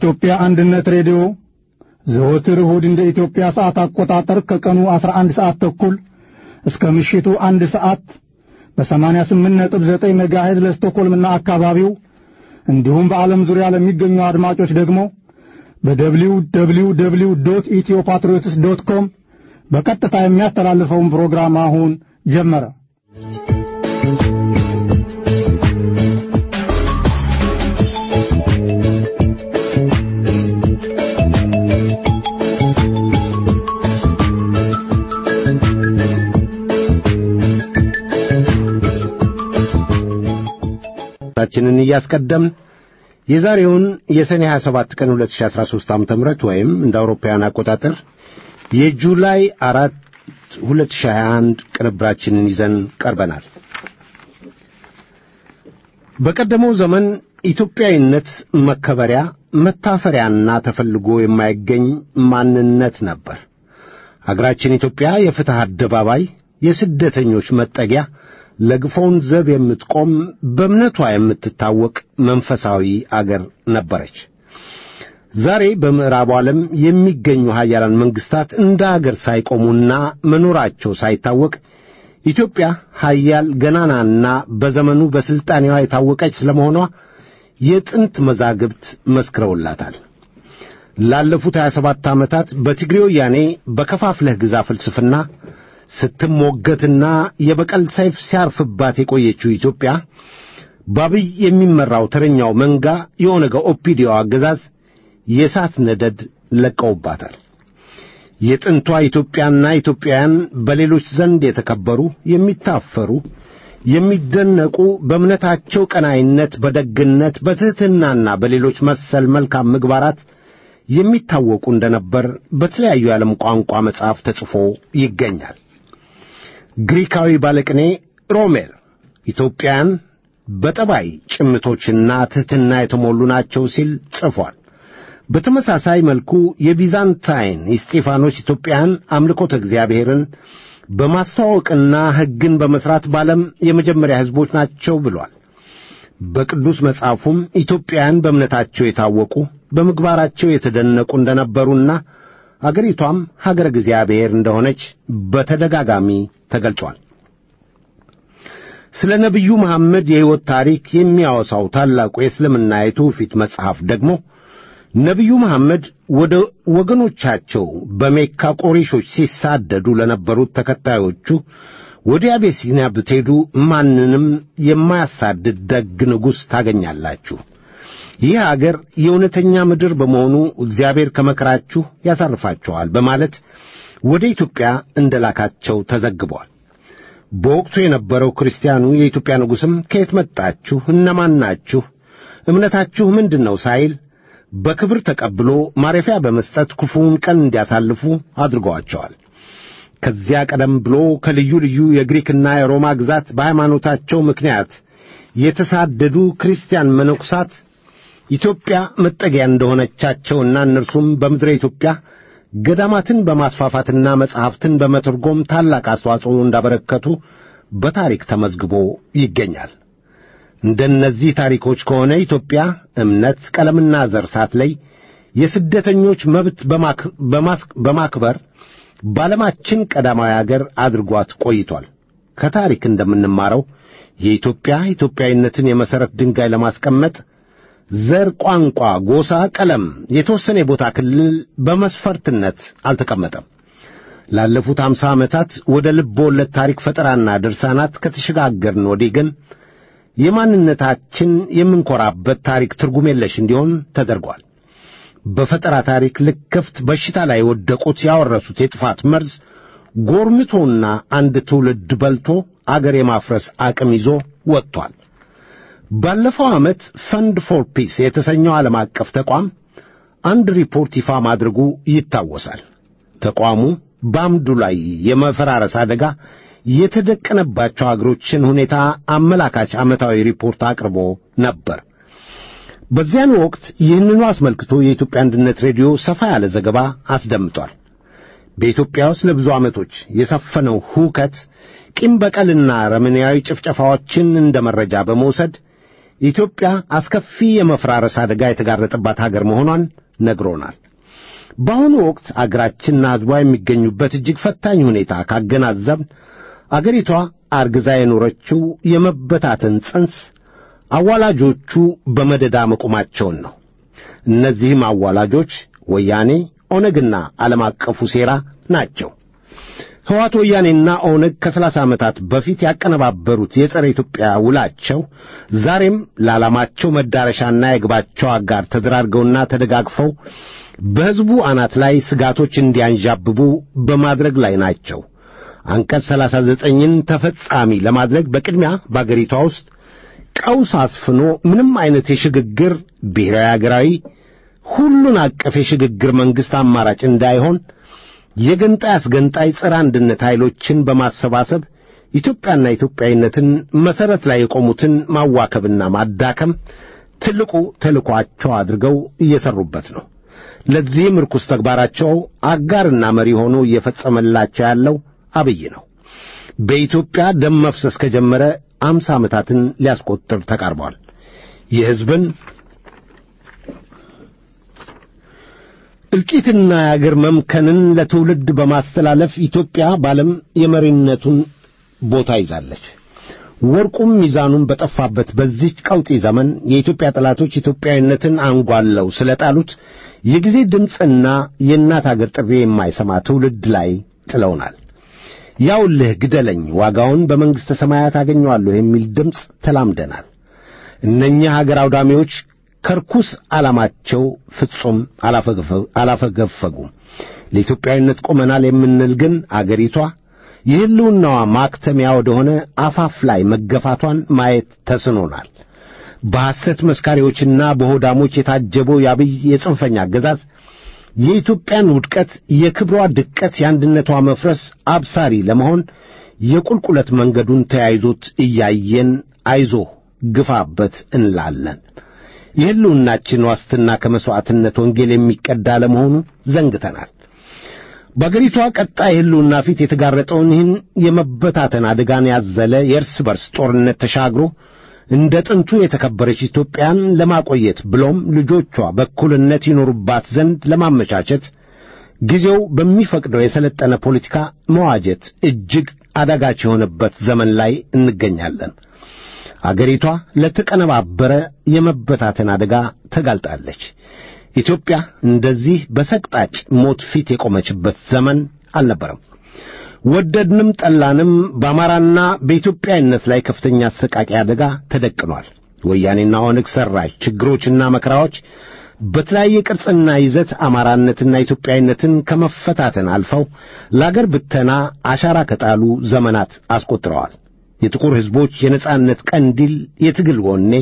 የኢትዮጵያ አንድነት ሬዲዮ ዘወትር እሁድ እንደ ኢትዮጵያ ሰዓት አቆጣጠር ከቀኑ 11 ሰዓት ተኩል እስከ ምሽቱ አንድ ሰዓት በ88.9 ሜጋሄዝ ለስቶኮልምና አካባቢው እንዲሁም በዓለም ዙሪያ ለሚገኙ አድማጮች ደግሞ በደብሊው ደብሊው ደብሊው ዶት ኢትዮ ፓትሪዮትስ ዶት ኮም በቀጥታ የሚያስተላልፈውን ፕሮግራም አሁን ጀመረ። ታችንን እያስቀደምን የዛሬውን የሰኔ 27 ቀን 2013 ዓ.ም ወይም እንደ አውሮፓውያን አቆጣጠር የጁላይ አራት 2021 ቅንብራችንን ይዘን ቀርበናል። በቀደመው ዘመን ኢትዮጵያዊነት መከበሪያ መታፈሪያና ተፈልጎ የማይገኝ ማንነት ነበር። አገራችን ኢትዮጵያ የፍትሕ አደባባይ፣ የስደተኞች መጠጊያ ለግፎውን ዘብ የምትቆም በእምነቷ የምትታወቅ መንፈሳዊ አገር ነበረች። ዛሬ በምዕራቡ ዓለም የሚገኙ ሀያላን መንግሥታት እንደ አገር ሳይቆሙና መኖራቸው ሳይታወቅ ኢትዮጵያ ሀያል ገናናና በዘመኑ በሥልጣኔዋ የታወቀች ስለመሆኗ የጥንት መዛግብት መስክረውላታል። ላለፉት 27 ዓመታት በትግሬ ወያኔ በከፋፍለህ ግዛ ፍልስፍና ስትሞገትና የበቀል ሰይፍ ሲያርፍባት የቆየችው ኢትዮጵያ በአብይ የሚመራው ተረኛው መንጋ የኦነገ ኦፒዲዮ አገዛዝ የእሳት ነደድ ለቀውባታል። የጥንቷ ኢትዮጵያና ኢትዮጵያውያን በሌሎች ዘንድ የተከበሩ፣ የሚታፈሩ፣ የሚደነቁ በእምነታቸው ቀናይነት፣ በደግነት፣ በትሕትናና በሌሎች መሰል መልካም ምግባራት የሚታወቁ እንደነበር በተለያዩ የዓለም ቋንቋ መጽሐፍ ተጽፎ ይገኛል። ግሪካዊ ባለቅኔ ሮሜር ኢትዮጵያን በጠባይ ጭምቶችና ትሕትና የተሞሉ ናቸው ሲል ጽፏል። በተመሳሳይ መልኩ የቢዛንታይን እስጢፋኖስ ኢትዮጵያን አምልኮተ እግዚአብሔርን በማስተዋወቅና ሕግን በመሥራት በዓለም የመጀመሪያ ሕዝቦች ናቸው ብሏል። በቅዱስ መጽሐፉም ኢትዮጵያውያን በእምነታቸው የታወቁ በምግባራቸው የተደነቁ እንደነበሩና አገሪቷም ሀገረ እግዚአብሔር እንደሆነች በተደጋጋሚ ተገልጿል። ስለ ነቢዩ መሐመድ የሕይወት ታሪክ የሚያወሳው ታላቁ የእስልምና የትውፊት መጽሐፍ ደግሞ ነቢዩ መሐመድ ወደ ወገኖቻቸው በሜካ ቆሬሾች ሲሳደዱ ለነበሩት ተከታዮቹ ወደ አቤሲኒያ ብትሄዱ ማንንም የማያሳድድ ደግ ንጉሥ ታገኛላችሁ። ይህ አገር የእውነተኛ ምድር በመሆኑ እግዚአብሔር ከመከራችሁ ያሳርፋችኋል በማለት ወደ ኢትዮጵያ እንደላካቸው ተዘግቧል። በወቅቱ የነበረው ክርስቲያኑ የኢትዮጵያ ንጉሥም ከየት መጣችሁ? እነማን ናችሁ? እምነታችሁ ምንድን ነው? ሳይል በክብር ተቀብሎ ማረፊያ በመስጠት ክፉውን ቀን እንዲያሳልፉ አድርገዋቸዋል። ከዚያ ቀደም ብሎ ከልዩ ልዩ የግሪክና የሮማ ግዛት በሃይማኖታቸው ምክንያት የተሳደዱ ክርስቲያን መነኩሳት ኢትዮጵያ መጠጊያ እንደሆነቻቸውና እነርሱም በምድረ ኢትዮጵያ ገዳማትን በማስፋፋትና መጻሕፍትን በመተርጎም ታላቅ አስተዋጽኦ እንዳበረከቱ በታሪክ ተመዝግቦ ይገኛል። እንደነዚህ ታሪኮች ከሆነ ኢትዮጵያ እምነት፣ ቀለምና ዘር ሳትለይ የስደተኞች መብት በማክበር በዓለማችን ቀዳማዊ አገር አድርጓት ቆይቷል። ከታሪክ እንደምንማረው የኢትዮጵያ ኢትዮጵያዊነትን የመሠረት ድንጋይ ለማስቀመጥ ዘር፣ ቋንቋ፣ ጎሳ፣ ቀለም፣ የተወሰነ የቦታ ክልል በመስፈርትነት አልተቀመጠም። ላለፉት አምሳ ዓመታት ወደ ልብ ወለድ ታሪክ ፈጠራና ድርሳናት ከተሸጋገርን ወዲህ ግን የማንነታችን የምንኮራበት ታሪክ ትርጉም የለሽ እንዲሆን ተደርጓል። በፈጠራ ታሪክ ልክፍት በሽታ ላይ የወደቁት ያወረሱት የጥፋት መርዝ ጎርምቶና አንድ ትውልድ በልቶ አገር የማፍረስ አቅም ይዞ ወጥቷል። ባለፈው ዓመት ፈንድ ፎር ፒስ የተሰኘው ዓለም አቀፍ ተቋም አንድ ሪፖርት ይፋ ማድረጉ ይታወሳል። ተቋሙ በአምዱ ላይ የመፈራረስ አደጋ የተደቀነባቸው አገሮችን ሁኔታ አመላካች ዓመታዊ ሪፖርት አቅርቦ ነበር። በዚያን ወቅት ይህንኑ አስመልክቶ የኢትዮጵያ አንድነት ሬዲዮ ሰፋ ያለ ዘገባ አስደምጧል። በኢትዮጵያ ውስጥ ለብዙ ዓመቶች የሰፈነው ሁከት ቂም በቀልና ረመናዊ ጭፍጨፋዎችን እንደ መረጃ በመውሰድ ኢትዮጵያ አስከፊ የመፍራረስ አደጋ የተጋረጠባት ሀገር መሆኗን ነግሮናል። በአሁኑ ወቅት አገራችንና ሕዝቧ የሚገኙበት እጅግ ፈታኝ ሁኔታ ካገናዘብን አገሪቷ አርግዛ የኖረችው የመበታተን ጽንስ አዋላጆቹ በመደዳ መቆማቸውን ነው። እነዚህም አዋላጆች ወያኔ፣ ኦነግና ዓለም አቀፉ ሴራ ናቸው። ሕወሓት ወያኔና ኦነግ ከሰላሳ ዓመታት በፊት ያቀነባበሩት የጸረ ኢትዮጵያ ውላቸው ዛሬም ለዓላማቸው መዳረሻና የግባቸው አጋር ተደራርገውና ተደጋግፈው በሕዝቡ አናት ላይ ስጋቶች እንዲያንዣብቡ በማድረግ ላይ ናቸው። አንቀጽ ሰላሳ ዘጠኝን ተፈጻሚ ለማድረግ በቅድሚያ በአገሪቷ ውስጥ ቀውስ አስፍኖ ምንም አይነት የሽግግር ብሔራዊ አገራዊ ሁሉን አቀፍ የሽግግር መንግሥት አማራጭ እንዳይሆን የገንጣይ አስገንጣይ ጸረ አንድነት ኃይሎችን በማሰባሰብ ኢትዮጵያና ኢትዮጵያዊነትን መሠረት ላይ የቆሙትን ማዋከብና ማዳከም ትልቁ ተልኳቸው አድርገው እየሠሩበት ነው። ለዚህም ርኩስ ተግባራቸው አጋርና መሪ ሆኖ እየፈጸመላቸው ያለው አብይ ነው። በኢትዮጵያ ደም መፍሰስ ከጀመረ አምሳ ዓመታትን ሊያስቆጥር ተቃርቧል። የሕዝብን እልቂትና የአገር መምከንን ለትውልድ በማስተላለፍ ኢትዮጵያ በዓለም የመሪነቱን ቦታ ይዛለች። ወርቁም ሚዛኑን በጠፋበት በዚች ቀውጢ ዘመን የኢትዮጵያ ጠላቶች ኢትዮጵያዊነትን አንጓለው ስለጣሉት የጊዜ ድምፅና የእናት አገር ጥሪ የማይሰማ ትውልድ ላይ ጥለውናል። ያውልህ ግደለኝ፣ ዋጋውን በመንግሥተ ሰማያት አገኘዋለሁ የሚል ድምፅ ተላምደናል። እነኚህ አገር አውዳሚዎች ከርኩስ ዓላማቸው ፍጹም አላፈገፈጉም። ለኢትዮጵያዊነት ቆመናል የምንል ግን አገሪቷ የሕልውናዋ ማክተሚያ ወደሆነ አፋፍ ላይ መገፋቷን ማየት ተስኖናል። በሐሰት መስካሪዎችና በሆዳሞች የታጀበው የአብይ የጽንፈኛ አገዛዝ የኢትዮጵያን ውድቀት፣ የክብሯ ድቀት፣ የአንድነቷ መፍረስ አብሳሪ ለመሆን የቁልቁለት መንገዱን ተያይዞት እያየን አይዞህ ግፋበት እንላለን። የሕልውናችን ዋስትና ከመሥዋዕትነት ወንጌል የሚቀዳ ለመሆኑ ዘንግተናል። በአገሪቷ ቀጣይ ሕልውና ፊት የተጋረጠውን ይህን የመበታተን አደጋን ያዘለ የእርስ በርስ ጦርነት ተሻግሮ እንደ ጥንቱ የተከበረች ኢትዮጵያን ለማቆየት ብሎም ልጆቿ በእኩልነት ይኖሩባት ዘንድ ለማመቻቸት ጊዜው በሚፈቅደው የሰለጠነ ፖለቲካ መዋጀት እጅግ አዳጋች የሆነበት ዘመን ላይ እንገኛለን። አገሪቷ ለተቀነባበረ የመበታተን አደጋ ተጋልጣለች። ኢትዮጵያ እንደዚህ በሰቅጣጭ ሞት ፊት የቆመችበት ዘመን አልነበረም። ወደድንም ጠላንም በአማራና በኢትዮጵያዊነት ላይ ከፍተኛ አሰቃቂ አደጋ ተደቅኗል። ወያኔና ኦነግ ሠራሽ ችግሮችና መከራዎች በተለያየ ቅርጽና ይዘት አማራነትና ኢትዮጵያዊነትን ከመፈታተን አልፈው ለአገር ብተና አሻራ ከጣሉ ዘመናት አስቆጥረዋል። የጥቁር ሕዝቦች የነጻነት ቀንዲል፣ የትግል ወኔ፣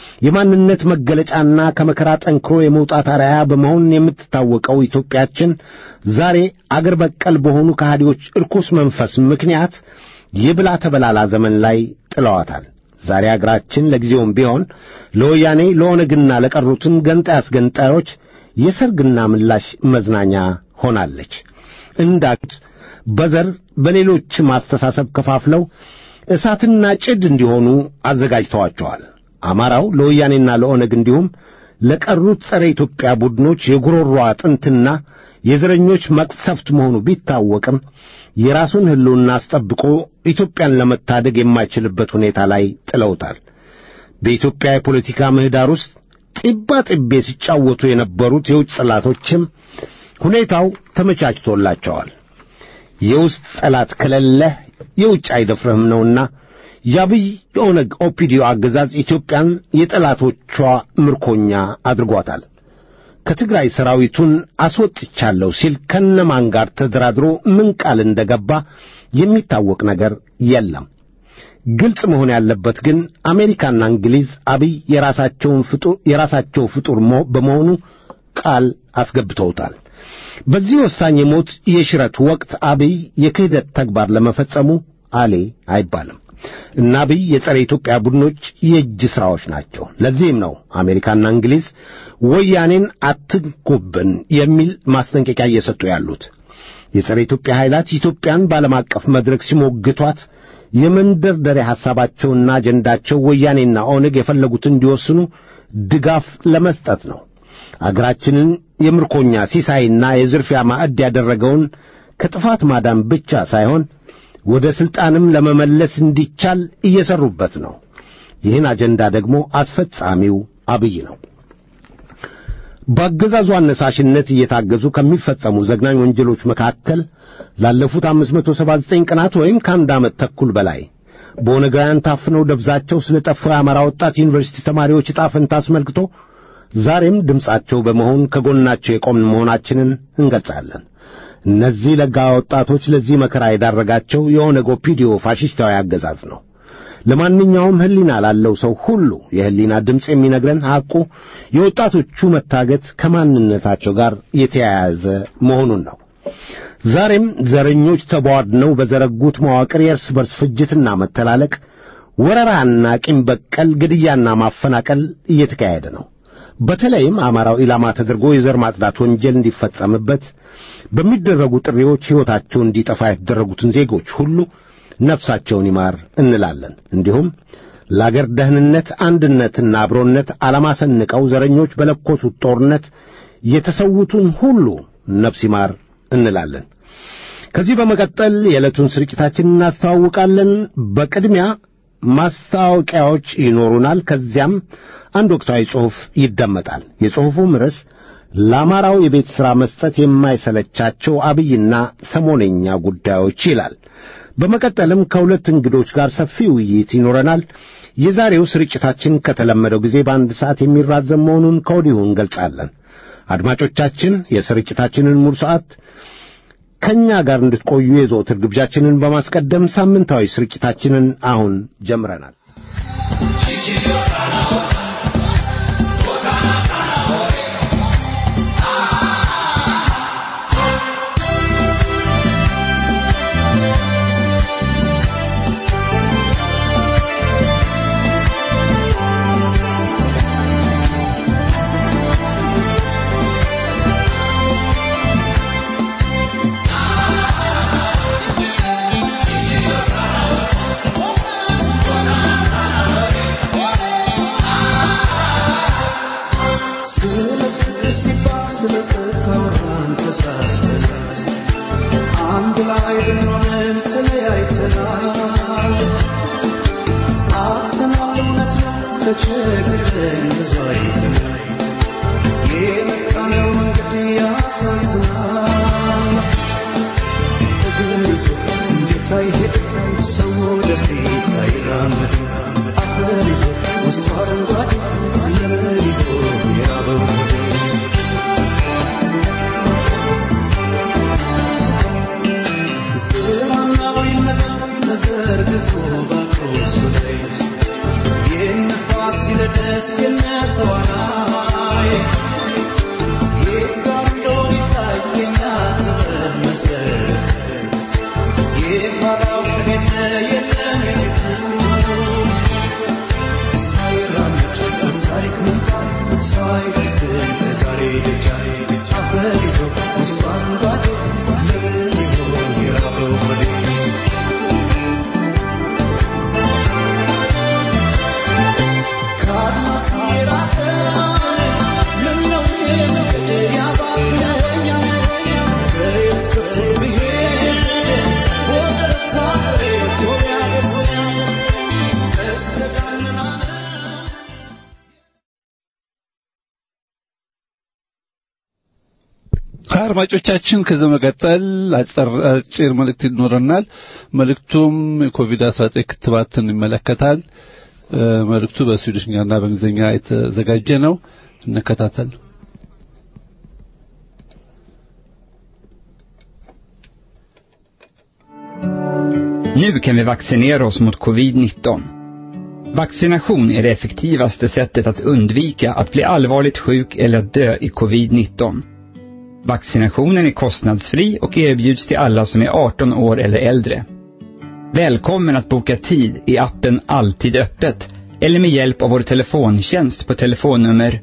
የማንነት መገለጫና ከመከራ ጠንክሮ የመውጣት አርአያ በመሆን የምትታወቀው ኢትዮጵያችን ዛሬ አገር በቀል በሆኑ ከሃዲዎች እርኩስ መንፈስ ምክንያት የብላ ተበላላ ዘመን ላይ ጥለዋታል። ዛሬ አገራችን ለጊዜውም ቢሆን ለወያኔ ለኦነግና ለቀሩትን ገንጣይ አስገንጣዮች የሰርግና ምላሽ መዝናኛ ሆናለች። እንዳሉት በዘር በሌሎችም አስተሳሰብ ከፋፍለው እሳትና ጭድ እንዲሆኑ አዘጋጅተዋቸዋል። አማራው ለወያኔና ለኦነግ እንዲሁም ለቀሩት ጸረ ኢትዮጵያ ቡድኖች የጉሮሮ አጥንትና የዘረኞች መቅሰፍት መሆኑ ቢታወቅም የራሱን ሕልውና አስጠብቆ ኢትዮጵያን ለመታደግ የማይችልበት ሁኔታ ላይ ጥለውታል። በኢትዮጵያ የፖለቲካ ምህዳር ውስጥ ጢባ ጢቤ ሲጫወቱ የነበሩት የውጭ ጠላቶችም ሁኔታው ተመቻችቶላቸዋል። የውስጥ ጠላት ከሌለህ የውጭ አይደፍርህም ነውና የአብይ የኦነግ ኦፒዲዮ አገዛዝ ኢትዮጵያን የጠላቶቿ ምርኮኛ አድርጓታል። ከትግራይ ሰራዊቱን አስወጥቻለሁ ሲል ከነማን ጋር ተደራድሮ ምን ቃል እንደገባ የሚታወቅ ነገር የለም። ግልጽ መሆን ያለበት ግን አሜሪካና እንግሊዝ አብይ የራሳቸውን ፍጡር የራሳቸው ፍጡር በመሆኑ ቃል አስገብተውታል። በዚህ ወሳኝ የሞት የሽረት ወቅት አብይ የክህደት ተግባር ለመፈጸሙ አሌ አይባልም እና አብይ የጸረ ኢትዮጵያ ቡድኖች የእጅ ሥራዎች ናቸው። ለዚህም ነው አሜሪካና እንግሊዝ ወያኔን አትንኩብን የሚል ማስጠንቀቂያ እየሰጡ ያሉት። የጸረ ኢትዮጵያ ኃይላት ኢትዮጵያን በዓለም አቀፍ መድረክ ሲሞግቷት የመንደርደሪያ ሐሳባቸውና አጀንዳቸው ወያኔና ኦነግ የፈለጉትን እንዲወስኑ ድጋፍ ለመስጠት ነው። አገራችንን የምርኮኛ ሲሳይና የዝርፊያ ማዕድ ያደረገውን ከጥፋት ማዳን ብቻ ሳይሆን ወደ ሥልጣንም ለመመለስ እንዲቻል እየሠሩበት ነው። ይህን አጀንዳ ደግሞ አስፈጻሚው አብይ ነው። በአገዛዙ አነሳሽነት እየታገዙ ከሚፈጸሙ ዘግናኝ ወንጀሎች መካከል ላለፉት 579 ቀናት ወይም ከአንድ ዓመት ተኩል በላይ በኦነጋውያን ታፍነው ደብዛቸው ስለ ጠፋው የአማራ ወጣት ዩኒቨርሲቲ ተማሪዎች ዕጣ ፈንታ አስመልክቶ ዛሬም ድምፃቸው በመሆን ከጎናቸው የቆምን መሆናችንን እንገልጻለን። እነዚህ ለጋ ወጣቶች ለዚህ መከራ የዳረጋቸው የኦነግ ኦፒዲዮ ፋሽስታዊ አገዛዝ ነው። ለማንኛውም ሕሊና ላለው ሰው ሁሉ የሕሊና ድምፅ የሚነግረን ሐቁ የወጣቶቹ መታገት ከማንነታቸው ጋር የተያያዘ መሆኑን ነው። ዛሬም ዘረኞች ተቧድነው በዘረጉት መዋቅር የእርስ በርስ ፍጅትና መተላለቅ፣ ወረራና ቂም በቀል ግድያና ማፈናቀል እየተካሄደ ነው። በተለይም አማራው ኢላማ ተደርጎ የዘር ማጽዳት ወንጀል እንዲፈጸምበት በሚደረጉ ጥሪዎች ሕይወታቸው እንዲጠፋ የተደረጉትን ዜጎች ሁሉ ነፍሳቸውን ይማር እንላለን። እንዲሁም ለአገር ደህንነት አንድነትና አብሮነት ዓላማ ሰንቀው ዘረኞች በለኮሱት ጦርነት የተሰዉትን ሁሉ ነፍስ ይማር እንላለን። ከዚህ በመቀጠል የዕለቱን ስርጭታችን እናስተዋውቃለን። በቅድሚያ ማስታወቂያዎች ይኖሩናል። ከዚያም አንድ ወቅታዊ ጽሑፍ ይደመጣል። የጽሑፉም ርዕስ ለአማራው የቤት ሥራ መስጠት የማይሰለቻቸው አብይና ሰሞነኛ ጉዳዮች ይላል። በመቀጠልም ከሁለት እንግዶች ጋር ሰፊ ውይይት ይኖረናል። የዛሬው ስርጭታችን ከተለመደው ጊዜ በአንድ ሰዓት የሚራዘም መሆኑን ከወዲሁ እንገልጻለን። አድማጮቻችን የስርጭታችንን ሙሉ ሰዓት ከእኛ ጋር እንድትቆዩ የዘወትር ግብዣችንን በማስቀደም ሳምንታዊ ስርጭታችንን አሁን ጀምረናል። አድማጮቻችን ከዚህ መቀጠል አጭር መልእክት ይኖረናል። መልእክቱም የኮቪድ-19 ክትባትን ይመለከታል። መልእክቱ በስዊድሽኛና በእንግሊዝኛ የተዘጋጀ ነው። እንከታተል። Nu kan vi vaccinera oss mot covid-19. Vaccination är det effektivaste sättet att undvika att bli allvarligt sjuk eller att dö i covid-19. Vaccinationen är kostnadsfri och erbjuds till alla som är 18 år eller äldre. Välkommen att boka tid i appen Alltid öppet eller med hjälp av vår telefontjänst på telefonnummer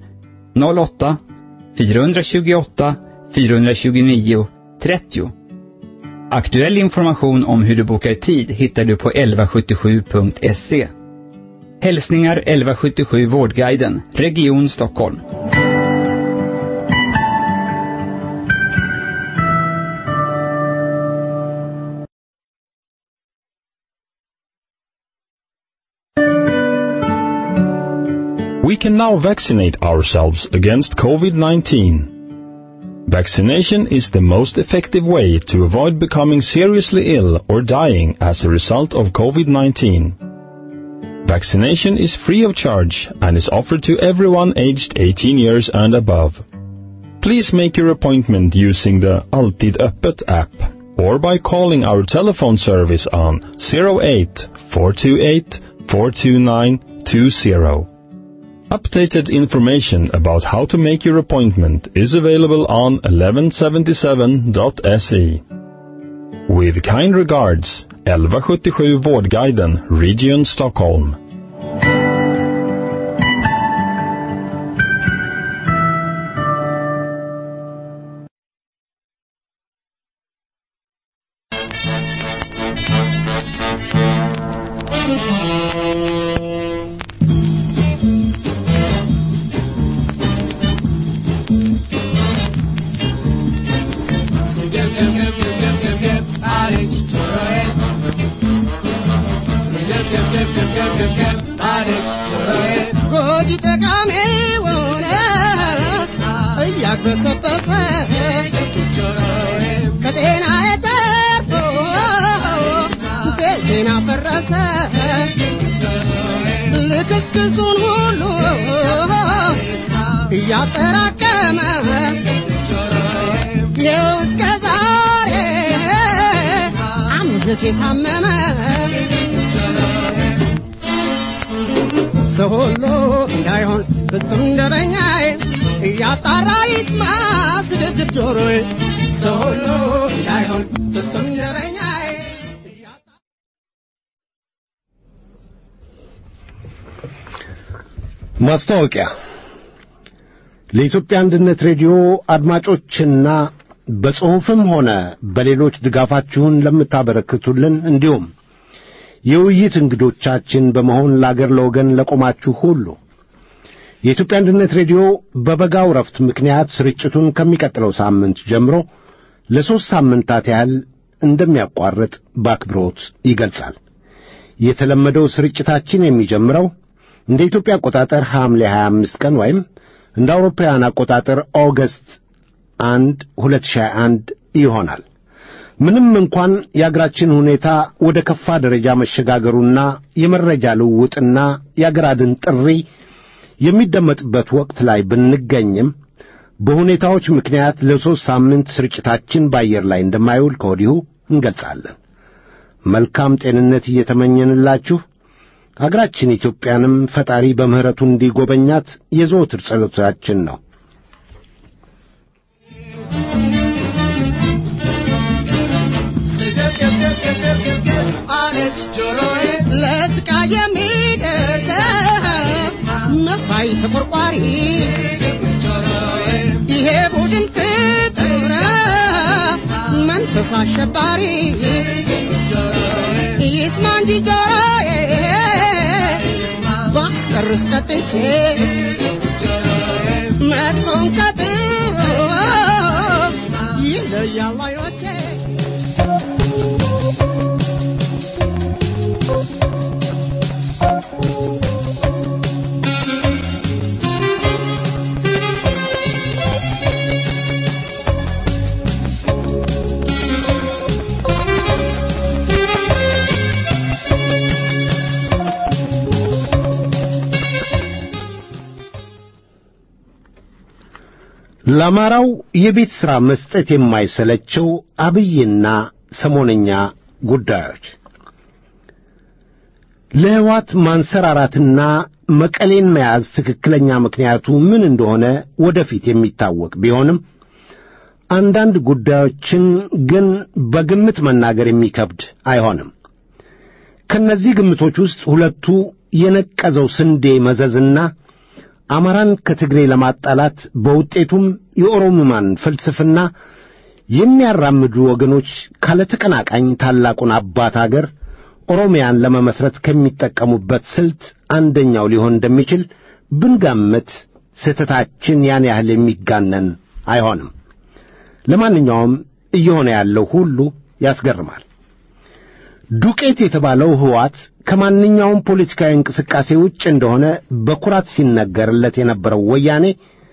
08 428 429 30. Aktuell information om hur du bokar tid hittar du på 1177.se. Hälsningar 1177 Vårdguiden, Region Stockholm. We can now vaccinate ourselves against COVID-19. Vaccination is the most effective way to avoid becoming seriously ill or dying as a result of COVID-19. Vaccination is free of charge and is offered to everyone aged 18 years and above. Please make your appointment using the Alltid Öppet app or by calling our telephone service on 08 428 429 20. Updated information about how to make your appointment is available on 1177.se. With kind regards, 1177 Vårdguiden, Region Stockholm. ጎጂ ጠቃሚውን እያግበሰበሰ ከጤና የተርፎ ቤቴን አፈረሰ ልክስክሱን ሁሉ እያጠራቀመ ይኸው እስከ ዛሬ አንጀቴ ታመመ ሰው ሁሉ እንዳይሆን ፍጹም ደበኛዬ እያጣራ ይስማ ስድድብ ጆሮዬ ሰው ሁሉ እንዳይሆን ፍጹም ደበኛዬ እያጣራ ማስታወቂያ ለኢትዮጵያ አንድነት ሬዲዮ አድማጮችና በጽሑፍም ሆነ በሌሎች ድጋፋችሁን ለምታበረክቱልን እንዲሁም የውይይት እንግዶቻችን በመሆን ለአገር ለወገን ለቆማችሁ ሁሉ የኢትዮጵያ አንድነት ሬዲዮ በበጋው ረፍት ምክንያት ስርጭቱን ከሚቀጥለው ሳምንት ጀምሮ ለሦስት ሳምንታት ያህል እንደሚያቋርጥ በአክብሮት ይገልጻል። የተለመደው ስርጭታችን የሚጀምረው እንደ ኢትዮጵያ አቆጣጠር ሐምሌ 25 ቀን ወይም እንደ አውሮፓውያን አቆጣጠር ኦገስት 1 2021 ይሆናል። ምንም እንኳን የአገራችን ሁኔታ ወደ ከፋ ደረጃ መሸጋገሩና የመረጃ ልውውጥና የአገር አድን ጥሪ የሚደመጥበት ወቅት ላይ ብንገኝም በሁኔታዎች ምክንያት ለሦስት ሳምንት ስርጭታችን በአየር ላይ እንደማይውል ከወዲሁ እንገልጻለን። መልካም ጤንነት እየተመኘንላችሁ አገራችን ኢትዮጵያንም ፈጣሪ በምሕረቱ እንዲጎበኛት የዘወትር ጸሎታችን ነው። አለች ጆሮዬ ለጥቃ የሚደርስ መሳይ ተቆርቋሪ ይሄ ቡድን ፍጡር መንፈስ አሸባሪ ይስማ እንጂ ጆሮዬ ባስቀርስ ቀጥቼ መጥፎን ከጥሩ ይለያል አይኖቼ ለአማራው የቤት ሥራ መስጠት የማይሰለቸው አብይና ሰሞነኛ ጉዳዮች ለሕወሓት ማንሰራራትና መቀሌን መያዝ ትክክለኛ ምክንያቱ ምን እንደሆነ ወደፊት የሚታወቅ ቢሆንም አንዳንድ ጉዳዮችን ግን በግምት መናገር የሚከብድ አይሆንም። ከነዚህ ግምቶች ውስጥ ሁለቱ የነቀዘው ስንዴ መዘዝና አማራን ከትግሬ ለማጣላት በውጤቱም የኦሮሞማን ፍልስፍና የሚያራምዱ ወገኖች ካለ ተቀናቃኝ ታላቁን አባት አገር ኦሮሚያን ለመመስረት ከሚጠቀሙበት ስልት አንደኛው ሊሆን እንደሚችል ብንገምት ስህተታችን ያን ያህል የሚጋነን አይሆንም። ለማንኛውም እየሆነ ያለው ሁሉ ያስገርማል። ዱቄት የተባለው ሕዋት ከማንኛውም ፖለቲካዊ እንቅስቃሴ ውጭ እንደሆነ በኩራት ሲነገርለት የነበረው ወያኔ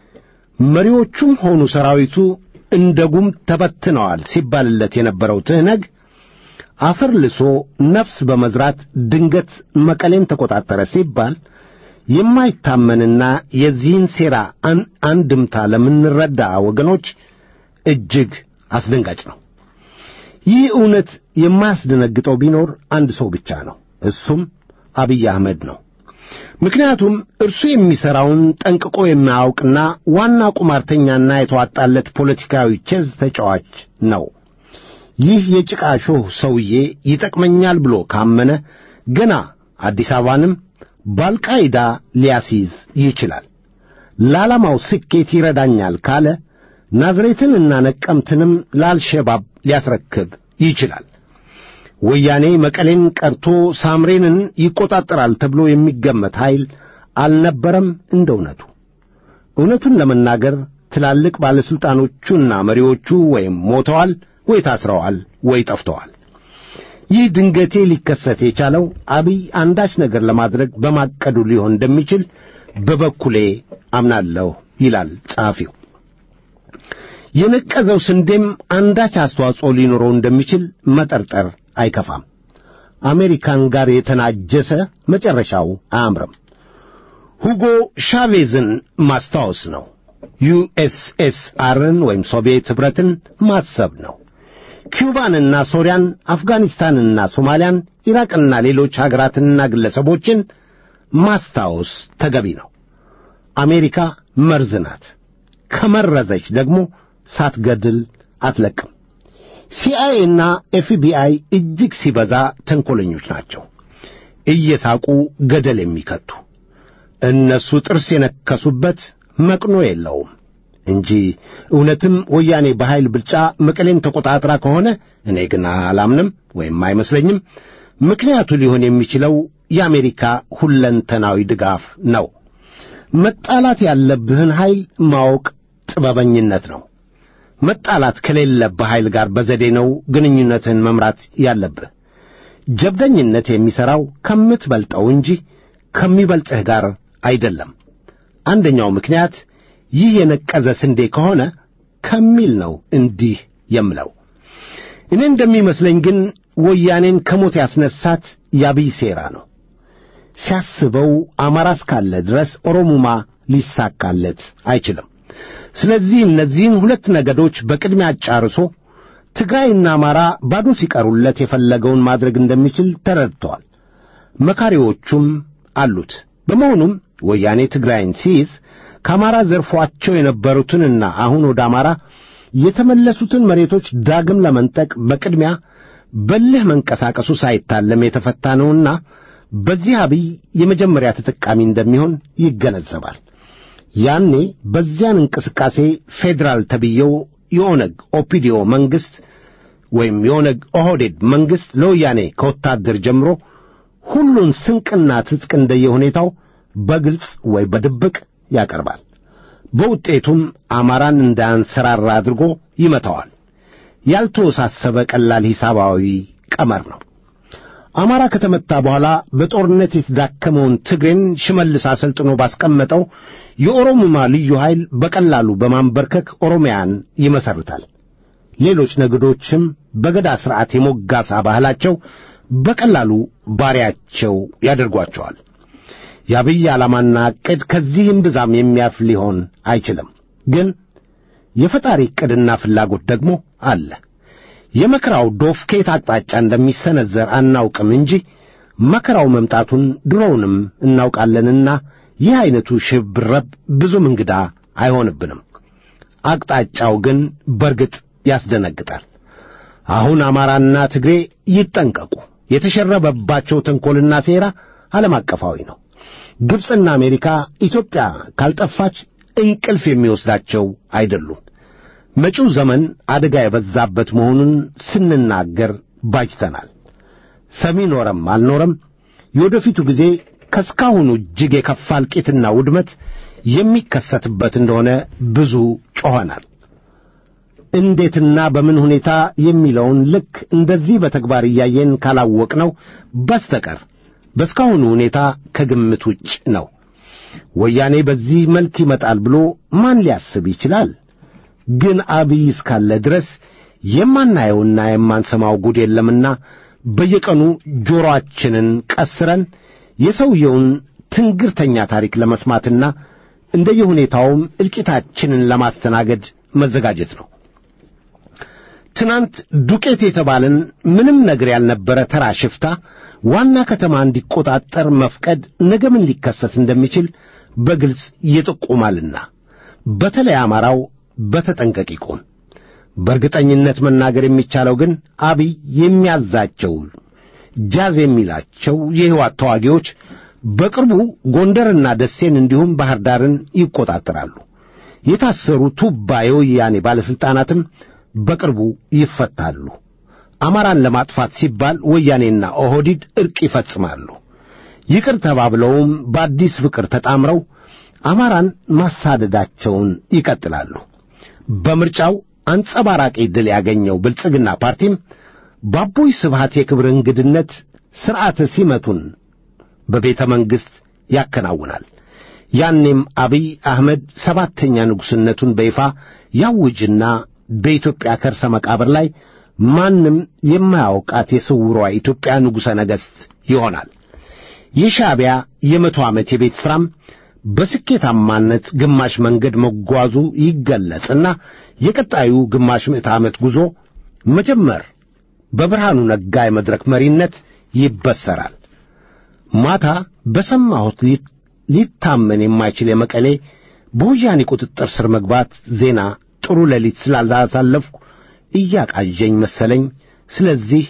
መሪዎቹም ሆኑ ሰራዊቱ እንደ ጉም ተበትነዋል ሲባልለት የነበረው ትህነግ አፈር ልሶ ነፍስ በመዝራት ድንገት መቀሌን ተቆጣጠረ ሲባል የማይታመንና የዚህን ሴራ አንድምታ ለምንረዳ ወገኖች እጅግ አስደንጋጭ ነው። ይህ እውነት የማያስደነግጠው ቢኖር አንድ ሰው ብቻ ነው። እሱም አብይ አህመድ ነው። ምክንያቱም እርሱ የሚሠራውን ጠንቅቆ የማያውቅና ዋና ቁማርተኛና የተዋጣለት ፖለቲካዊ ቼዝ ተጫዋች ነው። ይህ የጭቃ ሾህ ሰውዬ ይጠቅመኛል ብሎ ካመነ ገና አዲስ አበባንም በአልቃይዳ ሊያስይዝ ይችላል። ለዓላማው ስኬት ይረዳኛል ካለ ናዝሬትንና ነቀምትንም ለአልሸባብ ሊያስረክብ ይችላል። ወያኔ መቀሌን ቀርቶ ሳምሬንን ይቆጣጠራል ተብሎ የሚገመት ኃይል አልነበረም። እንደ እውነቱ እውነቱን ለመናገር ትላልቅ ባለሥልጣኖቹና መሪዎቹ ወይም ሞተዋል ወይ ታስረዋል ወይ ጠፍተዋል። ይህ ድንገቴ ሊከሰት የቻለው አብይ አንዳች ነገር ለማድረግ በማቀዱ ሊሆን እንደሚችል በበኩሌ አምናለሁ ይላል ጸሐፊው። የነቀዘው ስንዴም አንዳች አስተዋጽኦ ሊኖረው እንደሚችል መጠርጠር አይከፋም። አሜሪካን ጋር የተናጀሰ መጨረሻው አያምርም። ሁጎ ሻቬዝን ማስታወስ ነው። ዩኤስኤስአርን ወይም ሶቪየት ኅብረትን ማሰብ ነው። ኪውባንና ሶሪያን፣ አፍጋኒስታንና ሶማሊያን፣ ኢራቅና ሌሎች አገራትንና ግለሰቦችን ማስታወስ ተገቢ ነው። አሜሪካ መርዝ ናት። ከመረዘች ደግሞ ሳትገድል አትለቅም። ሲአይኤና ኤፍቢአይ እጅግ ሲበዛ ተንኰለኞች ናቸው። እየሳቁ ገደል የሚከቱ እነሱ ጥርስ የነከሱበት መቅኖ የለውም እንጂ እውነትም ወያኔ በኃይል ብልጫ መቀሌን ተቆጣጥራ ከሆነ እኔ ግን አላምንም ወይም አይመስለኝም። ምክንያቱ ሊሆን የሚችለው የአሜሪካ ሁለንተናዊ ድጋፍ ነው። መጣላት ያለብህን ኃይል ማወቅ ጥበበኝነት ነው። መጣላት ከሌለብህ ኃይል ጋር በዘዴ ነው ግንኙነትን መምራት ያለብህ። ጀብደኝነት የሚሠራው ከምትበልጠው እንጂ ከሚበልጥህ ጋር አይደለም። አንደኛው ምክንያት ይህ የነቀዘ ስንዴ ከሆነ ከሚል ነው እንዲህ የምለው። እኔ እንደሚመስለኝ ግን ወያኔን ከሞት ያስነሳት የአብይ ሴራ ነው። ሲያስበው አማራ እስካለ ድረስ ኦሮሙማ ሊሳካለት አይችልም። ስለዚህ እነዚህን ሁለት ነገዶች በቅድሚያ አጫርሶ ትግራይና አማራ ባዶ ሲቀሩለት የፈለገውን ማድረግ እንደሚችል ተረድተዋል። መካሪዎቹም አሉት። በመሆኑም ወያኔ ትግራይን ሲይዝ ከአማራ ዘርፏቸው የነበሩትንና አሁን ወደ አማራ የተመለሱትን መሬቶች ዳግም ለመንጠቅ በቅድሚያ በልህ መንቀሳቀሱ ሳይታለም የተፈታ ነውና በዚህ አብይ የመጀመሪያ ተጠቃሚ እንደሚሆን ይገነዘባል። ያኔ በዚያን እንቅስቃሴ ፌዴራል ተብዬው የኦነግ ኦፒዲዮ መንግሥት ወይም የኦነግ ኦህዴድ መንግሥት ለወያኔ ከወታደር ጀምሮ ሁሉን ስንቅና ትጥቅ እንደየሁኔታው በግልጽ ወይ በድብቅ ያቀርባል። በውጤቱም አማራን እንዳያንሰራራ አድርጎ ይመታዋል። ያልተወሳሰበ ቀላል ሂሳባዊ ቀመር ነው። አማራ ከተመታ በኋላ በጦርነት የተዳከመውን ትግሬን ሽመልስ አሰልጥኖ ባስቀመጠው የኦሮሙማ ልዩ ኃይል በቀላሉ በማንበርከክ ኦሮሚያን ይመሰርታል። ሌሎች ነገዶችም በገዳ ሥርዓት የሞጋሳ ባህላቸው በቀላሉ ባሪያቸው ያደርጓቸዋል። የአብይ ዓላማና ዕቅድ ከዚህም ብዛም የሚያልፍ ሊሆን አይችልም። ግን የፈጣሪ ዕቅድና ፍላጎት ደግሞ አለ። የመከራው ዶፍ ከየት አቅጣጫ እንደሚሰነዘር አናውቅም እንጂ መከራው መምጣቱን ድሮውንም እናውቃለንና ይህ ዐይነቱ ሽብረብ ብዙም እንግዳ አይሆንብንም። አቅጣጫው ግን በርግጥ ያስደነግጣል። አሁን አማራና ትግሬ ይጠንቀቁ። የተሸረበባቸው ተንኰልና ሴራ ዓለም አቀፋዊ ነው። ግብፅና አሜሪካ ኢትዮጵያ ካልጠፋች እንቅልፍ የሚወስዳቸው አይደሉም። መጪው ዘመን አደጋ የበዛበት መሆኑን ስንናገር ባጅተናል። ሰሚ ኖረም አልኖረም የወደፊቱ ጊዜ ከስካሁኑ እጅግ የከፋ እልቂትና ውድመት የሚከሰትበት እንደሆነ ብዙ ጮኸናል። እንዴትና በምን ሁኔታ የሚለውን ልክ እንደዚህ በተግባር እያየን ካላወቅነው በስተቀር በስካሁኑ ሁኔታ ከግምት ውጭ ነው። ወያኔ በዚህ መልክ ይመጣል ብሎ ማን ሊያስብ ይችላል? ግን አብይ እስካለ ድረስ የማናየውና የማንሰማው ጉድ የለምና በየቀኑ ጆሮአችንን ቀስረን የሰውየውን ትንግርተኛ ታሪክ ለመስማትና እንደየሁኔታውም እልቂታችንን ለማስተናገድ መዘጋጀት ነው። ትናንት ዱቄት የተባለን ምንም ነገር ያልነበረ ተራ ሽፍታ ዋና ከተማ እንዲቆጣጠር መፍቀድ ነገ ምን ሊከሰት እንደሚችል በግልጽ ይጠቁማልና በተለይ አማራው በተጠንቀቅ ይቆም። በእርግጠኝነት መናገር የሚቻለው ግን አብይ የሚያዛቸው ጃዝ የሚላቸው የሕይወት ተዋጊዎች በቅርቡ ጎንደርና ደሴን እንዲሁም ባህር ዳርን ይቆጣጠራሉ። የታሰሩ ቱባ የወያኔ ባለሥልጣናትም በቅርቡ ይፈታሉ። አማራን ለማጥፋት ሲባል ወያኔና ኦህዲድ ዕርቅ ይፈጽማሉ። ይቅር ተባብለውም በአዲስ ፍቅር ተጣምረው አማራን ማሳደዳቸውን ይቀጥላሉ። በምርጫው አንጸባራቂ ድል ያገኘው ብልጽግና ፓርቲም በአቦይ ስብሃት የክብር እንግድነት ሥርዓተ ሲመቱን በቤተ መንግሥት ያከናውናል። ያኔም አብይ አህመድ ሰባተኛ ንጉሥነቱን በይፋ ያውጅና በኢትዮጵያ ከርሰ መቃብር ላይ ማንም የማያውቃት የስውሯ ኢትዮጵያ ንጉሠ ነገሥት ይሆናል። የሻዕቢያ የመቶ ዓመት የቤት ሥራም በስኬታማነት ግማሽ መንገድ መጓዙ ይገለጽና የቀጣዩ ግማሽ ምዕተ ዓመት ጉዞ መጀመር በብርሃኑ ነጋ የመድረክ መሪነት ይበሰራል። ማታ በሰማሁት ሊታመን የማይችል የመቀሌ በወያኔ ቁጥጥር ስር መግባት ዜና ጥሩ ሌሊት ስላላሳለፍኩ እያቃዠኝ መሰለኝ። ስለዚህ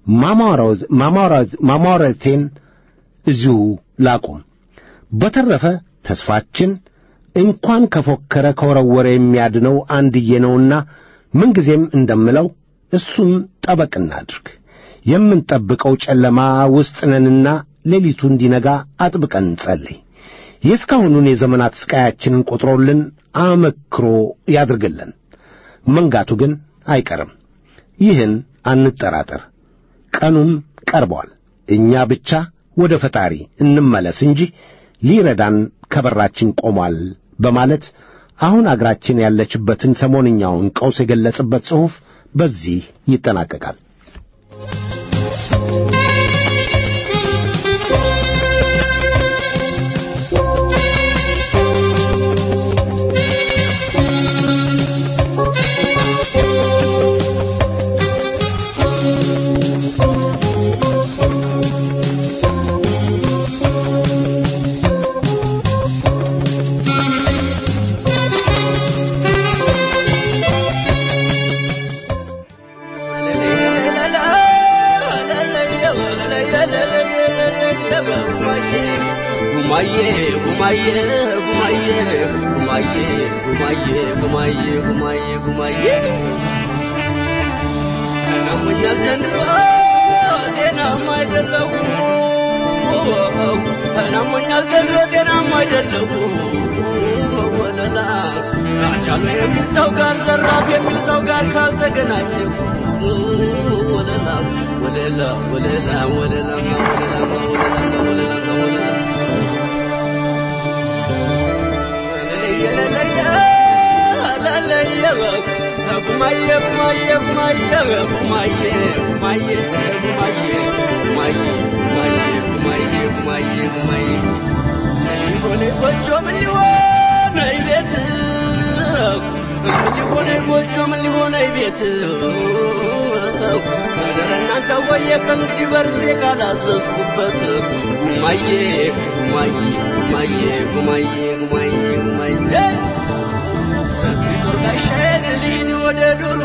ማማረቴን እዚሁ ላቁም። በተረፈ ተስፋችን እንኳን ከፎከረ ከወረወረ የሚያድነው አንድዬ ነውና ምንጊዜም እንደምለው እሱም ጠበቅ እናድርግ። የምንጠብቀው ጨለማ ውስጥ ነንና ሌሊቱ እንዲነጋ አጥብቀን እንጸልይ። የእስካሁኑን የዘመናት ስቃያችንን ቆጥሮልን አመክሮ ያድርግልን። መንጋቱ ግን አይቀርም። ይህን አንጠራጠር። ቀኑም ቀርቧል። እኛ ብቻ ወደ ፈጣሪ እንመለስ እንጂ ሊረዳን ከበራችን ቆሟል በማለት አሁን አገራችን ያለችበትን ሰሞንኛውን ቀውስ የገለጸበት ጽሑፍ በዚህ ይጠናቀቃል። ሰው ጋር ዘራፍ የሚል ሰው ጋር ካልተገናኘ ወለላ ወለላ ወለላ ወለላ ወለላ ወለላ ወለላ እናንተ ወየ ከንግዲ በርዜ ካላዘዝኩበት ጉማዬ ጉማዬ ጉማዬ ጉማዬ ጉማዬ ጉማዬ ጦር ጋሻዬን ልሂድ ወደ ዱሩ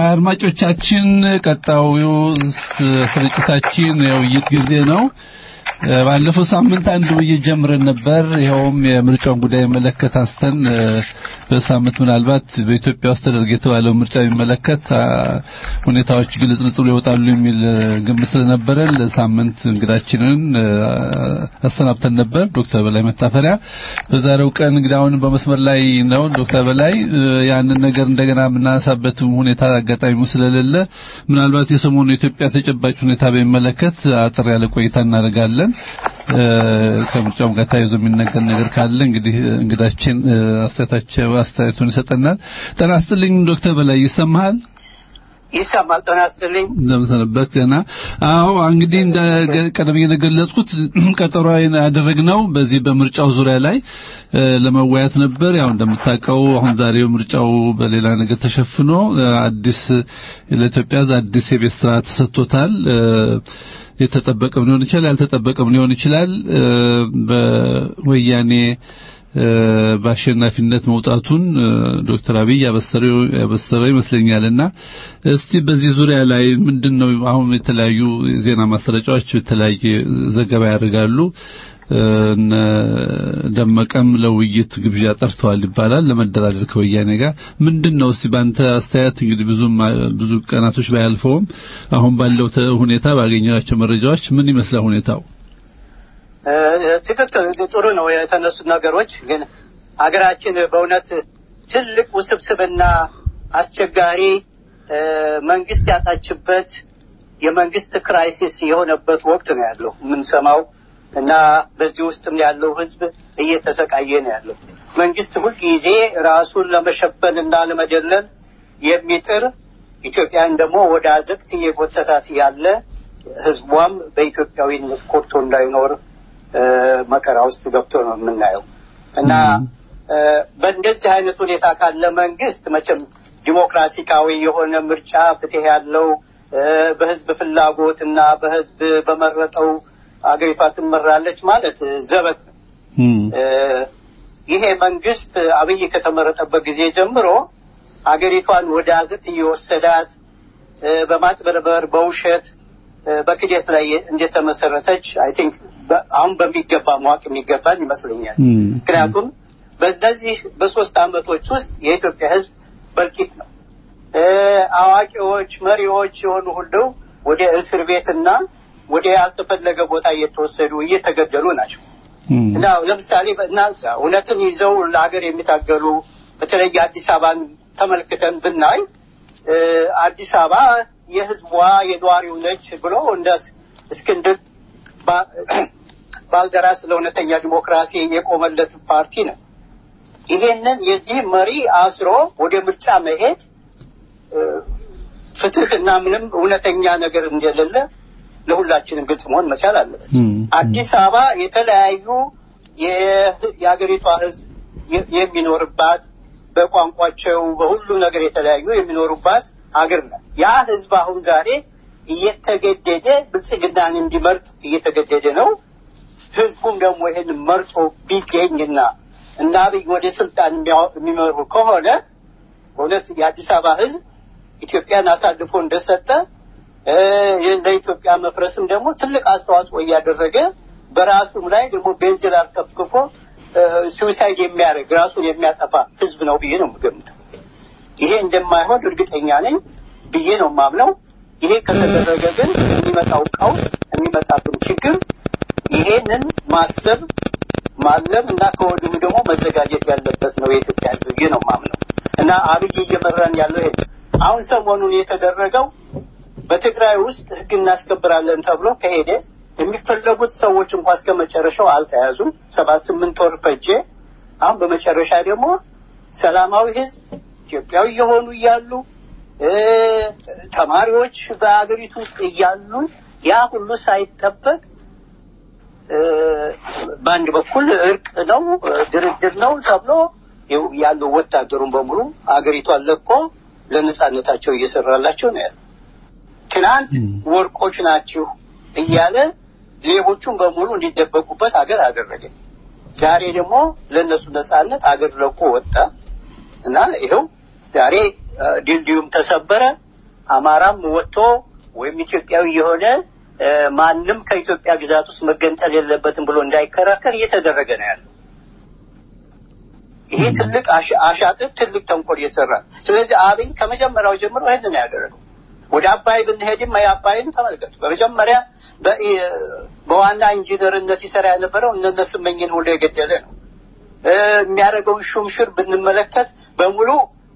አድማጮቻችን ቀጣዩ ስርጭታችን የውይይት ጊዜ ነው። ባለፈው ሳምንት አንድ ውይይት ጀምረን ነበር። ይኸውም የምርጫውን ጉዳይ የሚመለከት አንስተን በሳምንት ምናልባት በኢትዮጵያ ውስጥ ተደርገ የተባለው ምርጫ የሚመለከት ሁኔታዎች ግልጽልጽ ብሎ ይወጣሉ የሚል ግምት ስለነበረን ለሳምንት እንግዳችንን አሰናብተን ነበር ዶክተር በላይ መታፈሪያ። በዛሬው ቀን እንግዲህ አሁን በመስመር ላይ ነው ዶክተር በላይ ያንን ነገር እንደገና የምናነሳበት ሁኔታ አጋጣሚ ስለሌለ ምናልባት የሰሞኑ የኢትዮጵያ ተጨባጭ ሁኔታ በሚመለከት አጥር ያለ ቆይታ እናደርጋለን። ከምርጫውም ጋር ተያይዞ የሚነገር ነገር ካለ እንግዲህ እንግዳችን አስተያየታቸው አስተያየቱን ይሰጠናል። ጤና ይስጥልኝ ዶክተር በላይ ይሰማሃል? ይሰማል። ጤና ይስጥልኝ። እንደምሰነበት ገና አዎ፣ እንግዲህ እንደ ቀደም እንደገለጽኩት ቀጠሮ ያደረግነው በዚህ በምርጫው ዙሪያ ላይ ለመወያየት ነበር። ያው እንደምታውቀው አሁን ዛሬው ምርጫው በሌላ ነገር ተሸፍኖ አዲስ ለኢትዮጵያ አዲስ የቤት ስራ ተሰጥቶታል። የተጠበቀም ሊሆን ይችላል፣ ያልተጠበቀም ሊሆን ይችላል። በወያኔ በአሸናፊነት መውጣቱን ዶክተር አብይ ያበሰረው ያበሰረው ይመስለኛልና እስቲ በዚህ ዙሪያ ላይ ምንድነው አሁን የተለያዩ ዜና ማሰራጫዎች የተለያየ ዘገባ ያደርጋሉ። እነ ደመቀም ለውይይት ግብዣ ጠርተዋል ይባላል ለመደራደር ከወያኔ ጋር ምንድነው እስቲ ባንተ አስተያየት እንግዲህ ብዙ ብዙ ቀናቶች ባያልፈውም አሁን ባለው ሁኔታ ባገኘናቸው መረጃዎች ምን ይመስላል ሁኔታው? ትክክል፣ ጥሩ ነው የተነሱ ነገሮች። ግን ሀገራችን በእውነት ትልቅ ውስብስብና አስቸጋሪ መንግስት ያጣችበት የመንግስት ክራይሲስ የሆነበት ወቅት ነው ያለው የምንሰማው እና በዚህ ውስጥም ያለው ህዝብ እየተሰቃየ ነው ያለው። መንግስት ሁልጊዜ ራሱን ለመሸፈን እና ለመደለል የሚጥር ኢትዮጵያን ደግሞ ወደ አዘቅት እየጎተታት ያለ ህዝቧም በኢትዮጵያዊነት ኮርቶ እንዳይኖር መከራ ውስጥ ገብቶ ነው የምናየው እና በእንደዚህ አይነት ሁኔታ ካለ መንግስት መቼም ዲሞክራሲካዊ የሆነ ምርጫ ፍትህ ያለው በህዝብ ፍላጎት እና በህዝብ በመረጠው አገሪቷ ትመራለች ማለት ዘበት ነው። ይሄ መንግስት አብይ ከተመረጠበት ጊዜ ጀምሮ አገሪቷን ወደ አዘቅት እየወሰዳት በማጭበርበር በውሸት በክደት ላይ እንደተመሰረተች አይ ቲንክ አሁን በሚገባ ማወቅ የሚገባን ይመስለኛል። ምክንያቱም በእነዚህ በሶስት አመቶች ውስጥ የኢትዮጵያ ህዝብ በልቂት ነው። አዋቂዎች፣ መሪዎች የሆኑ ሁሉ ወደ እስር ቤትና ወደ ያልተፈለገ ቦታ እየተወሰዱ እየተገደሉ ናቸው። እና ለምሳሌ እናንሳ እውነትን ይዘው ለሀገር የሚታገሉ በተለይ አዲስ አበባን ተመልክተን ብናይ አዲስ አበባ የህዝቧ የነዋሪው ነች ብሎ እንደ እስክንድር ባልደራስ ለእውነተኛ ዲሞክራሲ የቆመለት ፓርቲ ነው። ይሄንን የዚህ መሪ አስሮ ወደ ምርጫ መሄድ ፍትህ እና ምንም እውነተኛ ነገር እንደሌለ ለሁላችንም ግልጽ መሆን መቻል አለበት። አዲስ አበባ የተለያዩ የሀገሪቷ ህዝብ የሚኖርባት በቋንቋቸው በሁሉ ነገር የተለያዩ የሚኖሩባት አገር ናት። ያ ህዝብ አሁን ዛሬ እየተገደደ ብልጽግናን እንዲመርጥ እየተገደደ ነው። ህዝቡም ደግሞ ይህን መርጦ ቢገኝና እና አብይ ወደ ስልጣን የሚመሩ ከሆነ እውነት የአዲስ አበባ ህዝብ ኢትዮጵያን አሳልፎ እንደሰጠ ለኢትዮጵያ መፍረስም ደግሞ ትልቅ አስተዋጽኦ እያደረገ በራሱም ላይ ደግሞ ቤንዚን አርከፍክፎ suicide የሚያደርግ ራሱን የሚያጠፋ ህዝብ ነው ብዬ ነው የምገምተው። ይሄ እንደማይሆን እርግጠኛ ነኝ ብዬ ነው የማምነው። ይሄ ከተደረገ ግን የሚመጣው ቀውስ የሚመጣብን ችግር ይሄንን ማሰብ ማለም እና ከወዲሁ ደግሞ መዘጋጀት ያለበት ነው የኢትዮጵያ ህዝብ ብዬ ነው የማምነው እና አብይ እየመራን ያለው ይሄ አሁን ሰሞኑን የተደረገው በትግራይ ውስጥ ህግ እናስከብራለን ተብሎ ከሄደ የሚፈለጉት ሰዎች እንኳ እስከ መጨረሻው አልተያዙም። ሰባት ስምንት ወር ፈጀ። አሁን በመጨረሻ ደግሞ ሰላማዊ ህዝብ ኢትዮጵያዊ የሆኑ እያሉ ተማሪዎች በአገሪቱ ውስጥ እያሉ ያ ሁሉ ሳይጠበቅ በአንድ በኩል እርቅ ነው ድርድር ነው ተብሎ ያለው ወታደሩን በሙሉ አገሪቷን ለቆ ለነጻነታቸው እየሰራላቸው ነው ያለው። ትናንት ወርቆች ናችሁ እያለ ሌቦቹን በሙሉ እንዲደበቁበት አገር አደረገ። ዛሬ ደግሞ ለእነሱ ነጻነት አገር ለቆ ወጣ እና ይኸው ዛሬ ድልድዩም ተሰበረ። አማራም ወጥቶ ወይም ኢትዮጵያዊ የሆነ እ፣ ማንም ከኢትዮጵያ ግዛት ውስጥ መገንጠል የለበትም ብሎ እንዳይከራከር እየተደረገ ነው ያለው። ይሄ ትልቅ አሻ- አሻጥር ትልቅ ተንኮል እየሰራ ነው። ስለዚህ አብይ ከመጀመሪያው ጀምሮ ይህንን ነው ያደረገው። ወደ አባይ ብንሄድም የአባይን ተመልከቱ። በመጀመሪያ በ- በዋና ኢንጂነርነት ይሰራ የነበረው እነነ ስመኝን ሁሉ የገደለ ነው። እ፣ የሚያደርገውን ሹምሽር ብንመለከት በሙሉ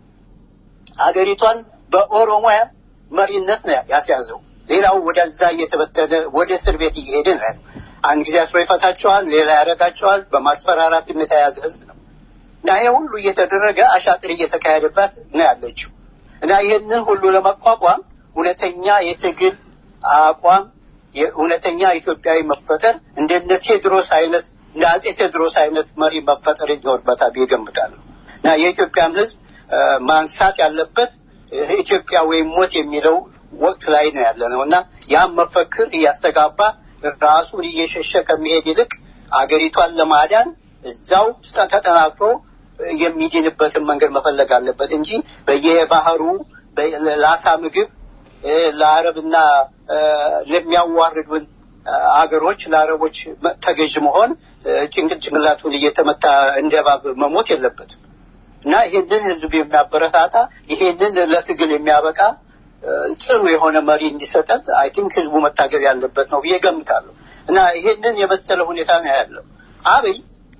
ሀገሪቷን በኦሮሞ መሪነት ነው ያስያዘው። ሌላው ወደዛ እየተበተነ ወደ እስር ቤት እየሄደ ነው ያለው። አንድ ጊዜ አስሮ ይፈታቸዋል፣ ሌላ ያደርጋቸዋል። በማስፈራራትም የተያዘ ህዝብ ነው እና ይሄ ሁሉ እየተደረገ አሻጥር እየተካሄደባት ነው ያለችው እና ይህንን ሁሉ ለመቋቋም እውነተኛ የትግል አቋም የእውነተኛ ኢትዮጵያዊ መፈጠር እንደነ ቴዎድሮስ አይነት እንደ አጼ ቴዎድሮስ አይነት መሪ መፈጠር ይኖርበታል ብዬ እገምታለሁ እና የኢትዮጵያም ህዝብ እ፣ ማንሳት ያለበት እ፣ ኢትዮጵያ ወይም ሞት የሚለው ወቅት ላይ ነው ያለ ነው እና ያም መፈክር እያስተጋባ ራሱን እየሸሸ ከሚሄድ ይልቅ አገሪቷን ለማዳን እዛው ተጠናክሮ የሚድንበትን መንገድ መፈለግ አለበት እንጂ በየባህሩ በ- ለአሳ ምግብ እ፣ ለአረብና እ፣ ለሚያዋርዱን እ፣ አገሮች ለአረቦች መ- ተገዥ መሆን እ፣ ጭንቅል ጭንቅላቱን እየተመታ እንደ እባብ መሞት የለበትም እና ይሄንን ህዝብ የሚያበረታታ ይሄንን ለትግል የሚያበቃ እ፣ ጽኑ የሆነ መሪ እንዲሰጠን አይ ቲንክ ህዝቡ መታገል ያለበት ነው ብዬ ገምታለሁ። እና ይሄንን የመሰለ ሁኔታ ነው ያለው። አብይ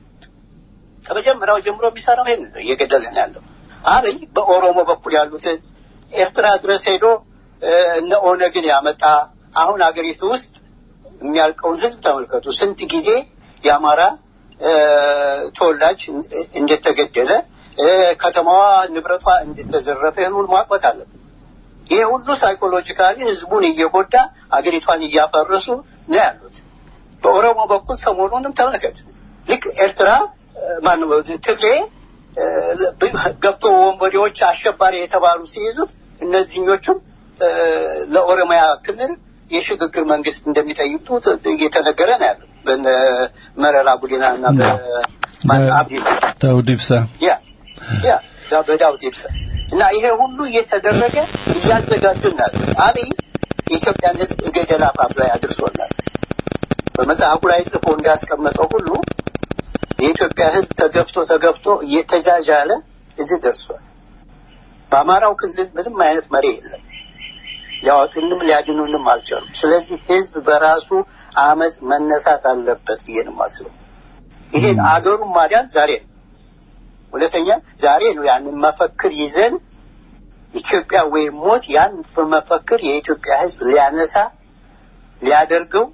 ከመጀመሪያው ጀምሮ የሚሰራው ይሄን ነው እየገደለ ነው ያለው። አብይ በኦሮሞ በኩል ያሉትን ኤርትራ ድረስ ሄዶ እ፣ እነ ኦነግን ያመጣ አሁን አገሪቱ ውስጥ የሚያልቀውን ህዝብ ተመልከቱ። ስንት ጊዜ የአማራ እ፣ ተወላጅ እ- እንደተገደለ እ፣ ከተማዋ ንብረቷ እንደተዘረፈ ይህን ሁሉ ማቆት አለብን። ይሄ ሁሉ ሳይኮሎጂካሊ ህዝቡን እየጎዳ አገሪቷን እያፈረሱ ነው ያሉት። በኦሮሞ በኩል ሰሞኑንም ተመልከት። ልክ ኤርትራ እ፣ ማነው ትግሬ እ፣ ገብቶ ወንበዴዎች አሸባሪ የተባሉ ሲይዙት እነዚህኞቹም እ፣ ለኦሮሚያ ክልል የሽግግር መንግስት እንደሚጠይቁ እየተነገረ ነው ያለው በነ መረራ ጉዲና እና በማን አብዲ ዳውድ ኢብሳ ያ ያ ዳ- በዳውድ ኢብሳ እና ይሄ ሁሉ እየተደረገ እያዘጋጁናል። አብይ የኢትዮጵያን ህዝብ ገደል አፋፍ ላይ አድርሶናል። በመጽሐፉ ላይ ጽፎ እንዳስቀመጠው ሁሉ የኢትዮጵያ ህዝብ ተገፍቶ ተገፍቶ እየተጃጃለ እዚህ ደርሷል። በአማራው ክልል ምንም አይነት መሪ የለም። ሊያወጡንም ሊያድኑንም አልቻሉም። ስለዚህ ህዝብ በራሱ አመፅ መነሳት አለበት ብዬ ነው የማስበው። ይሄን አገሩን ማዳን ዛሬ ነው። ሁለተኛ ዛሬ ነው ያንን መፈክር ይዘን ኢትዮጵያ ወይም ሞት ያን በመፈክር የኢትዮጵያ ህዝብ ሊያነሳ ሊያደርገው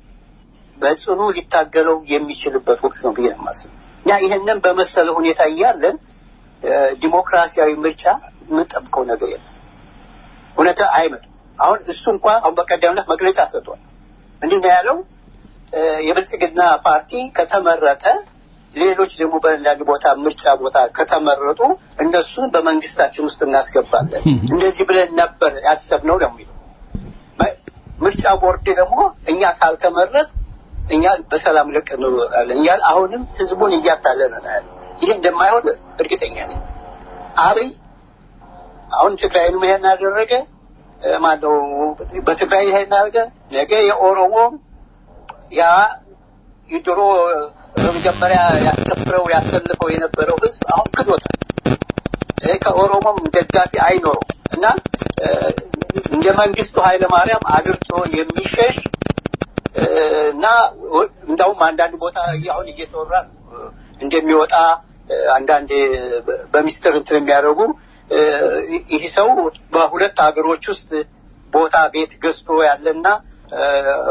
በጽኑ ሊታገለው የሚችልበት ወቅት ነው ብዬ ነው የማስበው። እና ይህንን በመሰለ ሁኔታ እያለን እ፣ ዲሞክራሲያዊ ምርጫ የምንጠብቀው ነገር የለም። እውነታ አይመጣም። አሁን እሱ እንኳ አሁን በቀደም ዕለት መግለጫ ሰጥቷል። ምንድን ነው ያለው? እ፣ የብልጽግና ፓርቲ ከተመረጠ ሌሎች ደግሞ በአንዳንድ ቦታ ምርጫ ቦታ ከተመረጡ እነሱን በመንግስታችን ውስጥ እናስገባለን። እንደዚህ ብለን ነበር ያሰብነው ነው የሚለው። በ- ምርጫ ቦርድ ደግሞ እኛ ካልተመረጥ እኛ በሰላም ልቅ እንኖራለን እያለ አሁንም ህዝቡን እያታለለ ነው ያለው። ይህ እንደማይሆን እርግጠኛ ነኝ። አብይ አሁን ትግራይንም ይሄን አደረገ እ፣ ማነው በትግራይ ይሄን አደረገ። ነገ የኦሮሞ ያ ድሮ በመጀመሪያ ያስተምረው ያሰልፈው የነበረው ህዝብ አሁን ክዶታል። እ፣ ከኦሮሞም ደጋፊ አይኖረው እና እ፣ እንደ መንግስቱ ኃይለማርያም አገር ጥሎ የሚሸሽ እ፣ እና ወ- እንዳውም አንዳንድ ቦታ አሁን እየተወራ ነው እ፣ እንደሚወጣ እ፣ አንዳንድ በ- በሚስጥር እንትን የሚያደርጉ እ፣ ይህ ሰው በሁለት ሀገሮች ውስጥ ቦታ ቤት ገዝቶ ያለና እ፣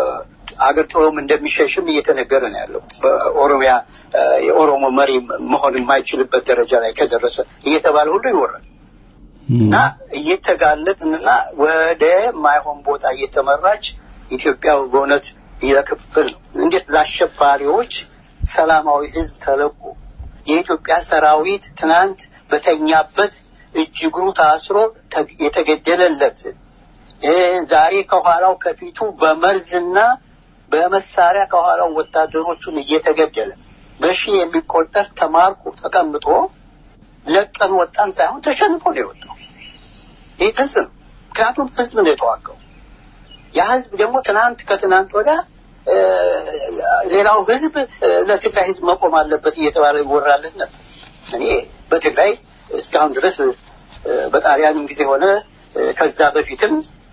አገር ጥሎም እንደሚሸሽም እየተነገረ ነው ያለው። በኦሮሚያ እ፣ የኦሮሞ መሪ መሆን የማይችልበት ደረጃ ላይ ከደረሰ እየተባለ ሁሉ ይወራል። እና እየተጋለጥንና ወደ ማይሆን ቦታ እየተመራች ኢትዮጵያ በእውነት የክፍል ነው። እንዴት ለአሸባሪዎች ሰላማዊ ህዝብ ተለቆ የኢትዮጵያ ሰራዊት ትናንት በተኛበት እጅ እግሩ ታስሮ ተ- የተገደለለት እ፣ ዛሬ ከኋላው ከፊቱ በመርዝና በመሳሪያ ከኋላው ወታደሮቹን እየተገደለ በሺህ የሚቆጠር ተማርኮ ተቀምጦ ለቀን ወጣን ሳይሆን ተሸንፎ ነው የወጣው። ይህ ግልጽ ነው። ምክንያቱም ህዝብ ነው የተዋጋው። ያ ህዝብ ደግሞ ትናንት ከትናንት ወዳ ሌላው ህዝብ ለትግራይ ህዝብ መቆም አለበት እየተባለ ይወራለት ነበር። እኔ በትግራይ እስካሁን ድረስ በጣሊያንም ጊዜ ሆነ ከዛ በፊትም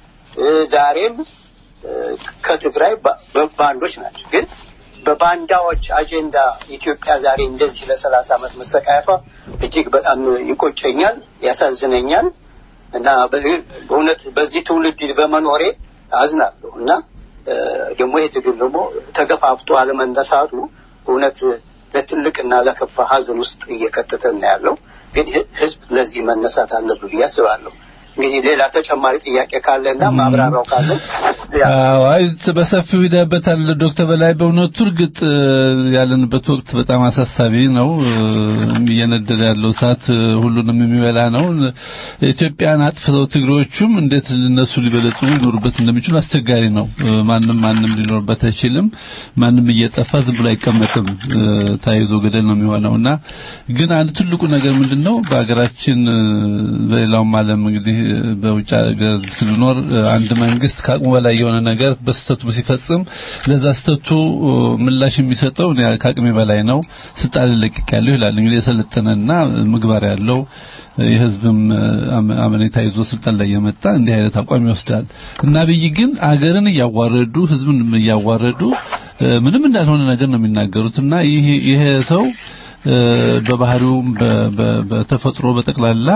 ዛሬም ከትግራይ ባንዶች ናቸው። ግን በባንዳዎች አጀንዳ ኢትዮጵያ ዛሬ እንደዚህ ለሰላሳ ዓመት መሰቃየቷ እጅግ በጣም ይቆጨኛል፣ ያሳዝነኛል እና በእውነት በዚህ ትውልድ በመኖሬ አዝናለሁ እና ደግሞ ይህ ትግል ደግሞ ተገፋፍቶ አለመነሳቱ እውነት ለትልቅና ለከፋ ሀዘን ውስጥ እየከተተን ያለው ግን ህዝብ ለዚህ መነሳት አለብን ብዬ አስባለሁ። እንግዲህ ሌላ ተጨማሪ ጥያቄ ካለና ማብራሪያው ካለ አይ በሰፊው ሂደበታል ዶክተር በላይ በእውነቱ እርግጥ ያለንበት ወቅት በጣም አሳሳቢ ነው። እየነደደ ያለው እሳት ሁሉንም የሚበላ ነው። ኢትዮጵያን አጥፍተው ትግሮቹም እንዴት እነሱ ሊበለጽጉ ሊኖሩበት እንደሚችሉ አስቸጋሪ ነው። ማንም ማንም ሊኖርበት አይችልም። ማንም እየጠፋ ዝም ብሎ አይቀመጥም። ታይዞ ገደል ነው የሚሆነውና ግን አንድ ትልቁ ነገር ምንድነው በሀገራችን በሌላውም ዓለም እንግዲህ በውጭ ሀገር ስንኖር አንድ መንግስት ከአቅሙ በላይ የሆነ ነገር በስተቱ ሲፈጽም ለዛ ስተቱ ምላሽ የሚሰጠው ከአቅሜ በላይ ነው ስልጣን ለቅቅ ያለው ይላል። እንግዲህ የሰለጠነና ምግባር ያለው የህዝብም አመኔታ ይዞ ስልጣን ላይ የመጣ እንዲህ አይነት አቋም ይወስዳል እና አብይ ግን አገርን እያዋረዱ ህዝብን እያዋረዱ ምንም እንዳልሆነ ነገር ነው የሚናገሩት እና ይሄ ይሄ ሰው በባህሪውም በተፈጥሮ በጠቅላላ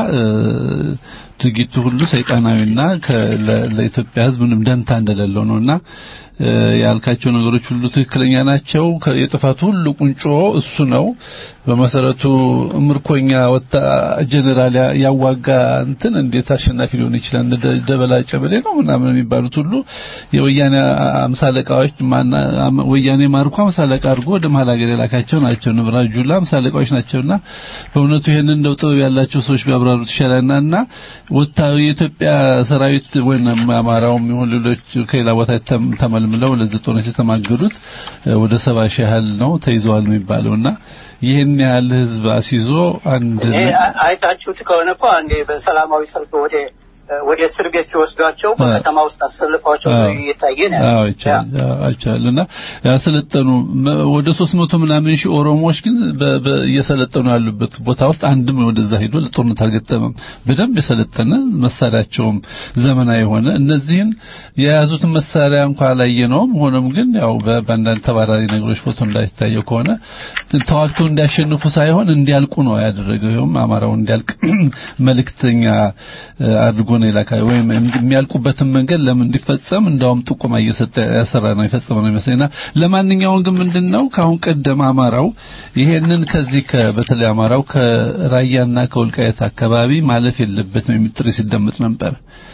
ድርጊቱ ሁሉ ሰይጣናዊና ለኢትዮጵያ ህዝብ ምንም ደንታ እንደሌለው ነውና ያልካቸው ነገሮች ሁሉ ትክክለኛ ናቸው። የጥፋቱ ሁሉ ቁንጮ እሱ ነው። በመሰረቱ ምርኮኛ ወጣ ጀነራል ያዋጋ እንትን እንዴት አሸናፊ ሊሆን ይችላል? እንደ ደበላ ጨበሌ ነው ምናምን የሚባሉት ሁሉ የወያኔ አምሳለቃዎች ወያኔ ማርኮ አምሳለቃ አድርጎ ወደ መሀል ሀገር የላካቸው ናቸው። ንብራት ጁላ አምሳለቃዎች ናቸውና በእውነቱ ይሄንን እንደው ጥበብ ያላቸው ሰዎች ቢያብራሩት ይሻላልና እና ወታዊ የኢትዮጵያ ሰራዊት ወይም አማራውም ይሁን ሌሎች ከሌላ ቦታ ተመልምለው ለዚህ ጦርነት የተማገዱት ወደ ሰባ ሺህ ያህል ነው ተይዘዋል የሚባለውና ይህን ያህል ህዝብ አስይዞ አንድ አይታችሁት ከሆነ እኮ አንዴ በሰላማዊ ሰልፍ ወደ ወደ እስር ቤት ሲወስዷቸው በከተማ ውስጥ አሰልፈዋቸው እየታየ ነው። አዎ ይቻላል አይቻልና ያሰለጠኑ ወደ 300 ምናምን ሺህ ኦሮሞዎች ግን እየሰለጠኑ ያሉበት ቦታ ውስጥ አንድም ወደዛ ሄዶ ለጦርነት አልገጠመም። በደንብ የሰለጠነ መሳሪያቸውም ዘመናዊ የሆነ እነዚህን የያዙትን መሳሪያ እንኳን አላየነውም። ሆኖም ግን ያው በአንዳንድ ተባራሪ ነገሮች ፎቶ እንዳይታየው ከሆነ ተዋግተው እንዲያሸንፉ ሳይሆን እንዲያልቁ ነው ያደረገው። ይኸውም አማራው እንዲያልቅ መልእክተኛ አድርጎ ነው የላካ ወይም የሚያልቁበትን መንገድ ለምን እንዲፈጸም እንዳውም ጥቆማ እየሰጠ ያሰራ ነው የፈጸመ ነው ይመስለኝና ለማንኛውም ግን ምንድነው ከአሁን ቀደም አማራው ይሄንን ከዚህ በተለይ አማራው ከራያና ከወልቃየት አካባቢ ማለፍ የለበትም የሚል ጥሪ ሲደመጥ ነበር።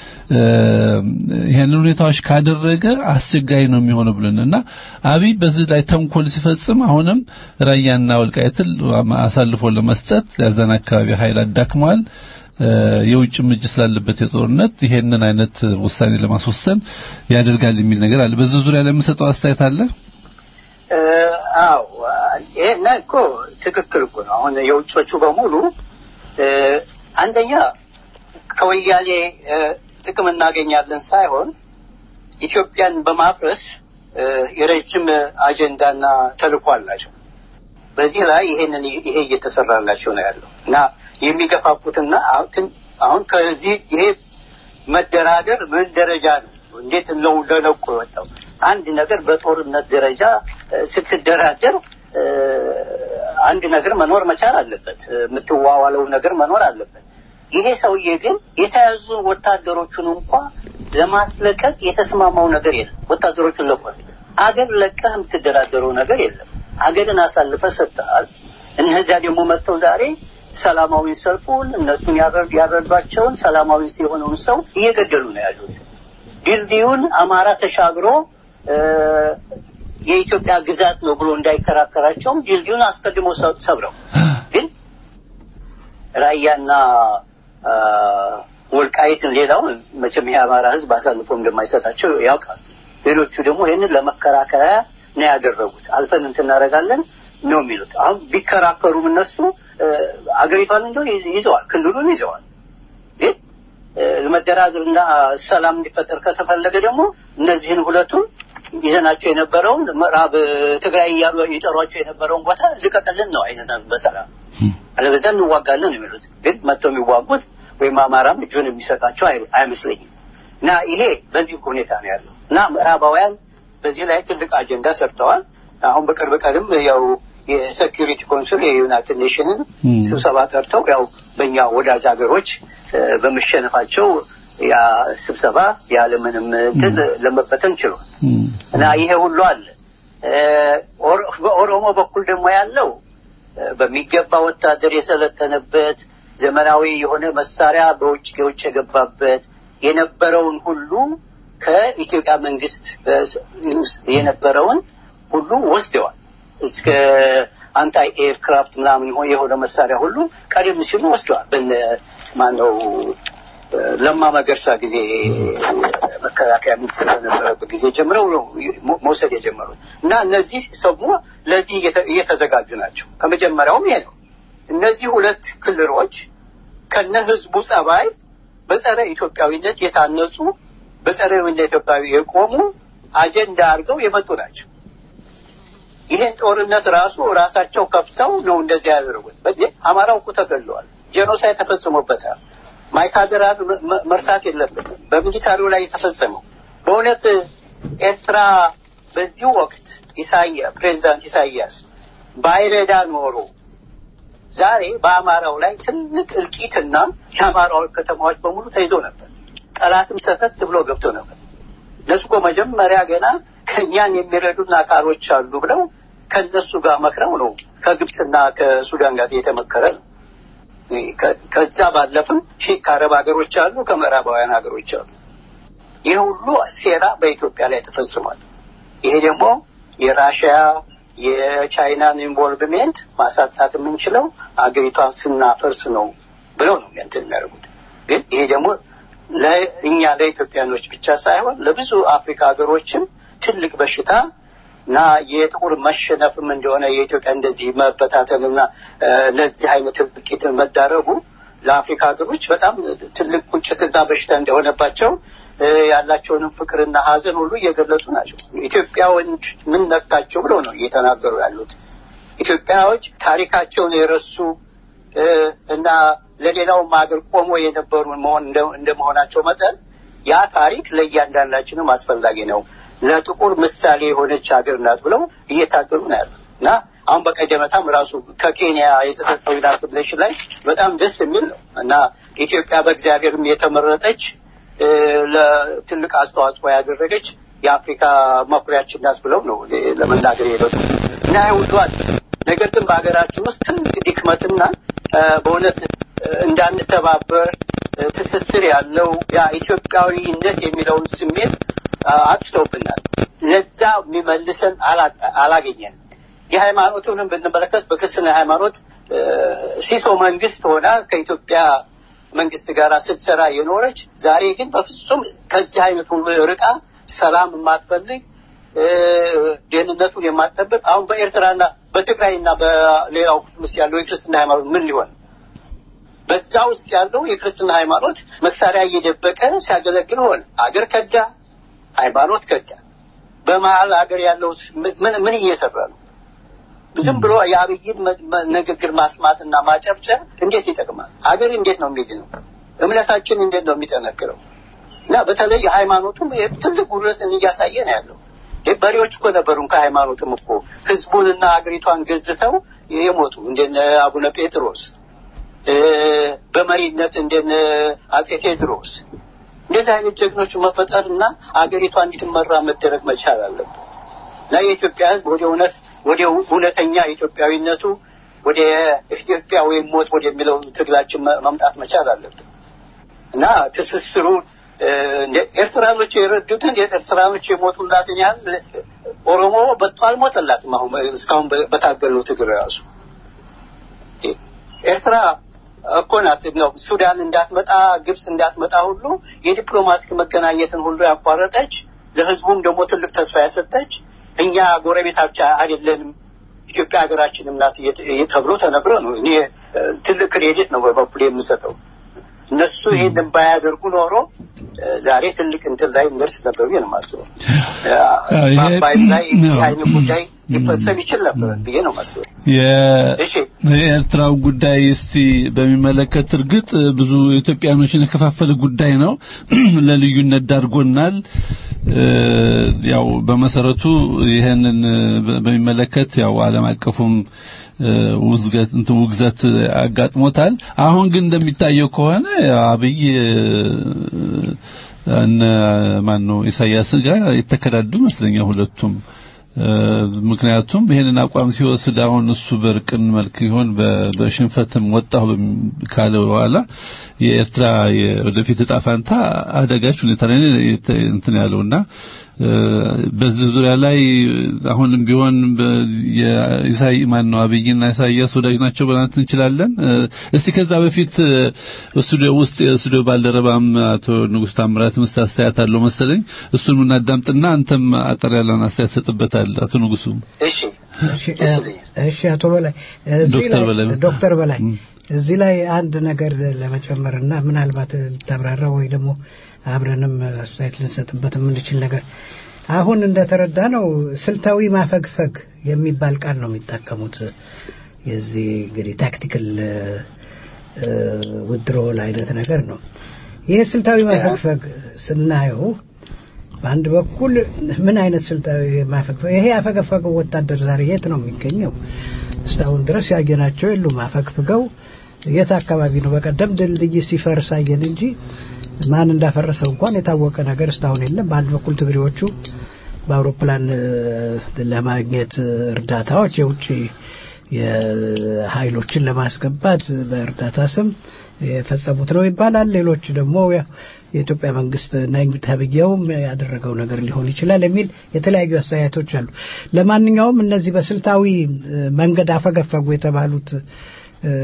ይሄንን ሁኔታዎች ካደረገ አስቸጋሪ ነው የሚሆነው ብለን እና አብይ በዚህ ላይ ተንኮል ሲፈጽም አሁንም ራያና ወልቃየትን አሳልፎ ለመስጠት ያዘን አካባቢ ኃይል አዳክሟል። የውጭም እጅ ስላለበት የጦርነት ይሄንን አይነት ውሳኔ ለማስወሰን ያደርጋል የሚል ነገር አለ። በዚህ ዙሪያ ላይ የምሰጠው አስተያየት አለ። አዎ ይሄን እኮ ትክክል እኮ ነው። አሁን የውጮቹ በሙሉ አንደኛ ከወያኔ ጥቅም እናገኛለን ሳይሆን ኢትዮጵያን በማፍረስ የረጅም አጀንዳና ተልዕኮ አላቸው። በዚህ ላይ ይሄንን ይሄ እየተሰራላቸው ነው ያለው እና የሚገፋፉትና አሁን ከዚህ ይሄ መደራደር ምን ደረጃ ነው? እንዴት ነው ለነቁ የወጣው? አንድ ነገር በጦርነት ደረጃ ስትደራደር አንድ ነገር መኖር መቻል አለበት። የምትዋዋለው ነገር መኖር አለበት። ይሄ ሰውዬ ግን የተያዙ ወታደሮቹን እንኳ ለማስለቀቅ የተስማማው ነገር የለም። ወታደሮቹን ለቋል። አገር ለቀህ የምትደራደረው ነገር የለም። አገርን አሳልፈ ሰጥተሃል። እነዚያ ደግሞ መጥተው ዛሬ ሰላማዊ ሰልፉን እነሱን ያረዷቸውን ሰላማዊ የሆነውን ሰው እየገደሉ ነው ያሉት። ድልድዩን አማራ ተሻግሮ የኢትዮጵያ ግዛት ነው ብሎ እንዳይከራከራቸውም ድልድዩን አስቀድሞ ሰብረው ግን ራያና ወልቃይትን ሌላውን መቼም የአማራ ሕዝብ አሳልፎ እንደማይሰጣቸው ያውቃል። ሌሎቹ ደግሞ ይህንን ለመከራከሪያ ነው ያደረጉት። አልፈን እንትን እናደርጋለን ነው የሚሉት። አሁን ቢከራከሩም እነሱ አገሪቷን እንደው ይዘዋል፣ ክልሉን ይዘዋል። ግን መደራደርና ሰላም እንዲፈጠር ከተፈለገ ደግሞ እነዚህን ሁለቱን ይዘናቸው የነበረውን ምዕራብ ትግራይ እያሉ የጠሯቸው የነበረውን ቦታ ልቀቅልን ነው አይነት በሰላም አለበዛ እንዋጋለን ነው የሚሉት። ግን መጥተው የሚዋጉት ወይም አማራም እጁን የሚሰጣቸው አይ- አይመስለኝም። እና ይሄ በዚህ ሁኔታ ነው ያለው እና ምዕራባውያን በዚህ ላይ ትልቅ አጀንዳ ሰርተዋል። አሁን በቅርብ ቀንም ያው የሴኪሪቲ ኮንሱል የዩናይትድ ኔሽንን ስብሰባ ጠርተው ያው በእኛ ወዳጅ ሀገሮች እ፣ በመሸነፋቸው ያ ስብሰባ ያለምንም እንትን ለመበተን ችሏል። እና ይሄ ሁሉ አለ። እ፣ ኦሮ- በኦሮሞ በኩል ደግሞ ያለው እ፣ በሚገባ ወታደር የሰለጠነበት ዘመናዊ የሆነ መሳሪያ በውጭ የውጭ የገባበት የነበረውን ሁሉ ከኢትዮጵያ መንግስት እ፣ ውስጥ የነበረውን ሁሉ ወስደዋል። እስከ አንታይ ኤርክራፍት ምናምን የሆ- የሆነ መሳሪያ ሁሉ ቀደም ሲሉ ወስደዋል። በነ ማነው እ፣ ለማ መገርሳ ጊዜ መከላከያ ሚኒስትር በነበረበት ጊዜ ጀምረው ነው መ- መውሰድ የጀመሩት እና እነዚህ ሰሙ ለዚህ እየተ- እየተዘጋጁ ናቸው። ከመጀመሪያውም ይሄ ነው። እነዚህ ሁለት ክልሎች ከነ ህዝቡ ጸባይ በጸረ ኢትዮጵያዊነት የታነጹ በጸረ ኢትዮጵያዊ የቆሙ አጀንዳ አድርገው የመጡ ናቸው። ይሄን ጦርነት ራሱ ራሳቸው ከፍተው ነው እንደዚህ ያደረጉት። በዚህ አማራው እኮ ተገለዋል። ጄኖሳይድ ተፈጽሞበታል። ማይካድራ መ- መ- መርሳት የለብንም። በሚሊታሪው ላይ የተፈጸመው በእውነት ኤርትራ በዚህ ወቅት ኢሳያ ፕሬዚዳንት ኢሳያስ ባይረዳ ኖሮ ዛሬ በአማራው ላይ ትልቅ እልቂትና የአማራው ከተማዎች በሙሉ ተይዘው ነበር። ጠላትም ሰተት ብሎ ገብቶ ነበር። እነሱ እኮ መጀመሪያ ገና ከእኛን የሚረዱን አካሎች አሉ ብለው ከእነሱ ጋር መክረው ነው ከግብፅና ከሱዳን ጋር የተመከረ ነው። ከ- ከዛ ባለፍም ሺህ ከአረብ ሀገሮች አሉ፣ ከምዕራባውያን ሀገሮች አሉ። ይህ ሁሉ ሴራ በኢትዮጵያ ላይ ተፈጽሟል። ይሄ ደግሞ የራሽያ የቻይናን ኢንቮልቭሜንት ማሳጣት የምንችለው አገሪቷን ስናፈርስ ነው ብለው ነው እንትን የሚያደርጉት። ግን ይሄ ደግሞ ለእኛ ለኢትዮጵያኖች ብቻ ሳይሆን ለብዙ አፍሪካ ሀገሮችም ትልቅ በሽታ እና የጥቁር መሸነፍም እንደሆነ የኢትዮጵያ እንደዚህ መበታተንና እ፣ ለዚህ አይነት እልቂት መዳረጉ ለአፍሪካ ሀገሮች በጣም ትልቅ ቁጭትና በሽታ እንደሆነባቸው እ፣ ያላቸውንም ፍቅርና ሐዘን ሁሉ እየገለጹ ናቸው። ኢትዮጵያዎች ምን ነካቸው ብለው ነው እየተናገሩ ያሉት። ኢትዮጵያዎች ታሪካቸውን የረሱ እ፣ እና ለሌላውም ሀገር ቆሞ የነበሩ መሆን እንደ- እንደመሆናቸው መጠን ያ ታሪክ ለእያንዳንዳችንም አስፈላጊ ነው፣ ለጥቁር ምሳሌ የሆነች ሀገር ናት ብለው እየታገሉ ነው ያሉት እና አሁን በቀደመታም ራሱ ከኬንያ የተሰጠው ዩናይትድ ኔሽን ላይ በጣም ደስ የሚል ነው እና ኢትዮጵያ በእግዚአብሔርም የተመረጠች እ፣ ለትልቅ አስተዋጽኦ ያደረገች የአፍሪካ መኩሪያችን ናት ብለው ነው ለመናገር የሄደው እና ይህ ሁሉ አለ። ነገር ግን በሀገራችን ውስጥ ትልቅ ድክመትና እ፣ በእውነት እ፣ እንዳንተባበር እ፣ ትስስር ያለው ያ ኢትዮጵያዊነት የሚለውን ስሜት አ፣ አጥፍተውብናል። ለዛ የሚመልሰን አላ- አላገኘንም። የሃይማኖቱንም ብንመለከት በክርስትና ሃይማኖት እ፣ ሲሶ መንግስት ሆና ከኢትዮጵያ መንግስት ጋር ስትሰራ የኖረች ዛሬ ግን በፍጹም ከዚህ አይነት ሁሉ ርቃ ሰላም የማትፈልግ እ፣ ደህንነቱን የማትጠብቅ አሁን በኤርትራና በትግራይና በሌላው ክፍል ውስጥ ያለው የክርስትና ሃይማኖት ምን ሊሆን ነው? በዛ ውስጥ ያለው የክርስትና ሃይማኖት መሳሪያ እየደበቀ ሲያገለግል ሆነ። አገር ከዳ፣ ሃይማኖት ከዳ። በመሀል ሀገር ያለው ምን ምን እየሰራ ነው? ዝም ብሎ የአብይን መ- መ- ንግግር ማስማትና ማጨብጨብ እንዴት ይጠቅማል? ሀገር እንዴት ነው የሚድነው? እምነታችን እንዴት ነው የሚጠነክረው? እና በተለይ ሃይማኖቱም ይሄ ትልቅ ጉድለትን እያሳየ ነው ያለው። ይህ በሬዎች እኮ ነበሩን ከሃይማኖትም እኮ ህዝቡንና ሀገሪቷን ገዝተው የሞቱ እንደነ አቡነ ጴጥሮስ እ፣ በመሪነት እንደነ አጼ ቴዎድሮስ እንደዚህ አይነት ጀግኖች መፈጠርና አገሪቷ እንድትመራ መደረግ መቻል አለበት እና የኢትዮጵያ ህዝብ ወደ እውነት ወደ እውነተኛ ኢትዮጵያዊነቱ ወደ ኢትዮጵያ ወይም ሞት ወደሚለው ትግላችን መ- መምጣት መቻል አለብን እና ትስስሩ እ፣ እንደ ኤርትራኖች የረዱትን ኤርትራኖች የሞቱላትን ያህል ኦሮሞ በቶ አልሞተላትም። አሁን እስካሁን በ- በታገሉ ትግል ራሱ ኤርትራ እኮ ናት ነው ሱዳን እንዳትመጣ ግብጽ እንዳትመጣ ሁሉ የዲፕሎማቲክ መገናኘትን ሁሉ ያቋረጠች ለህዝቡም ደግሞ ትልቅ ተስፋ ያሰጠች እኛ ጎረቤታቻ አይደለንም ኢትዮጵያ ሀገራችንም ናት እየተ- እየ- ተብሎ ተነግሮ ነው። እኔ እ፣ ትልቅ ክሬዲት ነው በበኩል የምሰጠው። እነሱ ይሄንን ባያደርጉ ኖሮ ዛሬ ትልቅ እንትን ላይ እንደርስ ነበር ብዬ ነው የማስበው። አዎ፣ ይሄ- በአባይም ላይ ይህ አዎ። አይነት ጉዳይ ሊፈጸም ይችል ነበር ብዬ ነው የማስበው። የ- እሺ የኤርትራው ጉዳይ እስቲ በሚመለከት እርግጥ ብዙ ኢትዮጵያኖችን የከፋፈለ ጉዳይ ነው። ለልዩነት ዳርጎናል። እ፣ ያው በመሰረቱ ይሄንን በ- በሚመለከት ያው ዓለም አቀፉም እ፣ ውዝገት እንትን ውግዘት አጋጥሞታል። አሁን ግን እንደሚታየው ከሆነ አብይ እ፣ እነ ማን ነው ኢሳያስ ጋር የተከዳዱ ይመስለኛል ሁለቱም እ፣ ምክንያቱም ይሄንን አቋም ሲወስድ አሁን እሱ በርቅን መልክ ይሆን በ- በሽንፈትም ወጣሁ በሚ- ካለ በኋላ የኤርትራ የወደፊት እጣ ፋንታ አደጋች ሁኔታ ላይ ነው የተ- እንትን ያለውና እ፣ በዚህ ዙሪያ ላይ አሁንም ቢሆን በ- የኢሳይ ማን ነው አብይና ኢሳያስ ወዳጅ ናቸው ብለን እንችላለን። እ፣ እስቲ ከዛ በፊት እ፣ ስቱዲዮ ውስጥ የስቱዲዮ ባልደረባም አቶ ንጉስ ታምራት ምስት አስተያየት አለው መሰለኝ እሱን እናዳምጥና አንተም አጠር ያለን አስተያየት ሰጥበታል አቶ ንጉሱ እሺ እሺ እሺ፣ አቶ በላይ እዚህ ዶክተር ላይ በላይ ዶክተር በላይ ም። እዚህ ላይ አንድ ነገር ለመጨመርና ምናልባት ልታብራራ ወይ ደግሞ አብረንም አስተያየት ልንሰጥበት የምንችል ነገር አሁን እንደተረዳ ነው ስልታዊ ማፈግፈግ የሚባል ቃል ነው የሚጠቀሙት። የዚህ እንግዲህ ታክቲካል ውድሮል አይነት ነገር ነው። ይህ ስልታዊ ማፈግፈግ ስናየው በአንድ በኩል ምን አይነት ስልታዊ ማፈግፈግ ይሄ ያፈገፈገው ወታደር ዛሬ የት ነው የሚገኘው? እስካሁን ድረስ ያየናቸው የሉም። አፈግፍገው የት አካባቢ ነው? በቀደም ድልድይ ሲፈርስ አየን እንጂ ማን እንዳፈረሰው እንኳን የታወቀ ነገር እስካሁን የለም። በአንድ በኩል ትግሬዎቹ በአውሮፕላን እ፣ ለማግኘት እርዳታዎች የውጭ የኃይሎችን ለማስገባት በእርዳታ ስም የፈጸሙት ነው ይባላል። ሌሎች ደግሞ ያው የኢትዮጵያ መንግስት ነኝ ተብዬውም ያደረገው ነገር ሊሆን ይችላል የሚል የተለያዩ አስተያየቶች አሉ። ለማንኛውም እነዚህ በስልታዊ እ፣ መንገድ አፈገፈጉ የተባሉት እ፣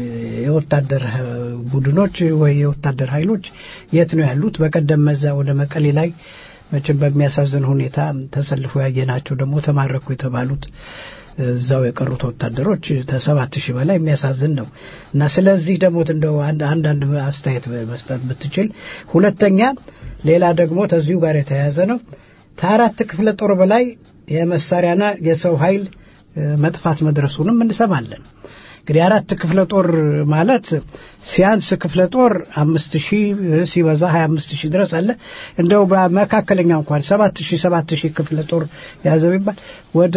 የወታደር እ፣ ቡድኖች ወይ የወታደር ኃይሎች የት ነው ያሉት? በቀደም መዛ ወደ መቀሌ ላይ መቼም በሚያሳዝን ሁኔታ ተሰልፈው ያየናቸው ደግሞ ተማረኩ የተባሉት እዛው የቀሩት ወታደሮች ከሰባት ሺህ በላይ የሚያሳዝን ነው እና ስለዚህ ደግሞ እንደው አንድ አንዳንድ አስተያየት መስጠት ብትችል። ሁለተኛ ሌላ ደግሞ ከዚሁ ጋር የተያያዘ ነው። ከአራት ክፍለ ጦር በላይ የመሳሪያና የሰው ኃይል እ፣ መጥፋት መድረሱንም እንሰማለን። እንግዲህ አራት ክፍለ ጦር ማለት ሲያንስ ክፍለ ጦር አምስት ሺህ ሲበዛ ሀያ አምስት ሺህ ድረስ አለ። እንደው በመካከለኛ እንኳን ሰባት ሺህ ሰባት ሺህ ክፍለ ጦር ያዘው ይባል ወደ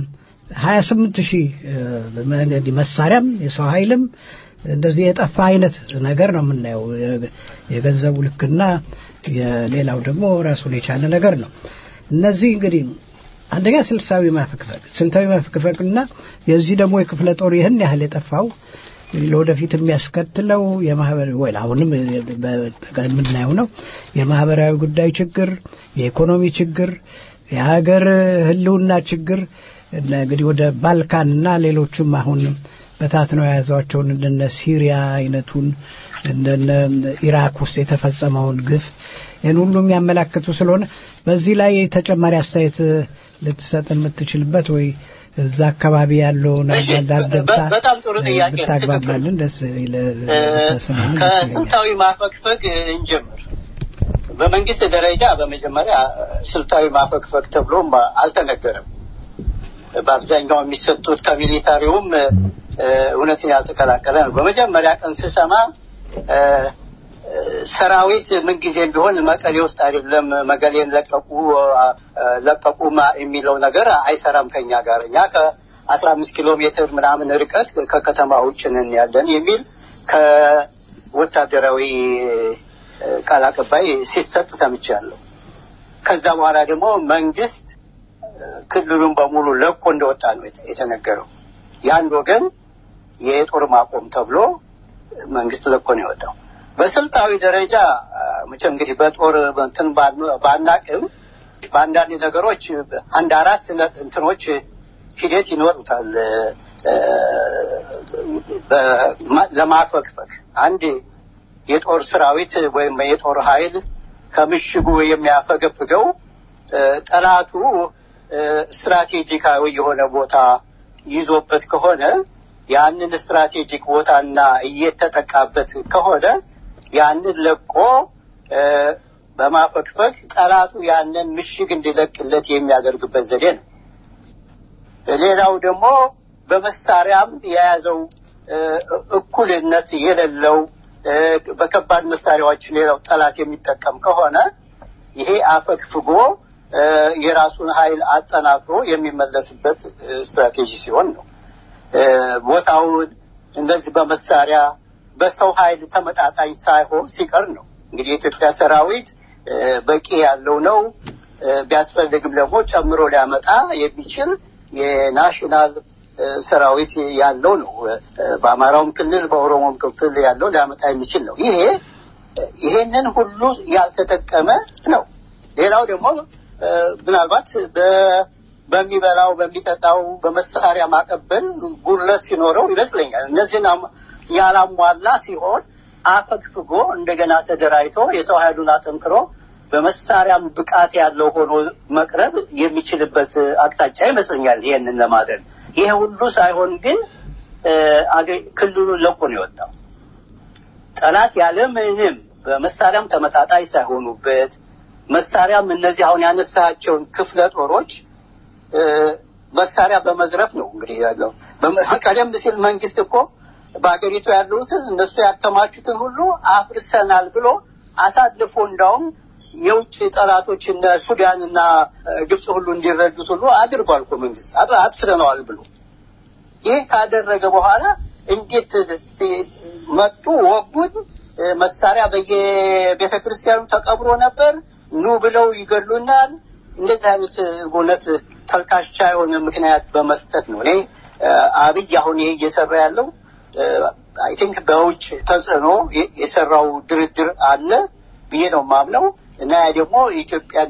ሀያ ስምንት ሺህ እንግዲህ መሳሪያም የሰው ኃይልም እንደዚህ የጠፋ አይነት ነገር ነው የምናየው። የገንዘቡ ልክና የሌላው ደግሞ ራሱን የቻለ ነገር ነው። እነዚህ እንግዲህ አንደኛ ስልታዊ ማፈግፈግ ስልታዊ ማፈግፈግና የዚህ ደግሞ የክፍለ ጦር ይህን ያህል የጠፋው ለወደፊት የሚያስከትለው የማህበር ወይ አሁንም የምናየው ነው የማህበራዊ ጉዳይ ችግር፣ የኢኮኖሚ ችግር፣ የሀገር ህልውና ችግር እና እንግዲህ ወደ ባልካን እና ሌሎችም አሁን በታት ነው የያዟቸውን እንደነ ሲሪያ አይነቱን እንደነ ኢራክ ውስጥ የተፈጸመውን ግፍ ይህን ሁሉ የሚያመላክቱ ስለሆነ በዚህ ላይ ተጨማሪ አስተያየት ልትሰጥ የምትችልበት ወይ እዛ አካባቢ ያለውን አንዳንድ ደብታ በጣም ጥሩ ጥያቄ ነው። ብታግባባልን ደስ ይለሰማል። ከስልታዊ ማፈግፈግ እንጀምር። በመንግስት ደረጃ በመጀመሪያ ስልታዊ ማፈግፈግ ተብሎም አልተነገረም። በአብዛኛው የሚሰጡት ከሚሊታሪውም እውነትን ያልተቀላቀለ ነው። በመጀመሪያ ቀን ስሰማ ሰራዊት ምንጊዜም ቢሆን መቀሌ ውስጥ አይደለም መቀሌን ለቀቁ ለቀቁ የሚለው ነገር አይሰራም ከኛ ጋር እኛ ከአስራ አምስት ኪሎ ሜትር ምናምን ርቀት ከከተማ ውጭ ነን ያለን የሚል ከወታደራዊ ቃል አቀባይ ሲሰጥ ሰምቻለሁ። ከዛ በኋላ ደግሞ መንግስት ክልሉን በሙሉ ለቆ እንደወጣ ነው የተነገረው። የአንድ ወገን የጦር ማቆም ተብሎ መንግስት ለቆ ነው የወጣው። በስልታዊ ደረጃ መቼም እንግዲህ በጦር እንትን ባናቅም በአንዳንድ ነገሮች አንድ አራት እንትኖች ሂደት ይኖሩታል ለማፈግፈግ አንድ የጦር ሰራዊት ወይም የጦር ኃይል ከምሽጉ የሚያፈገፍገው ጠላቱ ስትራቴጂካዊ የሆነ ቦታ ይዞበት ከሆነ ያንን ስትራቴጂክ ቦታና እየተጠቃበት ከሆነ ያንን ለቆ በማፈግፈግ ጠላቱ ያንን ምሽግ እንዲለቅለት የሚያደርግበት ዘዴ ነው። ሌላው ደግሞ በመሳሪያም የያዘው እ፣ እኩልነት የሌለው እ፣ በከባድ መሳሪያዎች ሌላው ጠላት የሚጠቀም ከሆነ ይሄ አፈግፍጎ እ፣ የራሱን ኃይል አጠናክሮ የሚመለስበት እ፣ ስትራቴጂ ሲሆን ነው። እ፣ ቦታውን እንደዚህ በመሳሪያ በሰው ኃይል ተመጣጣኝ ሳይሆን ሲቀር ነው። እንግዲህ የኢትዮጵያ ሰራዊት እ፣ በቂ ያለው ነው። እ፣ ቢያስፈልግም ደግሞ ጨምሮ ሊያመጣ የሚችል የናሽናል እ፣ ሰራዊት ያለው ነው። እ፣ በአማራውም ክልል በኦሮሞም ክፍል ያለው ሊያመጣ የሚችል ነው። ይሄ ይሄንን ሁሉ ያልተጠቀመ ነው። ሌላው ደግሞ እ፣ ምናልባት በ- በሚበላው በሚጠጣው በመሳሪያ ማቀበል ጉድለት ሲኖረው ይመስለኛል። እነዚህን አም- ያላሟላ ሲሆን አፈግፍጎ እንደገና ተደራጅቶ የሰው ኃይሉን አጠንክሮ በመሳሪያም ብቃት ያለው ሆኖ መቅረብ የሚችልበት አቅጣጫ ይመስለኛል። ይሄንን ለማድረግ ይሄ ሁሉ ሳይሆን ግን እ፣ አገ- ክልሉን ለቆ ነው የወጣው። ጠላት ያለ ምንም በመሳሪያም ተመጣጣኝ ሳይሆኑበት መሳሪያም እነዚህ አሁን ያነሳቸውን ክፍለ ጦሮች እ፣ መሳሪያ በመዝረፍ ነው እንግዲህ ያለው። በመ- ቀደም ሲል መንግስት እኮ በሀገሪቱ ያሉትን እነሱ ያከማቹትን ሁሉ አፍርሰናል ብሎ አሳልፎ እንዳውም የውጭ ጠላቶች እነ ሱዳን እና እ፣ ግብፅ ሁሉ እንዲረዱት ሁሉ አድርጓል እኮ መንግስት አጥ- አጥፍተነዋል ብሎ ይህ ካደረገ በኋላ እንዴት እ፣ መጡ ወጉን እ፣ መሳሪያ በየቤተ ክርስቲያኑ ተቀብሮ ነበር ኑ ብለው ይገሉናል እንደዚህ አይነት እ፣ እውነት ተልካሻ የሆነ ምክንያት በመስጠት ነው እኔ እ፣ አብይ አሁን ይሄ እየሰራ ያለው አይ ቲንክ በውጭ ተጽዕኖ የ- የሰራው ድርድር አለ ብዬ ነው የማምነው እና ያ ደግሞ የኢትዮጵያን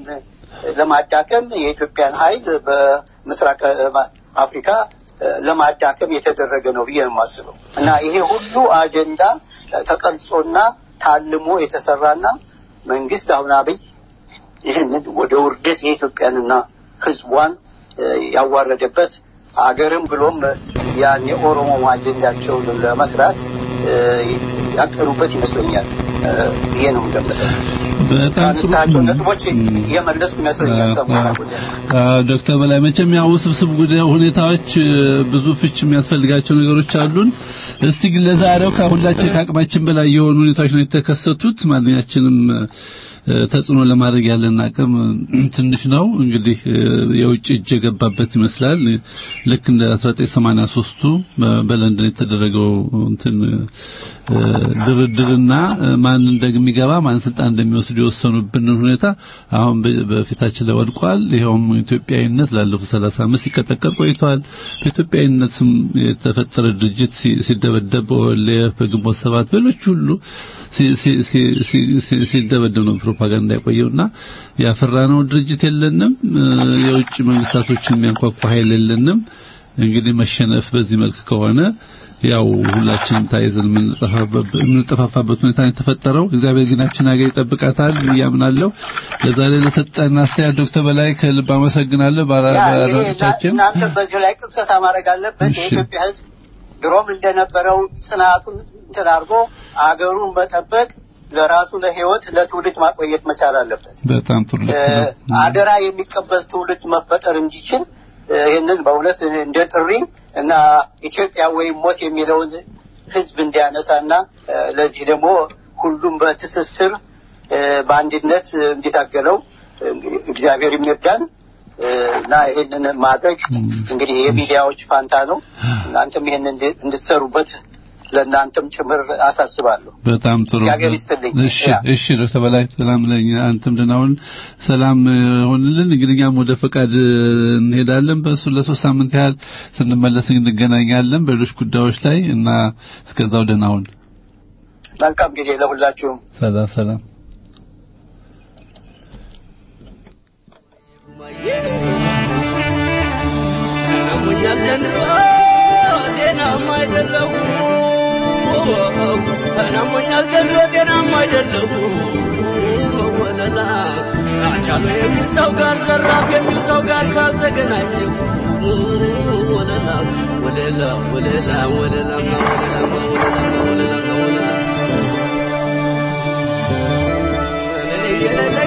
ለማዳከም የኢትዮጵያን ኃይል በምስራቅ አፍሪካ እ፣ ለማዳከም የተደረገ ነው ብዬ ነው የማስበው እና ይሄ ሁሉ አጀንዳ ተቀርጾና ታልሞ የተሰራና መንግስት አሁን አብይ ይህንን ወደ ውርደት የኢትዮጵያንና ሕዝቧን እ፣ ያዋረደበት አገርም ብሎም ያን የኦሮሞ አጀንዳቸውን ለመስራት እ፣ ያቀዱበት ይመስለኛል እ፣ ብዬ ነው የምገምተው። በጣም ጥሩ ካነሳቸው ነጥቦች የመለስኩ ይመስለኛል። ተሞላ ጎደል። አዎ ዶክተር በላይ መቼም ያው ውስብስብ ጉዳይ ሁኔታዎች እ፣ ብዙ ፍች የሚያስፈልጋቸው ነገሮች አሉን። እስቲ ግን ለዛሬው ከሁላችን ከአቅማችን በላይ የሆኑ ሁኔታዎች ነው የተከሰቱት። ማንኛችንም እ፣ ተጽዕኖ ለማድረግ ያለን አቅም እ፣ ትንሽ ነው። እንግዲህ እ፣ የውጭ እጅ የገባበት ይመስላል። ልክ እንደ 1983ቱ በ- በለንደን የተደረገው እንትን እ፣ ድርድርና እ፣ ማን እንደሚገባ ማን ስልጣን እንደሚወስድ የወሰኑብንን ሁኔታ አሁን በ- በፊታችን ላይ ወድቋል። ይኸውም ኢትዮጵያዊነት ላለፉት 30 ዓመት ሲቀጠቀጥ ቆይቷል። በኢትዮጵያዊነት ስም የተፈጠረ ድርጅት ሲ- ሲደበደብ በወልፍ በግንቦት ሰባት በሌሎች ሁሉ ሲ- ሲ- ሲ- ሲ- ሲ- ሲደበደብ ነው ፕሮፓጋንዳ የቆየውና ያፈራነው ድርጅት የለንም። እ፣ የውጭ መንግስታቶችን የሚያንኳኳ ኃይል የለንም። እንግዲህ መሸነፍ በዚህ መልክ ከሆነ ያው ሁላችንም ታይዘን የምንጠፋበት የምንጠፋፋበት ሁኔታ ነው የተፈጠረው። እግዚአብሔር ግናችን ሀገር ይጠብቃታል ብዬ አምናለሁ። ለዛሬ ለሰጠን አስተያየት ዶክተር በላይ ከልብ አመሰግናለሁ። ባራ- ያ እንግዲህ ባራዶቻችን እናንተ በዚህ ላይ ቅስቀሳ ማድረግ አለበት። እሺ። የኢትዮጵያ ሕዝብ ድሮም እንደነበረው ጽናቱን እንትን አድርጎ አገሩን መጠበቅ ለራሱ ለህይወት ለትውልድ ማቆየት መቻል አለበት። በጣም ጥሩ ልክ እ፣ ነው። አደራ የሚቀበል ትውልድ መፈጠር እንዲችል እ፣ ይህንን በእውነት እንደ ጥሪ እና ኢትዮጵያ ወይም ሞት የሚለውን ህዝብ እንዲያነሳና እ፣ ለዚህ ደግሞ ሁሉም በትስስር እ፣ በአንድነት እንዲታገለው እንግዲህ እግዚአብሔር የሚርዳን እ፣ እና ይህንን ማድረግ እንግዲህ የሚዲያዎች ፋንታ ነው። እናንተም ይህንን እንድ- እንድትሰሩበት ለእናንተም ጭምር አሳስባለሁ። በጣም ጥሩ እግዚአብሔር ይስጥልኝ። እሺ ያ። እሺ ዶክተር በላይ ሰላም ለኛ አንተም ደህና ሁን ሰላም እ፣ ሆንልን እንግዲህ እኛም ወደ ፈቃድ እ፣ እንሄዳለን በእሱ ለሶስት ሳምንት ያህል ስንመለስ እንገናኛለን በሌሎች ጉዳዮች ላይ እና እስከዛው ደህና ሁን መልካም ጊዜ ለሁላችሁም። ሰላም ሰላም ናሙኛል ዘንድሮ ጤናማ አይደለሁ ናሙኛል ዘንድሮ ጤናማ አይደለሁ ወለላ አጫሉ የሚል ሰው ጋር ዘራፍ የሚል ሰው ጋር ካልተገናኘሁ ወለላ ወለላ ወለላ ወለላማ ወለላማ ወለላማ ወለላማ ወለላ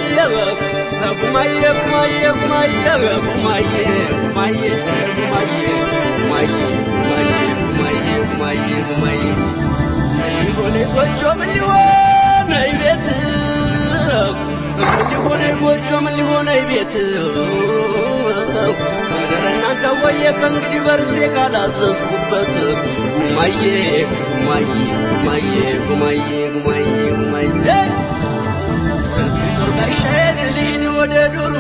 ከእንግዲህ በርሴ ካላዘዝኩበት ጉማዬ ጉማዬ ጉማዬ ጉማዬ ጉማዬ ጉማዬ ጦርጋሻዬን ልሂድ ወደ ዱሩ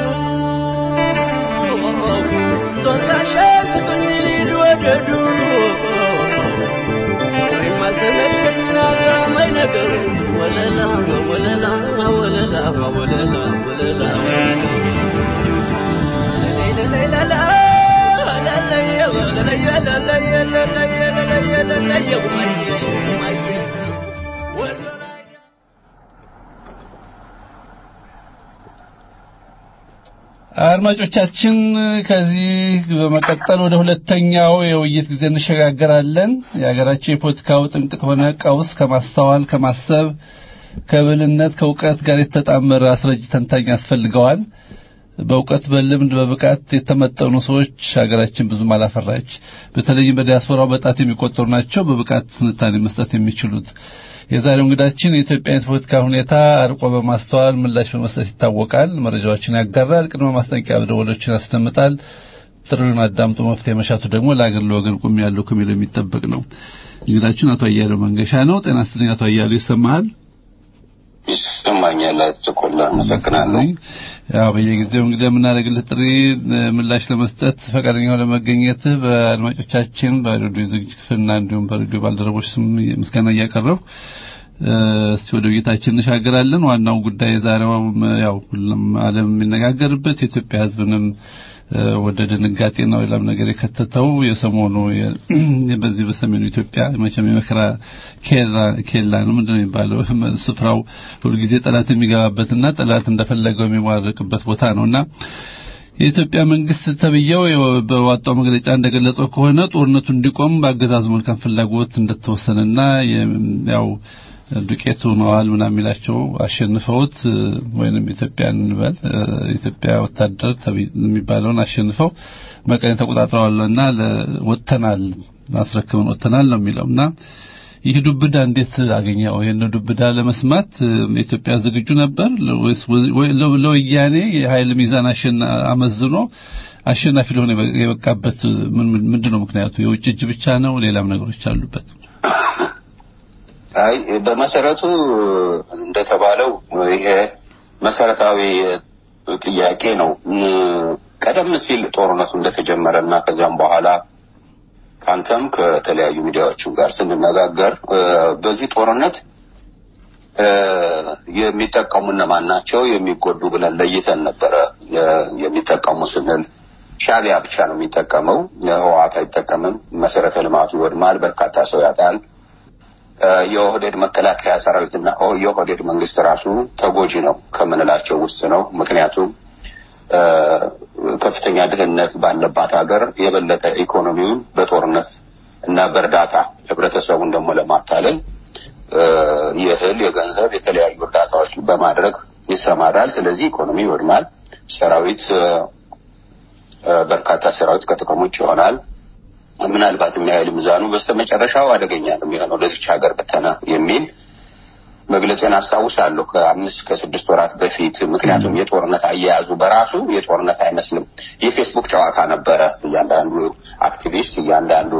ጦርጋሻዬን ስጡኝ ልሂድ ወደ ዱሩ ወይም አልተመቸኝና ግራመኝ ነገር ወለላ ወለላ ወለላ ወለላ ወለላ ለለላ አድማጮቻችን ከዚህ በመቀጠል ወደ ሁለተኛው የውይይት ጊዜ እንሸጋገራለን። የሀገራችን የፖለቲካው ጥንቅጥ ሆነ ቀውስ ከማስተዋል ከማሰብ ከብልነት ከእውቀት ጋር የተጣመረ አስረጅ ተንታኝ ያስፈልገዋል። በእውቀት በልምድ በብቃት የተመጠኑ ሰዎች ሀገራችን ብዙም አላፈራች። በተለይም በዲያስፖራው በጣት የሚቆጠሩ ናቸው በብቃት ትንታኔ መስጠት የሚችሉት። የዛሬው እንግዳችን የኢትዮጵያ የፖለቲካ ሁኔታ አርቆ በማስተዋል ምላሽ በመስጠት ይታወቃል። መረጃዎችን ያጋራል፣ ቅድመ ማስጠንቀቂያ ደወሎችን ያስደምጣል። ጥሪውን አዳምጦ መፍትሄ መሻቱ ደግሞ ለአገር ለወገን ቁም ያለው ከሚለው የሚጠበቅ ነው። እንግዳችን አቶ አያሌው መንገሻ ነው። ጤና ይስጥልኝ አቶ አያሌው ይሰማሃል? ይሰማኛል። ተቆላ አመሰግናለሁ። ያው በየጊዜው እንግዲህ የምናደርግልህ ጥሪ ምላሽ ለመስጠት ፈቃደኛ ሆነ መገኘትህ በአድማጮቻችን በሬዲዮ ዝግጅት ክፍልና እንዲሁም በሬዲዮ ባልደረቦች ስም ምስጋና እያቀረብኩ እስቲ ወደ ውይይታችን እንሻገራለን። ዋናው ጉዳይ ዛሬው ያው ሁሉም ዓለም የሚነጋገርበት የኢትዮጵያ ሕዝብንም ወደ ድንጋጤና ሌላም ነገር የከተተው የሰሞኑ በዚህ በሰሜኑ ኢትዮጵያ መቼም የመከራ ኬላ ነው ምንድን ነው የሚባለው ስፍራው ሁልጊዜ ጠላት የሚገባበትና ጠላት እንደፈለገው የሚሟርቅበት ቦታ ነውና የኢትዮጵያ መንግስት ተብየው በዋጣው መግለጫ እንደገለጸው ከሆነ ጦርነቱ እንዲቆም በአገዛዙ መልካም ፍላጎት እንደተወሰነና ያው ዱቄቱ ነዋል ምናምን የሚላቸው አሸንፈውት ወይንም ኢትዮጵያን እንበል ኢትዮጵያ ወታደር የሚባለውን አሸንፈው መቀሌን ተቆጣጥረዋልና ወጥተናል አስረክበን ወጥተናል ነው የሚለውና ይህ ዱብዳ እንዴት አገኘው? ይሄን ዱብዳ ለመስማት ኢትዮጵያ ዝግጁ ነበር ወይስ ለወያኔ የኃይል ሚዛን አሸና አመዝኖ አሸናፊ ሊሆን የበቃበት ምንድን ነው ምክንያቱ? የውጭ እጅ ብቻ ነው? ሌላም ነገሮች አሉበት? አይ በመሰረቱ እንደተባለው ይሄ መሰረታዊ ጥያቄ ነው። ቀደም ሲል ጦርነቱ እንደተጀመረ እና ከዚያም በኋላ ከአንተም ከተለያዩ ሚዲያዎችም ጋር ስንነጋገር በዚህ ጦርነት የሚጠቀሙ እነማን ናቸው የሚጎዱ ብለን ለይተን ነበረ። የሚጠቀሙ ስንል ሻቢያ ብቻ ነው የሚጠቀመው፣ ህወሓት አይጠቀምም። መሰረተ ልማቱ ይወድማል፣ በርካታ ሰው ያጣል። የኦህዴድ መከላከያ ሰራዊትና የኦህዴድ መንግስት ራሱ ተጎጂ ነው ከምንላቸው ውስጥ ነው። ምክንያቱም ከፍተኛ ድህነት ባለባት ሀገር የበለጠ ኢኮኖሚውን በጦርነት እና በእርዳታ ህብረተሰቡን ደግሞ ለማታለል የእህል፣ የገንዘብ፣ የተለያዩ እርዳታዎች በማድረግ ይሰማራል። ስለዚህ ኢኮኖሚ ይወድማል። ሰራዊት በርካታ ሰራዊት ከጥቅም ውጭ ይሆናል። ምናልባትም የኃይል ሚዛኑ በስተመጨረሻው አደገኛ ነው የሚሆነው ለዚች ሀገር ብተና የሚል መግለጽን አስታውሳለሁ ከአምስት ከስድስት ወራት በፊት። ምክንያቱም የጦርነት አያያዙ በራሱ የጦርነት አይመስልም። የፌስቡክ ጨዋታ ነበረ። እያንዳንዱ አክቲቪስት፣ እያንዳንዱ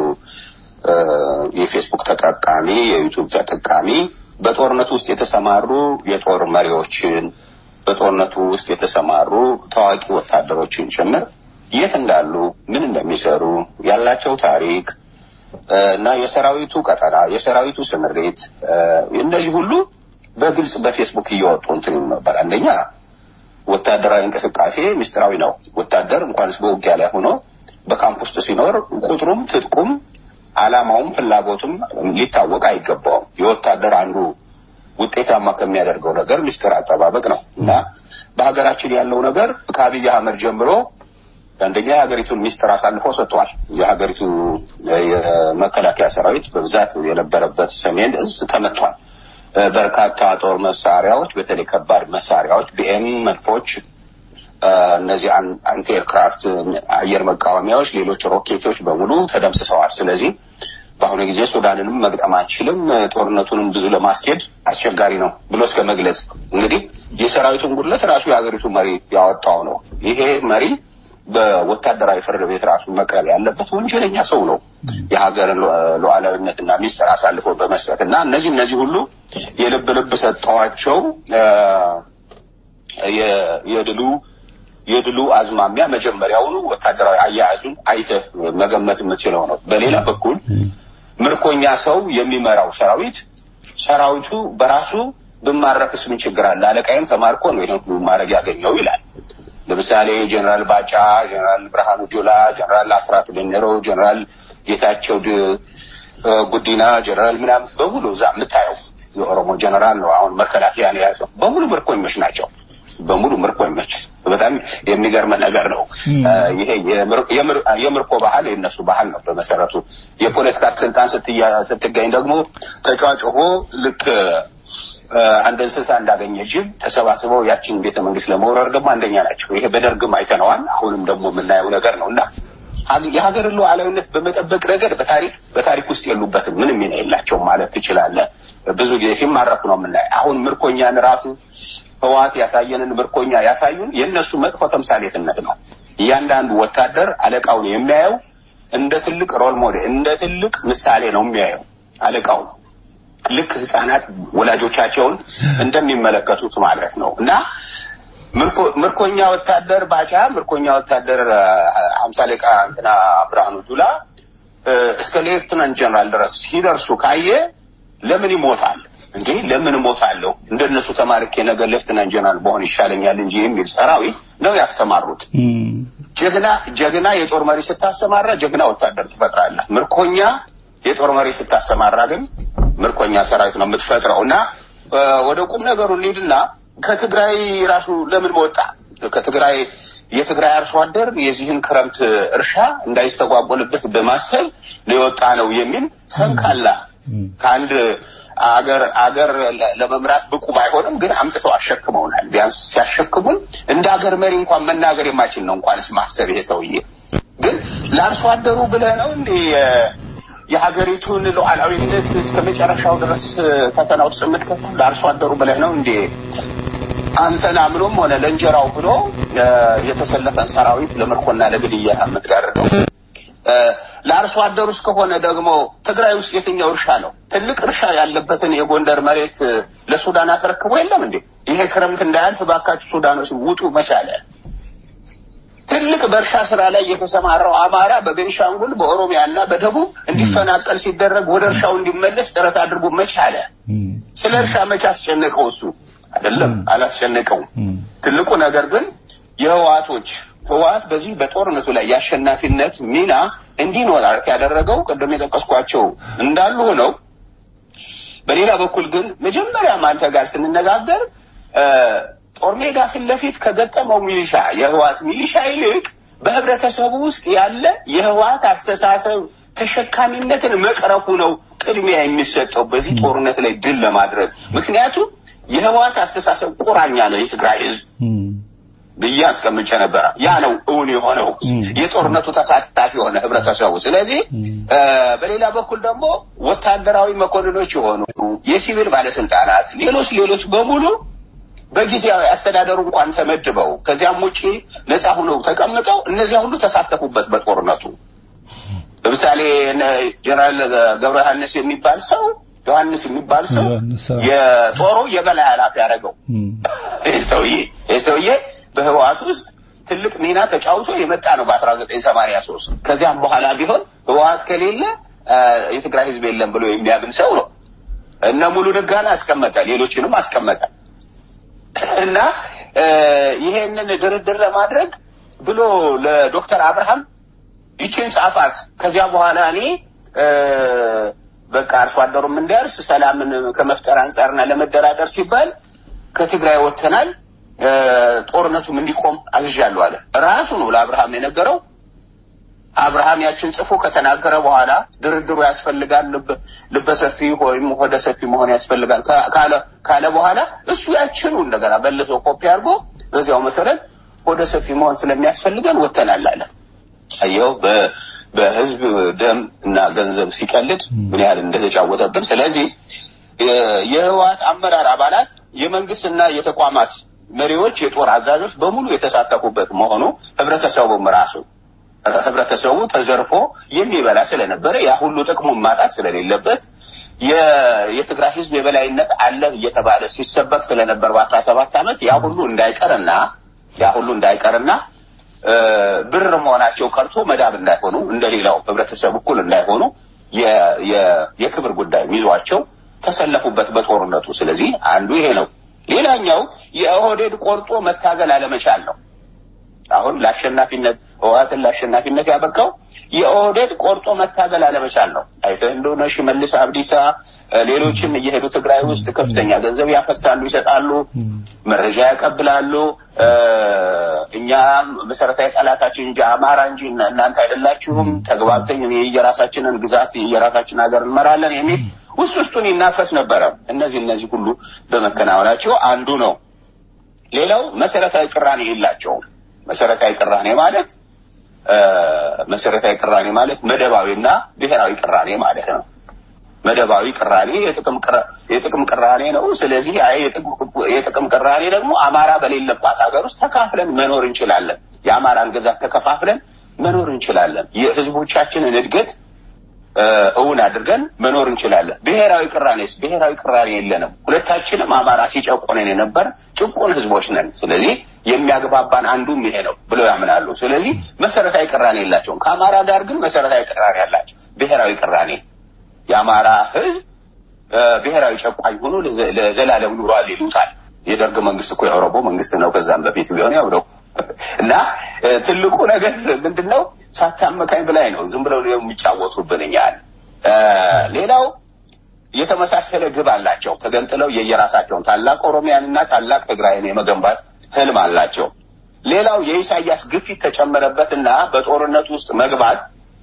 የፌስቡክ ተጠቃሚ፣ የዩቱብ ተጠቃሚ በጦርነቱ ውስጥ የተሰማሩ የጦር መሪዎችን በጦርነቱ ውስጥ የተሰማሩ ታዋቂ ወታደሮችን ጭምር የት እንዳሉ ምን እንደሚሰሩ ያላቸው ታሪክ እና የሰራዊቱ ቀጠና የሰራዊቱ ስምሬት እነዚህ ሁሉ በግልጽ በፌስቡክ እየወጡ እንትን ይሉ ነበር። አንደኛ ወታደራዊ እንቅስቃሴ ምስጢራዊ ነው። ወታደር እንኳንስ በውጊያ ላይ ሆኖ በካምፕ ውስጥ ሲኖር ቁጥሩም ትጥቁም ዓላማውም ፍላጎቱም ሊታወቅ አይገባውም። የወታደር አንዱ ውጤታማ ከሚያደርገው ነገር ምስጢር አጠባበቅ ነው እና በሀገራችን ያለው ነገር ከአብይ አህመድ ጀምሮ አንደኛ የሀገሪቱን ሚስጥር አሳልፎ ሰጥቷል። የሀገሪቱ የመከላከያ ሰራዊት በብዛት የነበረበት ሰሜን እዝ ተመቷል። እ፣ በርካታ ጦር መሳሪያዎች በተለይ ከባድ መሳሪያዎች ቢኤም መድፎች እ፣ እነዚህ አን- አንቲ ኤርክራፍት አየር መቃወሚያዎች ሌሎች ሮኬቶች በሙሉ ተደምስሰዋል ስለዚህ በአሁኑ ጊዜ ሱዳንንም መግጠም አንችልም እ፣ ጦርነቱንም ብዙ ለማስኬድ አስቸጋሪ ነው ብሎ እስከ መግለጽ እንግዲህ የሰራዊቱን ጉድለት ራሱ የሀገሪቱ መሪ ያወጣው ነው ይሄ መሪ በወታደራዊ ፍርድ ቤት ራሱ መቅረብ ያለበት ወንጀለኛ ሰው ነው የሀገርን ሉ- ሉዓላዊነትና ሚስጥር አሳልፎ በመስጠት እና እነዚህ እነዚህ ሁሉ የልብ ልብ ሰጠዋቸው እ፣ የ- የድሉ የድሉ አዝማሚያ መጀመሪያውኑ ወታደራዊ አያያዙን አይተህ መገመት የምትችለው ነው። በሌላ በኩል ምርኮኛ ሰው የሚመራው ሰራዊት ሰራዊቱ በራሱ ብማረክስ ምን ችግር አለ? አለቃይም ተማርኮ ነው ይሄን ሁሉ ማድረግ ያገኘው ይላል። ለምሳሌ ጀነራል ባጫ፣ ጀነራል ብርሃኑ ጁላ፣ ጀነራል አስራት ደነሮ፣ ጀነራል ጌታቸው ድ- እ፣ ጉዲና፣ ጀነራል ምናምን በሙሉ እዛ የምታየው የኦሮሞ ጀነራል ነው። አሁን መከላከያ ነው የያዘው። በሙሉ ምርኮኞች ናቸው። በሙሉ ምርኮኞች። በጣም የሚገርም ነገር ነው። እ፣ ይሄ የምር- የምር- የምርኮ ባህል የእነሱ ባህል ነው በመሰረቱ። የፖለቲካ ስልጣን ስትያ- ስትገኝ ደግሞ ተጫጭሆ ልክ እ፣ አንድ እንስሳ እንዳገኘ ጅብ ተሰባስበው ያችን ቤተ መንግስት ለመውረር ደግሞ አንደኛ ናቸው። ይሄ በደርግም አይተነዋል። አሁንም ደግሞ የምናየው ነገር ነው እና ሀገ- የሀገርን ሉዓላዊነት በመጠበቅ ረገድ በታሪክ በታሪክ ውስጥ የሉበትም። ምንም ሚና የላቸውም ማለት ትችላለህ። ብዙ ጊዜ ሲማረኩ ነው የምናየው። አሁን ምርኮኛን ራሱ ህወሓት ያሳየንን ምርኮኛ ያሳዩን የእነሱ መጥፎ ተምሳሌትነት ነው። እያንዳንዱ ወታደር አለቃውን የሚያየው እንደ ትልቅ ሮል ሞዴል እንደ ትልቅ ምሳሌ ነው የሚያየው አለቃውን ልክ ህጻናት ወላጆቻቸውን እንደሚመለከቱት ማለት ነው እና ምርኮ- ምርኮኛ ወታደር ባጫ ምርኮኛ ወታደር ሀምሳ አለቃ እንትና ብርሃኑ ጁላ እ፣ እስከ ሌፍትናንት ጀነራል ድረስ ሲደርሱ ካየ ለምን ይሞታል እንዴ ለምን እሞታለሁ እንደነሱ ተማርኬ ነገር ሌፍትናንት ጀነራል በሆን ይሻለኛል እንጂ የሚል ሰራዊት ነው ያስተማሩት ጀግና ጀግና የጦር መሪ ስታሰማራ ጀግና ወታደር ትፈጥራለህ። ምርኮኛ የጦር መሪ ስታሰማራ ግን ምርኮኛ ሰራዊት ነው የምትፈጥረው እና እ፣ ወደ ቁም ነገሩ እንሂድና ከትግራይ ራሱ ለምን ወጣ? ከትግራይ የትግራይ አርሶ አደር የዚህን ክረምት እርሻ እንዳይስተጓጎልበት በማሰብ ሊወጣ ነው የሚል ሰንካላ ከአንድ አገር አገር ለ- ለመምራት ብቁ ባይሆንም ግን አምጥተው አሸክመውናል። ቢያንስ ሲያሸክሙን እንደ አገር መሪ እንኳን መናገር የማይችል ነው እንኳንስ ማሰብ ይሄ ሰውዬ ግን ለአርሶ አደሩ ብለህ ነው እንዴ የ- የሀገሪቱን ሉዓላዊነት እስከ መጨረሻው ድረስ ፈተና ውስጥ የምትከተው ለአርሶ አደሩ ብለህ ነው እንዴ አንተን አምኖም ሆነ ለእንጀራው ብሎ እ፣ የተሰለፈን ሰራዊት ለምርኮና ለግድያ የምትዳርገው እ፣ ለአርሶ አደሩ እስከሆነ ደግሞ ትግራይ ውስጥ የትኛው እርሻ ነው? ትልቅ እርሻ ያለበትን የጎንደር መሬት እ፣ ለሱዳን አስረክቦ የለም እንዴ? ይሄ ክረምት እንዳያልፍ ባካችሁ ሱዳኖች ውጡ መቻለ። ትልቅ በእርሻ ስራ ላይ የተሰማራው አማራ በቤንሻንጉል በኦሮሚያ እና በደቡብ እንዲፈናቀል ሲደረግ ወደ እርሻው እንዲመለስ ጥረት አድርጎ መቻለ። ስለ እርሻ መቼ አስጨነቀው? እሱ አይደለም አላስጨነቀውም። ትልቁ ነገር ግን የህወሓቶች ህወሓት በዚህ በጦርነቱ ላይ የአሸናፊነት ሚና እንዲኖር ያደረገው ቅድም የጠቀስኳቸው እንዳሉ ሆነው በሌላ በኩል ግን መጀመሪያም አንተ ጋር ስንነጋገር እ፣ ጦር ሜዳ ፊት ለፊት ከገጠመው ሚሊሻ የህወሓት ሚሊሻ ይልቅ በህብረተሰቡ ውስጥ ያለ የህወሓት አስተሳሰብ ተሸካሚነትን መቅረፉ ነው ቅድሚያ የሚሰጠው በዚህ ጦርነት ላይ ድል ለማድረግ ምክንያቱም የህወሓት አስተሳሰብ ቁራኛ ነው የትግራይ ህዝብ ብዬ አስቀምጬ ነበረ። ያ ነው እውን የሆነው የጦርነቱ ተሳታፊ የሆነ ህብረተሰቡ። ስለዚህ እ፣ በሌላ በኩል ደግሞ ወታደራዊ መኮንኖች የሆኑ የሲቪል ባለስልጣናት፣ ሌሎች ሌሎች በሙሉ በጊዜያዊ አስተዳደሩ እንኳን ተመድበው ከዚያም ውጪ ነፃ ሆነው ተቀምጠው እነዚያ ሁሉ ተሳተፉበት በጦርነቱ። ለምሳሌ እነ ጀነራል ገብረ ዮሐንስ የሚባል ሰው ዮሐንስ የሚባል ሰው ዮሐንስ፣ አዎ። የጦሩ የበላይ ኃላፊ ያደረገው ይህ ሰውዬ ይህ ሰውዬ በህወሓት ውስጥ ትልቅ ሚና ተጫውቶ የመጣ ነው በ1983 ከዚያም በኋላ ቢሆን ህወሓት ከሌለ አ፣ የትግራይ ህዝብ የለም ብሎ የሚያምን ሰው ነው። እነ ሙሉ ንጋን አስቀመጠ፣ ሌሎችንም አስቀመጠ እና እ፣ ይሄንን ድርድር ለማድረግ ብሎ ለዶክተር አብርሃም ይችን ጻፋት። ከዚያ በኋላ እኔ እ፣ በቃ አርሶ አደሩም እንዲያርስ ሰላምን ከመፍጠር አንጻርና ለመደራደር ሲባል ከትግራይ ወጥተናል እ፣ ጦርነቱም እንዲቆም አዝዣለሁ አለ። ራሱ ነው ለአብርሃም የነገረው። አብርሃም ያችን ጽፎ ከተናገረ በኋላ ድርድሩ ያስፈልጋል፣ ልበሰፊ ወይም ሆደ ሰፊ መሆን ያስፈልጋል ካለ ካለ በኋላ እሱ ያችኑ እንደገና መልሶ ኮፒ አድርጎ በዚያው መሰረት ሆደ ሰፊ መሆን ስለሚያስፈልገን ወተናል አለ። አየው በህዝብ ደም እና ገንዘብ ሲቀልድ ምን ያህል እንደተጫወተብን። ስለዚህ የህወሓት አመራር አባላት የመንግስትና የተቋማት መሪዎች፣ የጦር አዛዦች በሙሉ የተሳተፉበት መሆኑ ህብረተሰቡም ራሱ ህብረተሰቡ ተዘርፎ የሚበላ ስለነበረ ያ ሁሉ ጥቅሙን ማጣት ስለሌለበት የትግራይ ህዝብ የበላይነት አለ እየተባለ ሲሰበክ ስለነበር በአስራ ሰባት ዓመት ያ ሁሉ እንዳይቀርና ያ ሁሉ እንዳይቀርና ብር መሆናቸው ቀርቶ መዳብ እንዳይሆኑ እንደሌላው ህብረተሰብ እኩል እንዳይሆኑ የክብር ጉዳይ ይዟቸው ተሰለፉበት በጦርነቱ። ስለዚህ አንዱ ይሄ ነው። ሌላኛው የኦህዴድ ቆርጦ መታገል አለመቻል ነው። አሁን ለአሸናፊነት ህወሓትን ለአሸናፊነት ያበቃው የኦህዴድ ቆርጦ መታገል አለመቻል ነው። አይተህ እንደሆነ ሽመልስ አብዲሳ ሌሎችም እየሄዱ ትግራይ ውስጥ ከፍተኛ ገንዘብ ያፈሳሉ፣ ይሰጣሉ፣ መረጃ ያቀብላሉ። እኛ መሰረታዊ ጠላታችን እንጂ አማራ እንጂ እናንተ አይደላችሁም፣ ተግባብተን የራሳችንን ግዛት የራሳችን ሀገር እንመራለን የሚል ውስጥ ውስጡን ይናፈስ ነበረ። እነዚህ እነዚህ ሁሉ በመከናወናቸው አንዱ ነው። ሌላው መሰረታዊ ቅራኔ የላቸውም። መሰረታዊ ቅራኔ ማለት መሰረታዊ ቅራኔ ማለት መደባዊና ብሔራዊ ቅራኔ ማለት ነው። መደባዊ ቅራኔ የጥቅም ቅራኔ ነው። ስለዚህ የጥቅም ቅራኔ ደግሞ አማራ በሌለባት ሀገር ውስጥ ተካፍለን መኖር እንችላለን። የአማራን ግዛት ተከፋፍለን መኖር እንችላለን። የህዝቦቻችንን እድገት እውን አድርገን መኖር እንችላለን። ብሔራዊ ቅራኔስ? ብሔራዊ ቅራኔ የለንም። ሁለታችንም አማራ ሲጨቆነን የነበር ጭቁን ህዝቦች ነን። ስለዚህ የሚያግባባን አንዱም ይሄ ነው ብለው ያምናሉ። ስለዚህ መሰረታዊ ቅራኔ የላቸውም። ከአማራ ጋር ግን መሰረታዊ ቅራኔ ያላቸው ብሔራዊ ቅራኔ የአማራ ህዝብ ብሔራዊ ጨቋኝ ሆኖ ለዘላለም ኑሯል ይሉታል። የደርግ መንግስት እኮ የኦሮሞ መንግስት ነው። ከዛም በፊት ቢሆን ያው ነው እና ትልቁ ነገር ምንድን ነው? ሳታመካኝ ብላይ ነው ዝም ብለው የሚጫወቱብን እኛን። ሌላው የተመሳሰለ ግብ አላቸው። ተገንጥለው የየራሳቸውን ታላቅ ኦሮሚያንና ታላቅ ትግራይን የመገንባት ህልም አላቸው። ሌላው የኢሳያስ ግፊት ተጨመረበትና በጦርነት ውስጥ መግባት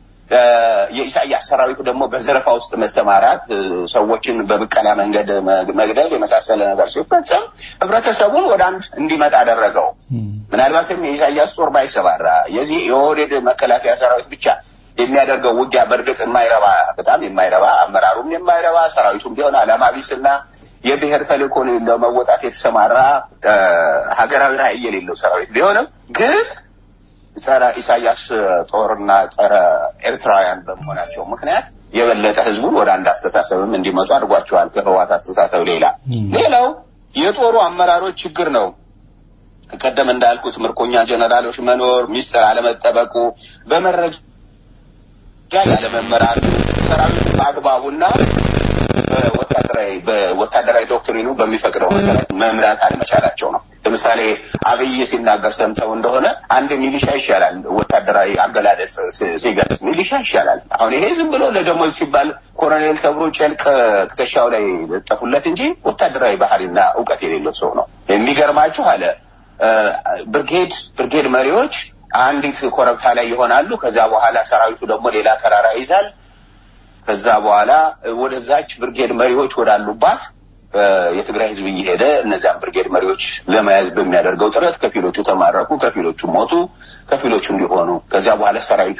የኢሳያስ ሰራዊት ደግሞ በዘረፋ ውስጥ መሰማራት፣ ሰዎችን በብቀላ መንገድ መግደል የመሳሰለ ነገር ሲፈጸም ህብረተሰቡን ወደ አንድ እንዲመጣ አደረገው። ምናልባትም የኢሳያስ ጦር ባይሰማራ የዚህ የኦህዴድ መከላከያ ሰራዊት ብቻ የሚያደርገው ውጊያ በእርግጥ የማይረባ በጣም የማይረባ አመራሩም የማይረባ ሰራዊቱም ቢሆን አላማ ቢስና የብሔር ተልእኮን ለመወጣት የተሰማራ ሀገራዊ ራዕይ የሌለው ሰራዊት ቢሆንም ግን ጸረ ኢሳያስ ጦርና ጸረ ኤርትራውያን በመሆናቸው ምክንያት የበለጠ ህዝቡን ወደ አንድ አስተሳሰብም እንዲመጡ አድርጓቸዋል። ከህዋት አስተሳሰብ ሌላ ሌላው የጦሩ አመራሮች ችግር ነው። ቀደም እንዳልኩት ምርኮኛ ጀነራሎች መኖር፣ ሚስጥር አለመጠበቁ፣ በመረጃ ያለመመራቱ፣ ሰራዊቱ በአግባቡና በወታደራዊ በወታደራዊ ዶክትሪኑ በሚፈቅደው መሰረት መምራት አለመቻላቸው ነው። ለምሳሌ አብይ ሲናገር ሰምተው እንደሆነ አንድ ሚሊሻ ይሻላል፣ ወታደራዊ አገላለጽ ሲገልጽ ሚሊሻ ይሻላል። አሁን ይሄ ዝም ብሎ ለደሞዝ ሲባል ኮሎኔል ተብሎ ጨልቅ ትከሻው ላይ ለጠፉለት እንጂ ወታደራዊ ባህሪና እውቀት የሌለው ሰው ነው። የሚገርማችሁ አለ ብርጌድ ብርጌድ መሪዎች አንዲት ኮረብታ ላይ ይሆናሉ። ከዛ በኋላ ሰራዊቱ ደግሞ ሌላ ተራራ ይዛል። ከዛ በኋላ ወደዛች ብርጌድ መሪዎች ወዳሉባት የትግራይ ህዝብ እየሄደ እነዚያን ብርጌድ መሪዎች ለመያዝ በሚያደርገው ጥረት ከፊሎቹ ተማረኩ፣ ከፊሎቹ ሞቱ፣ ከፊሎቹ እንዲሆኑ ከዚያ በኋላ ሰራዊቱ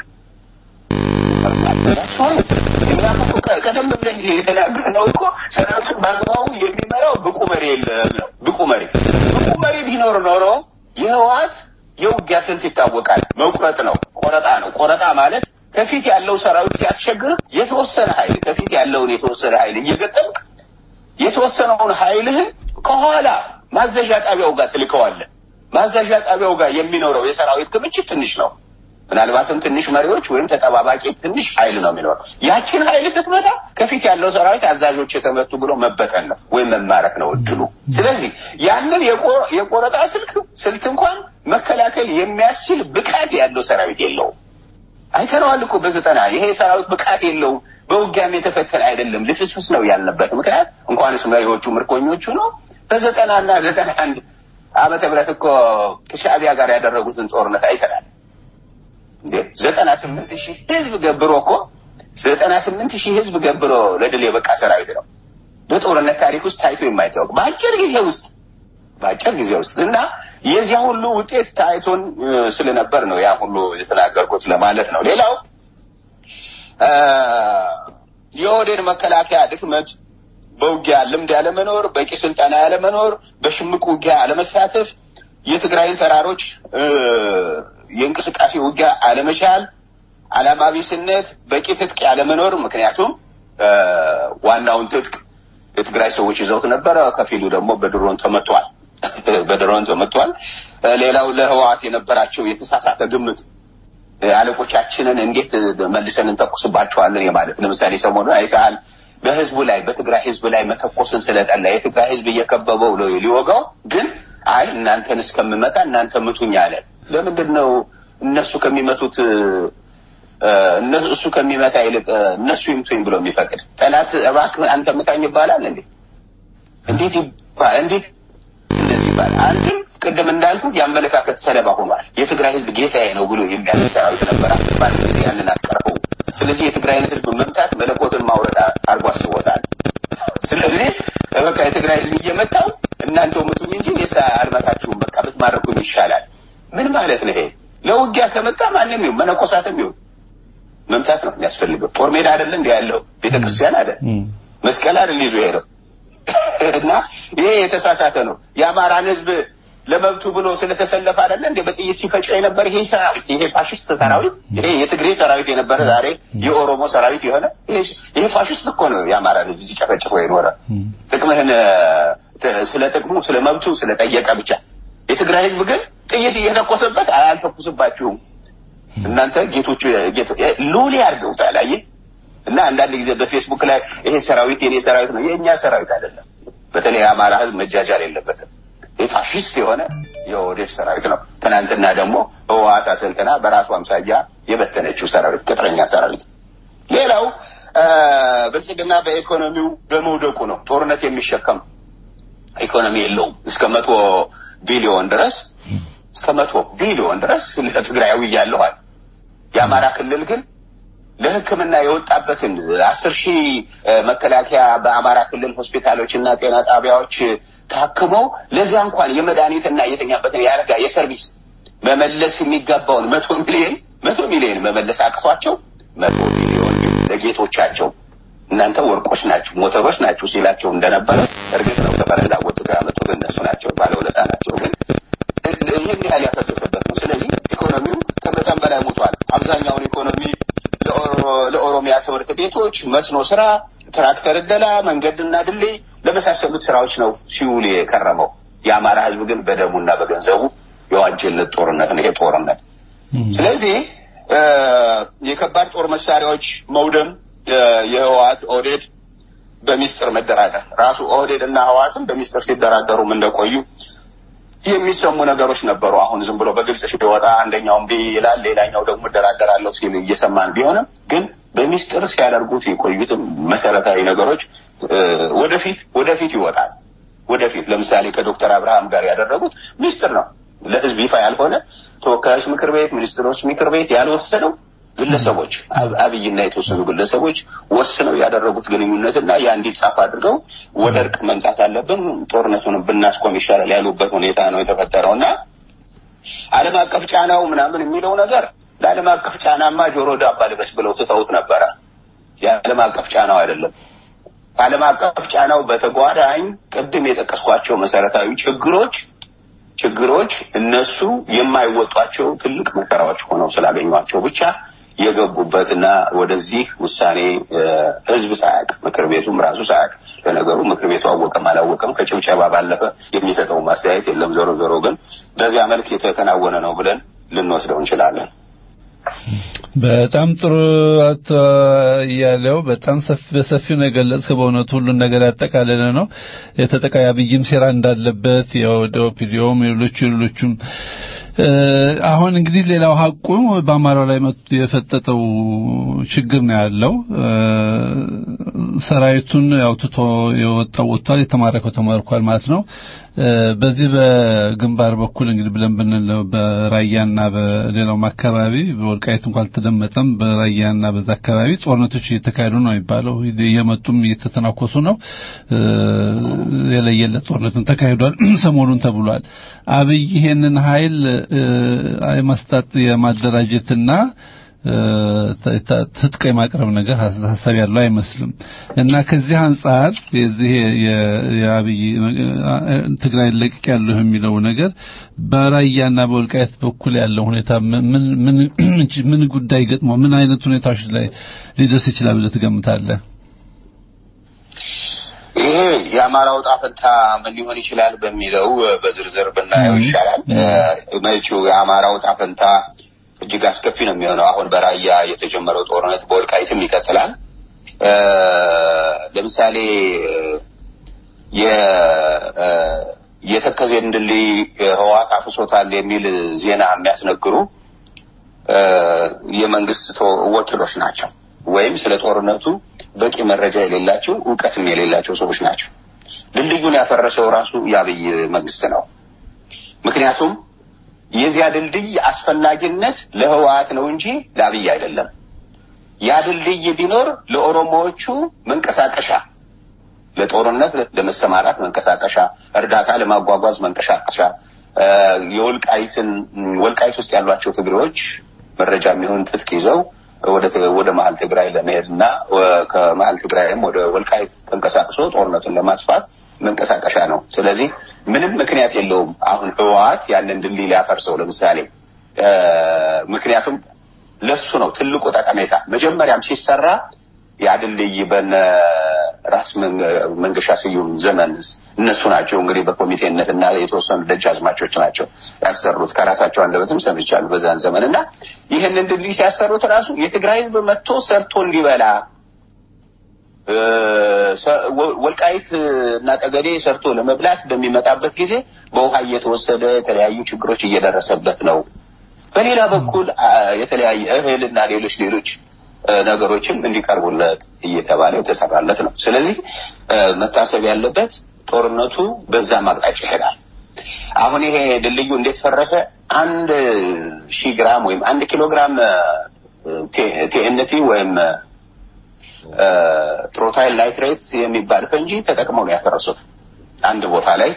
ቀደም ብለን የተናገርነው እኮ ሰራዊቱን በአግባቡ የሚመራው ብቁ መሪ የለም ነው። ብቁ መሪ ብቁ መሪ ቢኖር ኖሮ የህወሓት የውጊያ ስልት ይታወቃል። መቁረጥ ነው፣ ቆረጣ ነው። ቆረጣ ማለት ከፊት ያለው ሰራዊት ሲያስቸግር የተወሰነ ኃይል ከፊት ያለውን የተወሰነ ኃይል እየገጠምክ የተወሰነውን ኃይልህን ከኋላ ማዘዣ ጣቢያው ጋር ትልከዋለህ። ማዘዣ ጣቢያው ጋር የሚኖረው የሰራዊት ክምችት ትንሽ ነው። ምናልባትም ትንሽ መሪዎች ወይም ተጠባባቂ ትንሽ ኃይል ነው የሚኖረው። ያችን ኃይል ስትመታ ከፊት ያለው ሰራዊት አዛዦች የተመቱ ብሎ መበተን ነው ወይም መማረክ ነው እድሉ። ስለዚህ ያንን የቆረጣ ስልክ ስልት እንኳን መከላከል የሚያስችል ብቃት ያለው ሰራዊት የለውም። አይተነዋል እኮ በዘጠና ይሄ ሰራዊት ብቃት የለውም፣ በውጊያም የተፈተነ አይደለም፣ ልፍስፍስ ነው ያልንበት ምክንያት እንኳንስ መሪዎቹ ምርኮኞቹ ነው። በዘጠና እና ዘጠና አንድ ዓመተ ምህረት እኮ ከሻዕቢያ ጋር ያደረጉትን ጦርነት አይተናል። ዘጠና ስምንት ሺህ ህዝብ ገብሮ እኮ ዘጠና ስምንት ሺህ ህዝብ ገብሮ ለድል የበቃ ሰራዊት ነው። በጦርነት ታሪክ ውስጥ ታይቶ የማይታወቅ በአጭር ጊዜ ውስጥ በአጭር ጊዜ ውስጥ እና የዚያ ሁሉ ውጤት ታይቶን ስለነበር ነው ያ ሁሉ የተናገርኩት ለማለት ነው። ሌላው የኦህዴድ መከላከያ ድክመት በውጊያ ልምድ ያለመኖር፣ በቂ ስልጠና ያለመኖር፣ በሽምቅ ውጊያ አለመሳተፍ፣ የትግራይን ተራሮች የእንቅስቃሴ ውጊያ አለመቻል፣ ዓላማ ቢስነት፣ በቂ ትጥቅ ያለመኖር። ምክንያቱም ዋናውን ትጥቅ የትግራይ ሰዎች ይዘውት ነበረ። ከፊሉ ደግሞ በድሮን ተመቷል በድሮን ተመቷል። ሌላው ለህወሓት የነበራቸው የተሳሳተ ግምት አለቆቻችንን እንዴት መልሰን እንተኩስባቸዋለን የማለት ለምሳሌ ሰሞኑን አይተሃል። በህዝቡ ላይ በትግራይ ህዝብ ላይ መተኮስን ስለጠላ የትግራይ ህዝብ እየከበበው ሊወጋው ግን አይ እናንተን እስከምመጣ እናንተ ምቱኝ አለ። ለምንድን ነው እነሱ ከሚመቱት እሱ ከሚመታ ይልቅ እነሱ ይምቱኝ ብሎ የሚፈቅድ ጠላት እባክህ አንተ ምታኝ ይባላል እንዴ? እንዴት ይባላል? እንዴት እንደዚህ ይባላል? አንድም ቅድም እንዳልኩት የአመለካከት ሰለባ ሆኗል። የትግራይ ህዝብ ጌታዬ ነው ብሎ የሚያምን ሰራዊት ነበር። በአንድ ጊዜ ያንን አስቀረው። ስለዚህ የትግራይን ህዝብ መምታት መለኮትን ማውረድ አድርጎ አስቦታል። ስለዚህ በቃ የትግራይ ህዝብ እየመታው እናንተው ምቱኝ እንጂ እኔስ አልመታችሁም፣ በቃ ብትማረኩኝ ይሻላል። ምን ማለት ነው ይሄ? ለውጊያ ከመጣ ማንም ይሁን መነኮሳትም ይሁን መምታት ነው የሚያስፈልገው። ጦር ሜዳ አይደለ እንዲ ያለው ቤተክርስቲያን አይደል መስቀል አይደል ይዞ ሄደው እና ይሄ የተሳሳተ ነው። የአማራን ህዝብ ለመብቱ ብሎ ስለተሰለፈ አይደለ እንደ በጥይት ሲፈጭ የነበረ ይሄ ሰራዊት ይሄ ፋሽስት ሰራዊት ይሄ የትግሬ ሰራዊት የነበረ ዛሬ የኦሮሞ ሰራዊት የሆነ ይሄ ፋሽስት እኮ ነው የአማራን ህዝብ ሲጨፈጭፎ የኖረ ጥቅምህን ስለ ጥቅሙ ስለ መብቱ ስለጠየቀ ብቻ። የትግራይ ህዝብ ግን ጥይት እየተኮሰበት አልተኩስባችሁም እናንተ ጌቶቹ ሎሌ አድርገውታል። አየህ እና አንዳንድ ጊዜ በፌስቡክ ላይ ይሄ ሰራዊት የኔ ሰራዊት ነው፣ የእኛ ሰራዊት አይደለም። በተለይ የአማራ ህዝብ መጃጃል የለበትም። ይህ ፋሽስት የሆነ የኦህዴድ ሰራዊት ነው። ትናንትና ደግሞ ህወሓት አሰልጥና በራሱ አምሳያ የበተነችው ሰራዊት ቅጥረኛ ሰራዊት። ሌላው ብልጽግና በኢኮኖሚው በመውደቁ ነው። ጦርነት የሚሸከም ኢኮኖሚ የለውም። እስከ መቶ ቢሊዮን ድረስ እስከ መቶ ቢሊዮን ድረስ ለትግራያዊ እያለዋል። የአማራ ክልል ግን ለሕክምና የወጣበትን አስር ሺህ መከላከያ በአማራ ክልል ሆስፒታሎች እና ጤና ጣቢያዎች ታክመው ለዚያ እንኳን የመድኃኒትና የተኛበትን የአልጋ የሰርቪስ መመለስ የሚገባውን መቶ ሚሊዮን መቶ ሚሊዮን መመለስ አቅቷቸው መቶ ሚሊዮን ለጌቶቻቸው እናንተ ወርቆች ናችሁ፣ ሞተሮች ናችሁ ሲላቸው እንደነበረ እርግጥ ነው። ከበረንዳ ወጥተው ያመጡት እነሱ ናቸው፣ ባለውለታ ናቸው። ግን ይህን ያህል ያፈሰሰበት ነው። ስለዚህ ኢኮኖሚው ከመጠን በላይ ሙቷል። አብዛኛውን ኢኮኖሚ ለኦሮሚያ ትምህርት ቤቶች፣ መስኖ ስራ፣ ትራክተር እደላ፣ መንገድና ድልድይ ለመሳሰሉት ስራዎች ነው ሲውል የከረመው። የአማራ ህዝብ ግን በደሙና በገንዘቡ የዋጀለት ጦርነት ነው ይሄ ጦርነት። ስለዚህ የከባድ ጦር መሳሪያዎች መውደም የህወሓት ኦህዴድ በሚስጥር መደራደር ራሱ ኦህዴድ እና ህወሓትም በሚስጥር ሲደራደሩም እንደቆዩ የሚሰሙ ነገሮች ነበሩ። አሁን ዝም ብሎ በግልጽ ሲወጣ አንደኛው እምቢ ይላል፣ ሌላኛው ደግሞ እደራደራለሁ ሲል እየሰማን ቢሆንም ግን በሚስጥር ሲያደርጉት የቆዩትም መሰረታዊ ነገሮች ወደፊት ወደፊት ይወጣል። ወደፊት ለምሳሌ ከዶክተር አብርሃም ጋር ያደረጉት ሚስጥር ነው፣ ለህዝብ ይፋ ያልሆነ ተወካዮች ምክር ቤት፣ ሚኒስትሮች ምክር ቤት ያልወሰነው ግለሰቦች አብይና የተወሰኑ ግለሰቦች ወስነው ያደረጉት ግንኙነትና ያ እንዲጻፍ አድርገው ወደ እርቅ መምጣት አለብን፣ ጦርነቱን ብናስቆም ይሻላል ያሉበት ሁኔታ ነው የተፈጠረው እና ዓለም አቀፍ ጫናው ምናምን የሚለው ነገር ለዓለም አቀፍ ጫናማ ጆሮ ዳባ ልበስ ብለው ትተውት ነበረ። የዓለም አቀፍ ጫናው አይደለም። ከዓለም አቀፍ ጫናው በተጓዳኝ ቅድም የጠቀስኳቸው መሰረታዊ ችግሮች ችግሮች እነሱ የማይወጧቸው ትልቅ መከራዎች ሆነው ስላገኟቸው ብቻ የገቡበትና ወደዚህ ውሳኔ ህዝብ ሳያውቅ ምክር ቤቱም ራሱ ሳያውቅ ለነገሩ ምክር ቤቱ አወቀም አላወቀም ከጭብጨባ ባለፈ የሚሰጠው ማስተያየት የለም። ዞሮ ዞሮ ግን በዚያ መልክ የተከናወነ ነው ብለን ልንወስደው እንችላለን። በጣም ጥሩ አቶ እያለው በጣም ሰፊ በሰፊው ነው የገለጽከው። በእውነቱ ሁሉን ነገር ያጠቃለለ ነው። የተጠቃይ አብይም ሴራ እንዳለበት ያው ኦፒዲዮም ሌሎቹ ሌሎቹም አሁን እንግዲህ ሌላው ሀቁ በአማራው ላይ መጥቶ የፈጠጠው ችግር ነው ያለው። ሰራዊቱን ያው ትቶ የወጣው ወጥቷል፣ የተማረከው ተማርኳል ማለት ነው። በዚህ በግንባር በኩል እንግዲህ ብለን ብንለው በራያና በሌላውም አካባቢ በወልቃይት እንኳን አልተደመጠም። በራያና በዛ አካባቢ ጦርነቶች እየተካሄዱ ነው የሚባለው። እየመጡም እየተተናኮሱ ነው። የለየለት ጦርነትን ተካሂዷል ሰሞኑን ተብሏል። አብይ ይሄንን ኃይል የማስጣት የማደራጀትና ትጥቅ የማቅረብ ነገር ሀሳብ ያለው አይመስልም እና ከዚህ አንጻር የዚህ የአብይ ትግራይ ለቅቅ ያለው የሚለው ነገር በራያና በወልቃየት በኩል ያለው ሁኔታ ምን ምን ምን ጉዳይ ገጥሞ ምን አይነት ሁኔታዎች ላይ ሊደርስ ይችላል ብለህ ትገምታለህ? ይሄ የአማራው ዕጣ ፈንታ ምን ሊሆን ይችላል በሚለው በዝርዝር ብናየው ይሻላል። መቼው የአማራው ዕጣ ፈንታ እጅግ አስከፊ ነው የሚሆነው። አሁን በራያ የተጀመረው ጦርነት በወልቃይትም ይቀጥላል። ለምሳሌ የተከዜን ድልድይ ህወሓት አፍሶታል የሚል ዜና የሚያስነግሩ የመንግስት ወኪሎች ናቸው፣ ወይም ስለ ጦርነቱ በቂ መረጃ የሌላቸው እውቀትም የሌላቸው ሰዎች ናቸው። ድልድዩን ያፈረሰው ራሱ የአብይ መንግስት ነው። ምክንያቱም የዚያ ድልድይ አስፈላጊነት ለህወሓት ነው እንጂ ለአብይ አይደለም። ያ ድልድይ ቢኖር ለኦሮሞዎቹ መንቀሳቀሻ፣ ለጦርነት ለመሰማራት መንቀሳቀሻ፣ እርዳታ ለማጓጓዝ መንቀሳቀሻ፣ የወልቃይትን ወልቃይት ውስጥ ያሏቸው ትግሬዎች መረጃ የሚሆን ትጥቅ ይዘው ወደ ወደ መሀል ትግራይ ለመሄድ እና ከመሀል ትግራይም ወደ ወልቃይት ተንቀሳቅሶ ጦርነቱን ለማስፋት መንቀሳቀሻ ነው። ስለዚህ ምንም ምክንያት የለውም አሁን ህወሓት ያንን ድልድይ ሊያፈርሰው ለምሳሌ ምክንያቱም ለሱ ነው ትልቁ ጠቀሜታ። መጀመሪያም ሲሰራ ያ ድልድይ በነ ራስ መንገሻ ስዩም ዘመን እነሱ ናቸው እንግዲህ በኮሚቴነት እና የተወሰኑ ደጃዝማቾች ናቸው ያሰሩት። ከራሳቸው አንደበትም ሰምቻለሁ በዛን ዘመን እና ይህንን ድልድይ ሲያሰሩት ራሱ የትግራይ ህዝብ መጥቶ ሰርቶ እንዲበላ ወልቃይት እና ጠገዴ ሰርቶ ለመብላት በሚመጣበት ጊዜ በውሃ እየተወሰደ የተለያዩ ችግሮች እየደረሰበት ነው። በሌላ በኩል የተለያየ እህል እና ሌሎች ሌሎች ነገሮችም እንዲቀርቡለት እየተባለ የተሰራለት ነው። ስለዚህ መታሰብ ያለበት ጦርነቱ በዛ ማቅጣጫ ይሄዳል። አሁን ይሄ ድልድዩ እንዴት ፈረሰ? አንድ ሺህ ግራም ወይም አንድ ኪሎ ግራም ቲኤንቲ ወይም ትሮታይል ናይትሬት የሚባል ፈንጂ ተጠቅመው ነው ያፈረሱት። አንድ ቦታ ላይ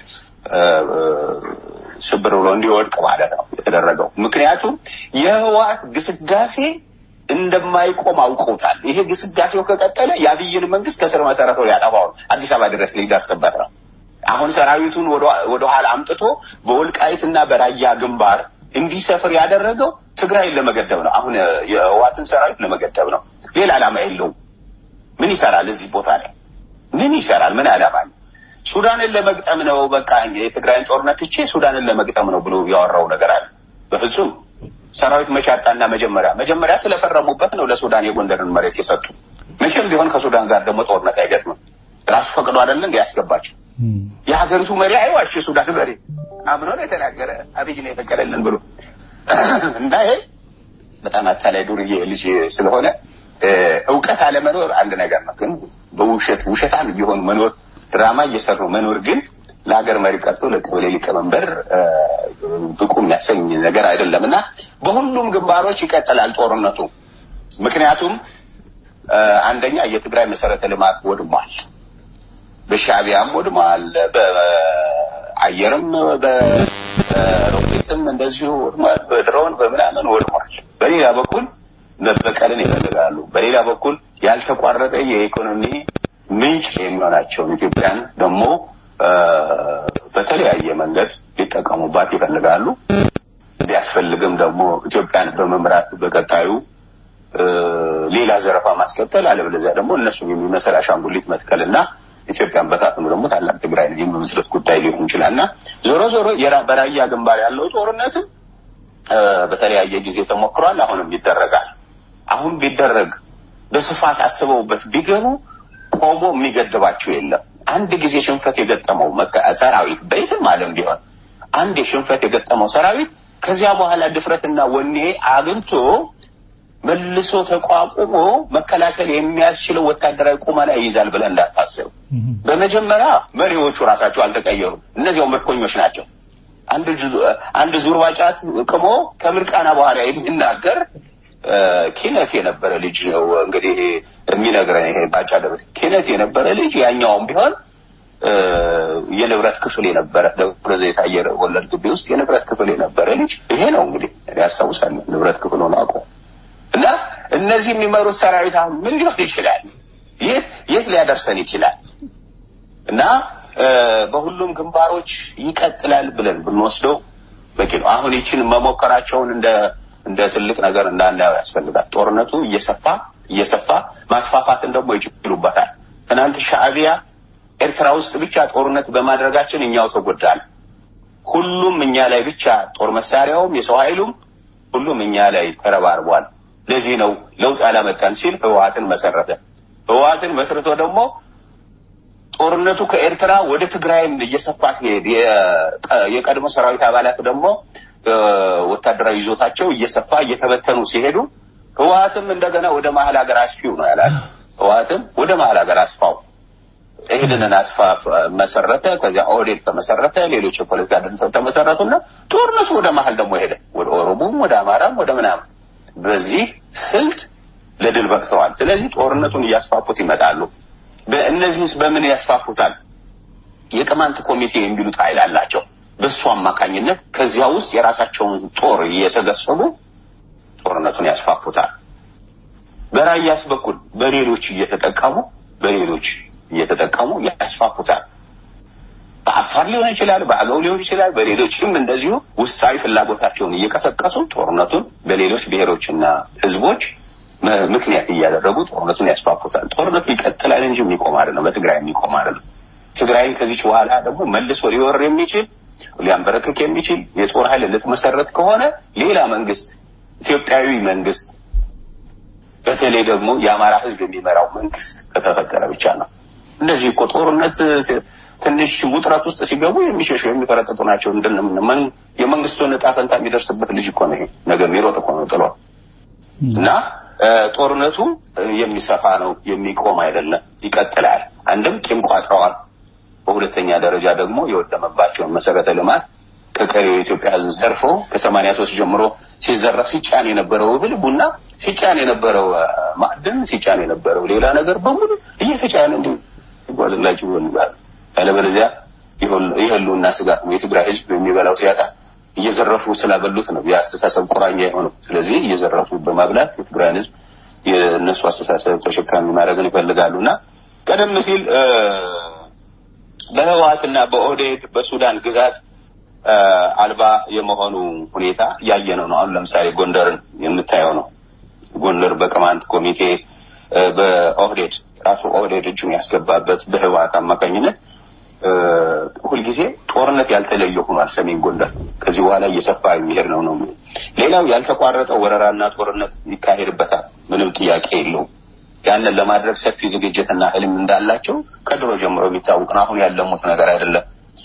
ሽብር ብሎ እንዲወድቅ ማለት ነው የተደረገው። ምክንያቱም የህወሓት ግስጋሴ እንደማይቆም አውቀውታል። ይሄ ግስጋሴው ከቀጠለ የአብይን መንግስት ከስር መሰረቱ ሊያጠፋው አዲስ አበባ ድረስ ሊደርስበት ነው። አሁን ሰራዊቱን ወደ ኋላ አምጥቶ በወልቃይትና በራያ ግንባር እንዲሰፍር ያደረገው ትግራይን ለመገደብ ነው። አሁን የህወሓትን ሰራዊት ለመገደብ ነው። ሌላ ዓላማ የለውም። ምን ይሰራል እዚህ ቦታ ላይ? ምን ይሰራል? ምን ዓላማ ነው? ሱዳንን ለመግጠም ነው። በቃ የትግራይን ጦርነት ትቼ ሱዳንን ለመግጠም ነው ብሎ ያወራው ነገር አለ። በፍጹም ሰራዊት መቻጣና መጀመሪያ መጀመሪያ ስለፈረሙበት ነው ለሱዳን የጎንደርን መሬት የሰጡ። መቼም ቢሆን ከሱዳን ጋር ደግሞ ጦርነት አይገጥምም። ራሱ ፈቅዶ አይደለ እንደ ያስገባቸው የሀገሪቱ መሪ አይዋሽ። የሱዳን መሪ አምኖ ነው የተናገረ አብይ ነው የፈቀደልን ብሎ እና ይሄ በጣም አታላይ ዱርዬ ልጅ ስለሆነ እውቀት አለመኖር አንድ ነገር ነው። ግን በውሸት ውሸታም እየሆኑ መኖር ድራማ እየሰሩ መኖር ግን ለሀገር መሪ ቀርቶ ለቀበሌ ሊቀመንበር ብቁ የሚያሰኝ ነገር አይደለም እና በሁሉም ግንባሮች ይቀጥላል ጦርነቱ። ምክንያቱም አንደኛ የትግራይ መሰረተ ልማት ወድሟል፣ በሻቢያም ወድሟል፣ በአየርም በሮኬትም እንደዚሁ ወድሟል፣ በድሮን በምናምን ወድሟል። በሌላ በኩል መበቀልን ይፈልጋሉ። በሌላ በኩል ያልተቋረጠ የኢኮኖሚ ምንጭ የሚሆናቸውን ኢትዮጵያን ደግሞ በተለያየ መንገድ ሊጠቀሙባት ይፈልጋሉ። ቢያስፈልግም ደግሞ ኢትዮጵያን በመምራት በቀጣዩ ሌላ ዘረፋ ማስቀጠል፣ አለበለዚያ ደግሞ እነሱ የሚመስል አሻንጉሊት መትከል እና ኢትዮጵያን በታትኑ ደግሞ ታላቅ ትግራይ የመመስረት ጉዳይ ሊሆን ይችላል እና ዞሮ ዞሮ በራያ ግንባር ያለው ጦርነትም በተለያየ ጊዜ ተሞክሯል። አሁንም ይደረጋል። አሁን ቢደረግ በስፋት አስበውበት ቢገቡ ቆሞ የሚገድባቸው የለም። አንድ ጊዜ ሽንፈት የገጠመው ሰራዊት በየትም ዓለም ቢሆን አንድ የሽንፈት የገጠመው ሰራዊት ከዚያ በኋላ ድፍረትና ወኔ አግኝቶ መልሶ ተቋቁሞ መከላከል የሚያስችለው ወታደራዊ ቁመና ይይዛል ብለን እንዳታስብ። በመጀመሪያ መሪዎቹ ራሳቸው አልተቀየሩም። እነዚያው ምርኮኞች ናቸው። አንድ ጁ- አንድ ዙርባ ጫት ቅሞ ከምርቃና በኋላ የሚናገር እ፣ ኪነት የነበረ ልጅ ነው እንግዲህ የሚነግረን ይሄ ባጫ ደብረ ኪነት የነበረ ልጅ ያኛውም ቢሆን እ፣ የንብረት ክፍል የነበረ ደብረ ዘይት አየር ወለድ ግቢ ውስጥ የንብረት ክፍል የነበረ ልጅ ይሄ ነው እንግዲህ እኔ ያስታውሳለሁ ንብረት ክፍል ሆኖ አውቀው እና እነዚህ የሚመሩት ሰራዊት አሁን ምን ሊሆን ይችላል? የት የት ሊያደርሰን ይችላል? እና እ፣ በሁሉም ግንባሮች ይቀጥላል ብለን ብንወስደው በቂ ነው። አሁን ይችን መሞከራቸውን እንደ እንደ ትልቅ ነገር እንዳናየው ያስፈልጋል። ጦርነቱ እየሰፋ እየሰፋ ማስፋፋትን ደግሞ ይችሉበታል። ትናንት ሻዕቢያ ኤርትራ ውስጥ ብቻ ጦርነት በማድረጋችን እኛው ተጎዳል። ሁሉም እኛ ላይ ብቻ ጦር መሳሪያውም የሰው ኃይሉም ሁሉም እኛ ላይ ተረባርቧል። ለዚህ ነው ለውጥ ያላመጣን ሲል ህወሓትን መሰረተ። ህወሓትን መስርቶ ደግሞ ጦርነቱ ከኤርትራ ወደ ትግራይም እየሰፋ ሲሄድ የቀ- የቀድሞ ሰራዊት አባላት ደግሞ እ፣ ወታደራዊ ይዞታቸው እየሰፋ እየተበተኑ ሲሄዱ ህወሓትም እንደገና ወደ መሀል ሀገር አስፊው ነው ያላል። ህወሓትም ወደ መሀል ሀገር አስፋው ይህንን አስፋ መሰረተ። ከዚያ ኦህዴድ ተመሰረተ። ሌሎች የፖለቲካ ድርጅቶች ተመሰረቱና ጦርነቱ ወደ መሀል ደግሞ ሄደ። ወደ ኦሮሞም፣ ወደ አማራም፣ ወደ ምናምን በዚህ ስልት ለድል በቅተዋል። ስለዚህ ጦርነቱን እያስፋፉት ይመጣሉ። በእነዚህስ በምን ያስፋፉታል? የቅማንት ኮሚቴ የሚሉት ኃይል አላቸው። በእሱ አማካኝነት ከዚያ ውስጥ የራሳቸውን ጦር እየሰገሰቡ ጦርነቱን ያስፋፉታል። በራያስ በኩል በሌሎች እየተጠቀሙ በሌሎች እየተጠቀሙ ያስፋፉታል። በአፋር ሊሆን ይችላል፣ በአገው ሊሆን ይችላል። በሌሎችም እንደዚሁ ውስጣዊ ፍላጎታቸውን እየቀሰቀሱ ጦርነቱን በሌሎች ብሔሮችና ህዝቦች ም- ምክንያት እያደረጉ ጦርነቱን ያስፋፉታል። ጦርነቱ ይቀጥላል እንጂ የሚቆም አይደለም። በትግራይ የሚቆም አይደለም። ትግራይን ከዚች በኋላ ደግሞ መልሶ ሊወር የሚችል ሊያንበረክክ የሚችል የጦር ኃይል ልትመሰረት ከሆነ ሌላ መንግስት፣ ኢትዮጵያዊ መንግስት፣ በተለይ ደግሞ የአማራ ህዝብ የሚመራው መንግስት ከተፈጠረ ብቻ ነው። እነዚህ እኮ ጦርነት ሲ- ትንሽ ውጥረት ውስጥ ሲገቡ የሚሸሹ የሚፈረጥጡ ናቸው። እንደምን መን- የመንግስቱን እጣ ፈንታ የሚደርስበት ልጅ እኮ ነው ይሄ ነገር የሚሮጥ እኮ ነው ጥሎ እና እ፣ ጦርነቱ እ፣ የሚሰፋ ነው፣ የሚቆም አይደለም፣ ይቀጥላል። አንድም ቂም ቋጥረዋል። በሁለተኛ ደረጃ ደግሞ የወደመባቸውን መሰረተ ልማት ከቀሪው የኢትዮጵያ ህዝብ ዘርፎ ከሰማንያ ሶስት ጀምሮ ሲዘረፍ ሲጫን የነበረው እህል፣ ቡና ሲጫን የነበረው እ፣ ማዕድን ሲጫን የነበረው ሌላ ነገር በሙሉ እየተጫነ እንዲ ይጓዝላችሁ ይሆንላል። ያለበለዚያ የሁል- የህልውና ስጋት ነው። የትግራይ ህዝብ የሚበላው ሲያጣ እየዘረፉ ስላበሉት ነው የአስተሳሰብ ቁራኛ የሆነው። ስለዚህ እየዘረፉ በማብላት የትግራይን ህዝብ የእነሱ አስተሳሰብ ተሸካሚ ማድረግን ይፈልጋሉ እና ቀደም ሲል እ፣ በህወሓትና በኦህዴድ በሱዳን ግዛት እ፣ አልባ የመሆኑ ሁኔታ ያየነው ነው። አሁን ለምሳሌ ጎንደርን የምታየው ነው። ጎንደር በቅማንት ኮሚቴ እ፣ በኦህዴድ ራሱ ኦህዴድ እጁን ያስገባበት በህወሓት አማካኝነት እ፣ ሁልጊዜ ጦርነት ያልተለየ ሆኗል። ሰሜን ጎንደር ከዚህ በኋላ እየሰፋ የሚሄድ ነው ነው። ሌላው ያልተቋረጠ ወረራና ጦርነት ይካሄድበታል። ምንም ጥያቄ የለውም። ያንን ለማድረግ ሰፊ ዝግጅትና ህልም እንዳላቸው ከድሮ ጀምሮ የሚታወቅ ነው። አሁን ያለሙት ነገር አይደለም።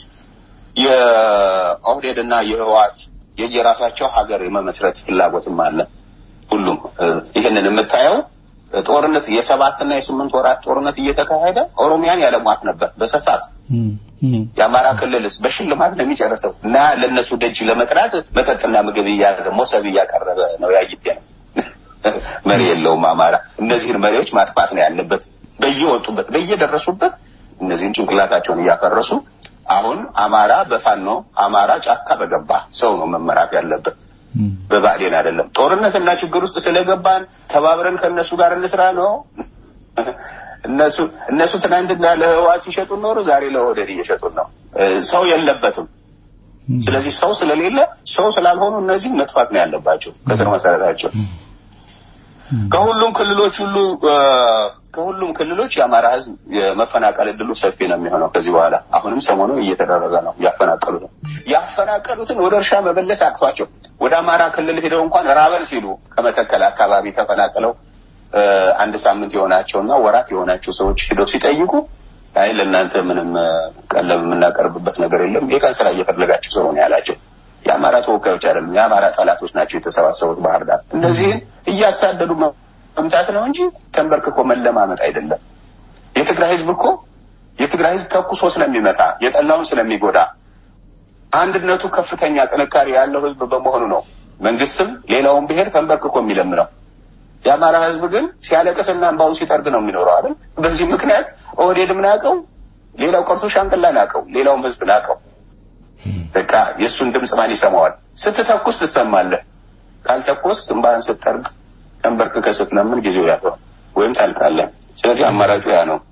የኦህዴድ እና የህወሓት የየራሳቸው ሀገር የመመስረት ፍላጎትም አለ። ሁሉም እ፣ ይህንን የምታየው ጦርነት የሰባትና የስምንት ወራት ጦርነት እየተካሄደ ኦሮሚያን ያለሟት ነበር በስፋት የአማራ ክልልስ በሽልማት ነው የሚጨርሰው እና ለእነሱ ደጅ ለመጥራት መጠጥና ምግብ እያያዘ ሞሰብ እያቀረበ ነው ያይት ነው መሪ የለውም አማራ እነዚህን መሪዎች ማጥፋት ነው ያለበት በየወጡበት በየደረሱበት እነዚህን ጭንቅላታቸውን እያፈረሱ አሁን አማራ በፋኖ አማራ ጫካ በገባ ሰው ነው መመራት ያለበት በባዕዴን አይደለም ጦርነትና ችግር ውስጥ ስለገባን ተባብረን ከእነሱ ጋር እንስራ ነው እነሱ እነሱ ትናንትና ለህወሓት ሲሸጡን ኖሩ ዛሬ ለኦህዴድ እየሸጡን ነው እ፣ ሰው የለበትም ስለዚህ ሰው ስለሌለ ሰው ስላልሆኑ እነዚህ መጥፋት ነው ያለባቸው ከስር መሰረታቸው ከሁሉም ክልሎች ሁሉ እ፣ ከሁሉም ክልሎች የአማራ ህዝብ የመፈናቀል እድሉ ሰፊ ነው የሚሆነው ከዚህ በኋላ አሁንም ሰሞኑ እየተደረገ ነው እያፈናቀሉ ነው ያፈናቀሉትን ወደ እርሻ መመለስ አቅቷቸው ወደ አማራ ክልል ሄደው እንኳን ራበን ሲሉ ከመተከል አካባቢ ተፈናቅለው እ፣ አንድ ሳምንት የሆናቸውና ወራት የሆናቸው ሰዎች ሄደው ሲጠይቁ አይ ለእናንተ ምንም እ፣ ቀለብ የምናቀርብበት ነገር የለም የቀን ስራ እየፈለጋችሁ ሰው ነው ያላቸው የአማራ ተወላጅ ተወካዮች አይደሉም፣ የአማራ ጠላቶች ናቸው የተሰባሰቡት ባህር ዳር። እነዚህን እያሳደዱ መምታት ነው እንጂ ተንበርክኮ መለማመጥ አይደለም። የትግራይ ህዝብ እኮ የትግራይ ህዝብ ተኩሶ ስለሚመታ የጠላውን ስለሚጎዳ አንድነቱ ከፍተኛ ጥንካሬ ያለው ህዝብ በመሆኑ ነው መንግስትም ሌላውን ብሔር ተንበርክኮ የሚለምነው። የአማራ ህዝብ ግን ሲያለቅስና እንባውን ሲጠርግ ነው የሚኖረው አይደል? በዚህ ምክንያት ኦህዴድም ናቀው፣ ሌላው ቀርቶ ሻንቅላ ናቀው፣ ሌላውም ህዝብ ናቀው። በቃ የእሱን ድምፅ ማን ይሰማዋል? ስትተኩስ ትሰማለህ፣ ካልተኮስ ግንባርን ስትጠርግ ተንበርክከህ ስትለምን ጊዜው ያለው ወይም ታልቃለህ። ስለዚህ አማራጩ ያ ነው።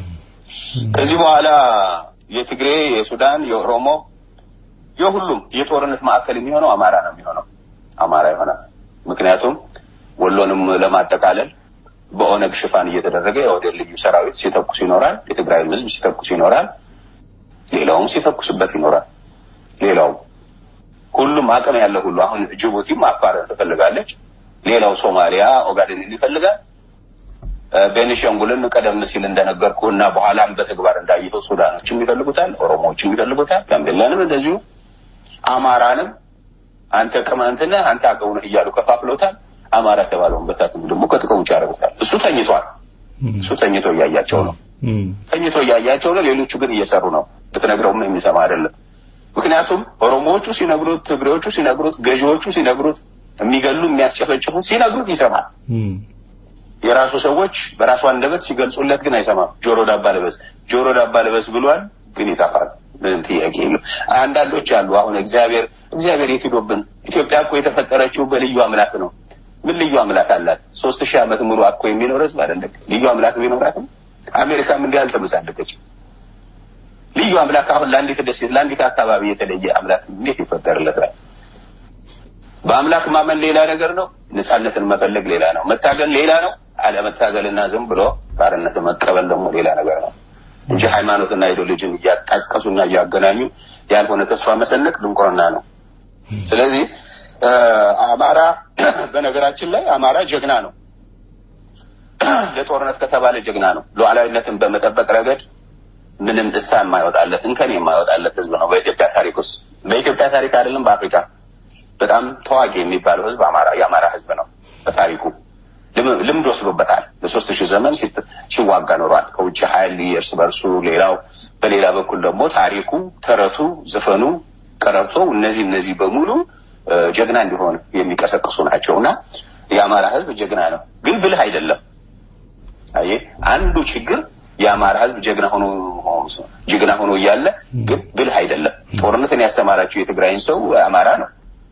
ከዚህ በኋላ የትግሬ፣ የሱዳን፣ የኦሮሞ የሁሉም የጦርነት ማዕከል የሚሆነው አማራ ነው የሚሆነው አማራ ይሆናል። ምክንያቱም ወሎንም ለማጠቃለል በኦነግ ሽፋን እየተደረገ የኦህዴድ ልዩ ሰራዊት ሲተኩስ ይኖራል። የትግራይ ህዝብ ሲተኩስ ይኖራል። ሌላውም ሲተኩስበት ይኖራል። ሌላው ሁሉም አቅም ያለው ሁሉ አሁን ጅቡቲም አፋርን ትፈልጋለች። ሌላው ሶማሊያ ኦጋዴንን ይፈልጋል። ቤኒሻንጉልን ቀደም ሲል እንደነገርኩ እና በኋላም በተግባር እንዳየኸው ሱዳኖችም ይፈልጉታል፣ ኦሮሞዎችም ይፈልጉታል፣ ጋምቤላንም እንደዚሁ አማራንም አንተ ቅማንት ነህ አንተ አገው ነህ እያሉ ከፋፍለውታል። አማራ የተባለውን በታትም ደግሞ ከጥቅም ውጭ ያደርጉታል። እሱ ተኝቷል። እሱ ተኝቶ እያያቸው ነው። ተኝቶ እያያቸው ነው። ሌሎቹ ግን እየሰሩ ነው። ብትነግረውም የሚሰማ አይደለም። ምክንያቱም ኦሮሞዎቹ ሲነግሩት፣ ትግሬዎቹ ሲነግሩት፣ ገዢዎቹ ሲነግሩት፣ የሚገሉ የሚያስጨፈጭፉት ሲነግሩት ይሰማል። የራሱ ሰዎች በራሱ አንደበት ሲገልጹለት ግን አይሰማም። ጆሮ ዳባ ልበስ፣ ጆሮ ዳባ ልበስ ብሏል፣ ግን ይጠፋል። ምንም ጥያቄ የለም። አንዳንዶች አሉ አሁን እግዚአብሔር እግዚአብሔር የት ሄዶብን? ኢትዮጵያ እኮ የተፈጠረችው በልዩ አምላክ ነው። ምን ልዩ አምላክ አላት? ሶስት ሺህ ዓመት ሙሉ አኮ የሚኖር ህዝብ አይደለም። ልዩ አምላክ ቢኖራትም አሜሪካም እንዲህ አልተመሳደቀችም። ልዩ አምላክ አሁን ለአንዲት ደሴት ለአንዲት አካባቢ የተለየ አምላክ እንዴት ይፈጠርለታል? በአምላክ ማመን ሌላ ነገር ነው። ነጻነትን መፈለግ ሌላ ነው። መታገል ሌላ ነው። አለመታገልና ዝም ብሎ ባርነት መቀበል ደግሞ ሌላ ነገር ነው እንጂ ሃይማኖትና ኢዲዮሎጂን እያጣቀሱና እያገናኙ ያልሆነ ተስፋ መሰነቅ ድንቁርና ነው። ስለዚህ አማራ በነገራችን ላይ አማራ ጀግና ነው። ለጦርነት ከተባለ ጀግና ነው። ሉዓላዊነትን በመጠበቅ ረገድ ምንም እሳ የማይወጣለት እንከን የማይወጣለት ህዝብ ነው በኢትዮጵያ ታሪክ ውስጥ በኢትዮጵያ ታሪክ አይደለም በአፍሪካ በጣም ታዋቂ የሚባለው ህዝብ አማራ የአማራ ህዝብ ነው። በታሪኩ ልምድ ወስዶበታል። ለሶስት ሺህ ዘመን ሲዋጋ ኖሯል። ከውጭ ኃይል እርስ በርሱ ሌላው በሌላ በኩል ደግሞ ታሪኩ፣ ተረቱ፣ ዘፈኑ፣ ቀረርቶ እነዚህ እነዚህ በሙሉ ጀግና እንዲሆን የሚቀሰቅሱ ናቸው እና የአማራ ህዝብ ጀግና ነው፣ ግን ብልህ አይደለም። አየህ አንዱ ችግር የአማራ ህዝብ ጀግና ሆኖ ጀግና ሆኖ እያለ ግን ብልህ አይደለም። ጦርነትን ያስተማራቸው የትግራይን ሰው አማራ ነው።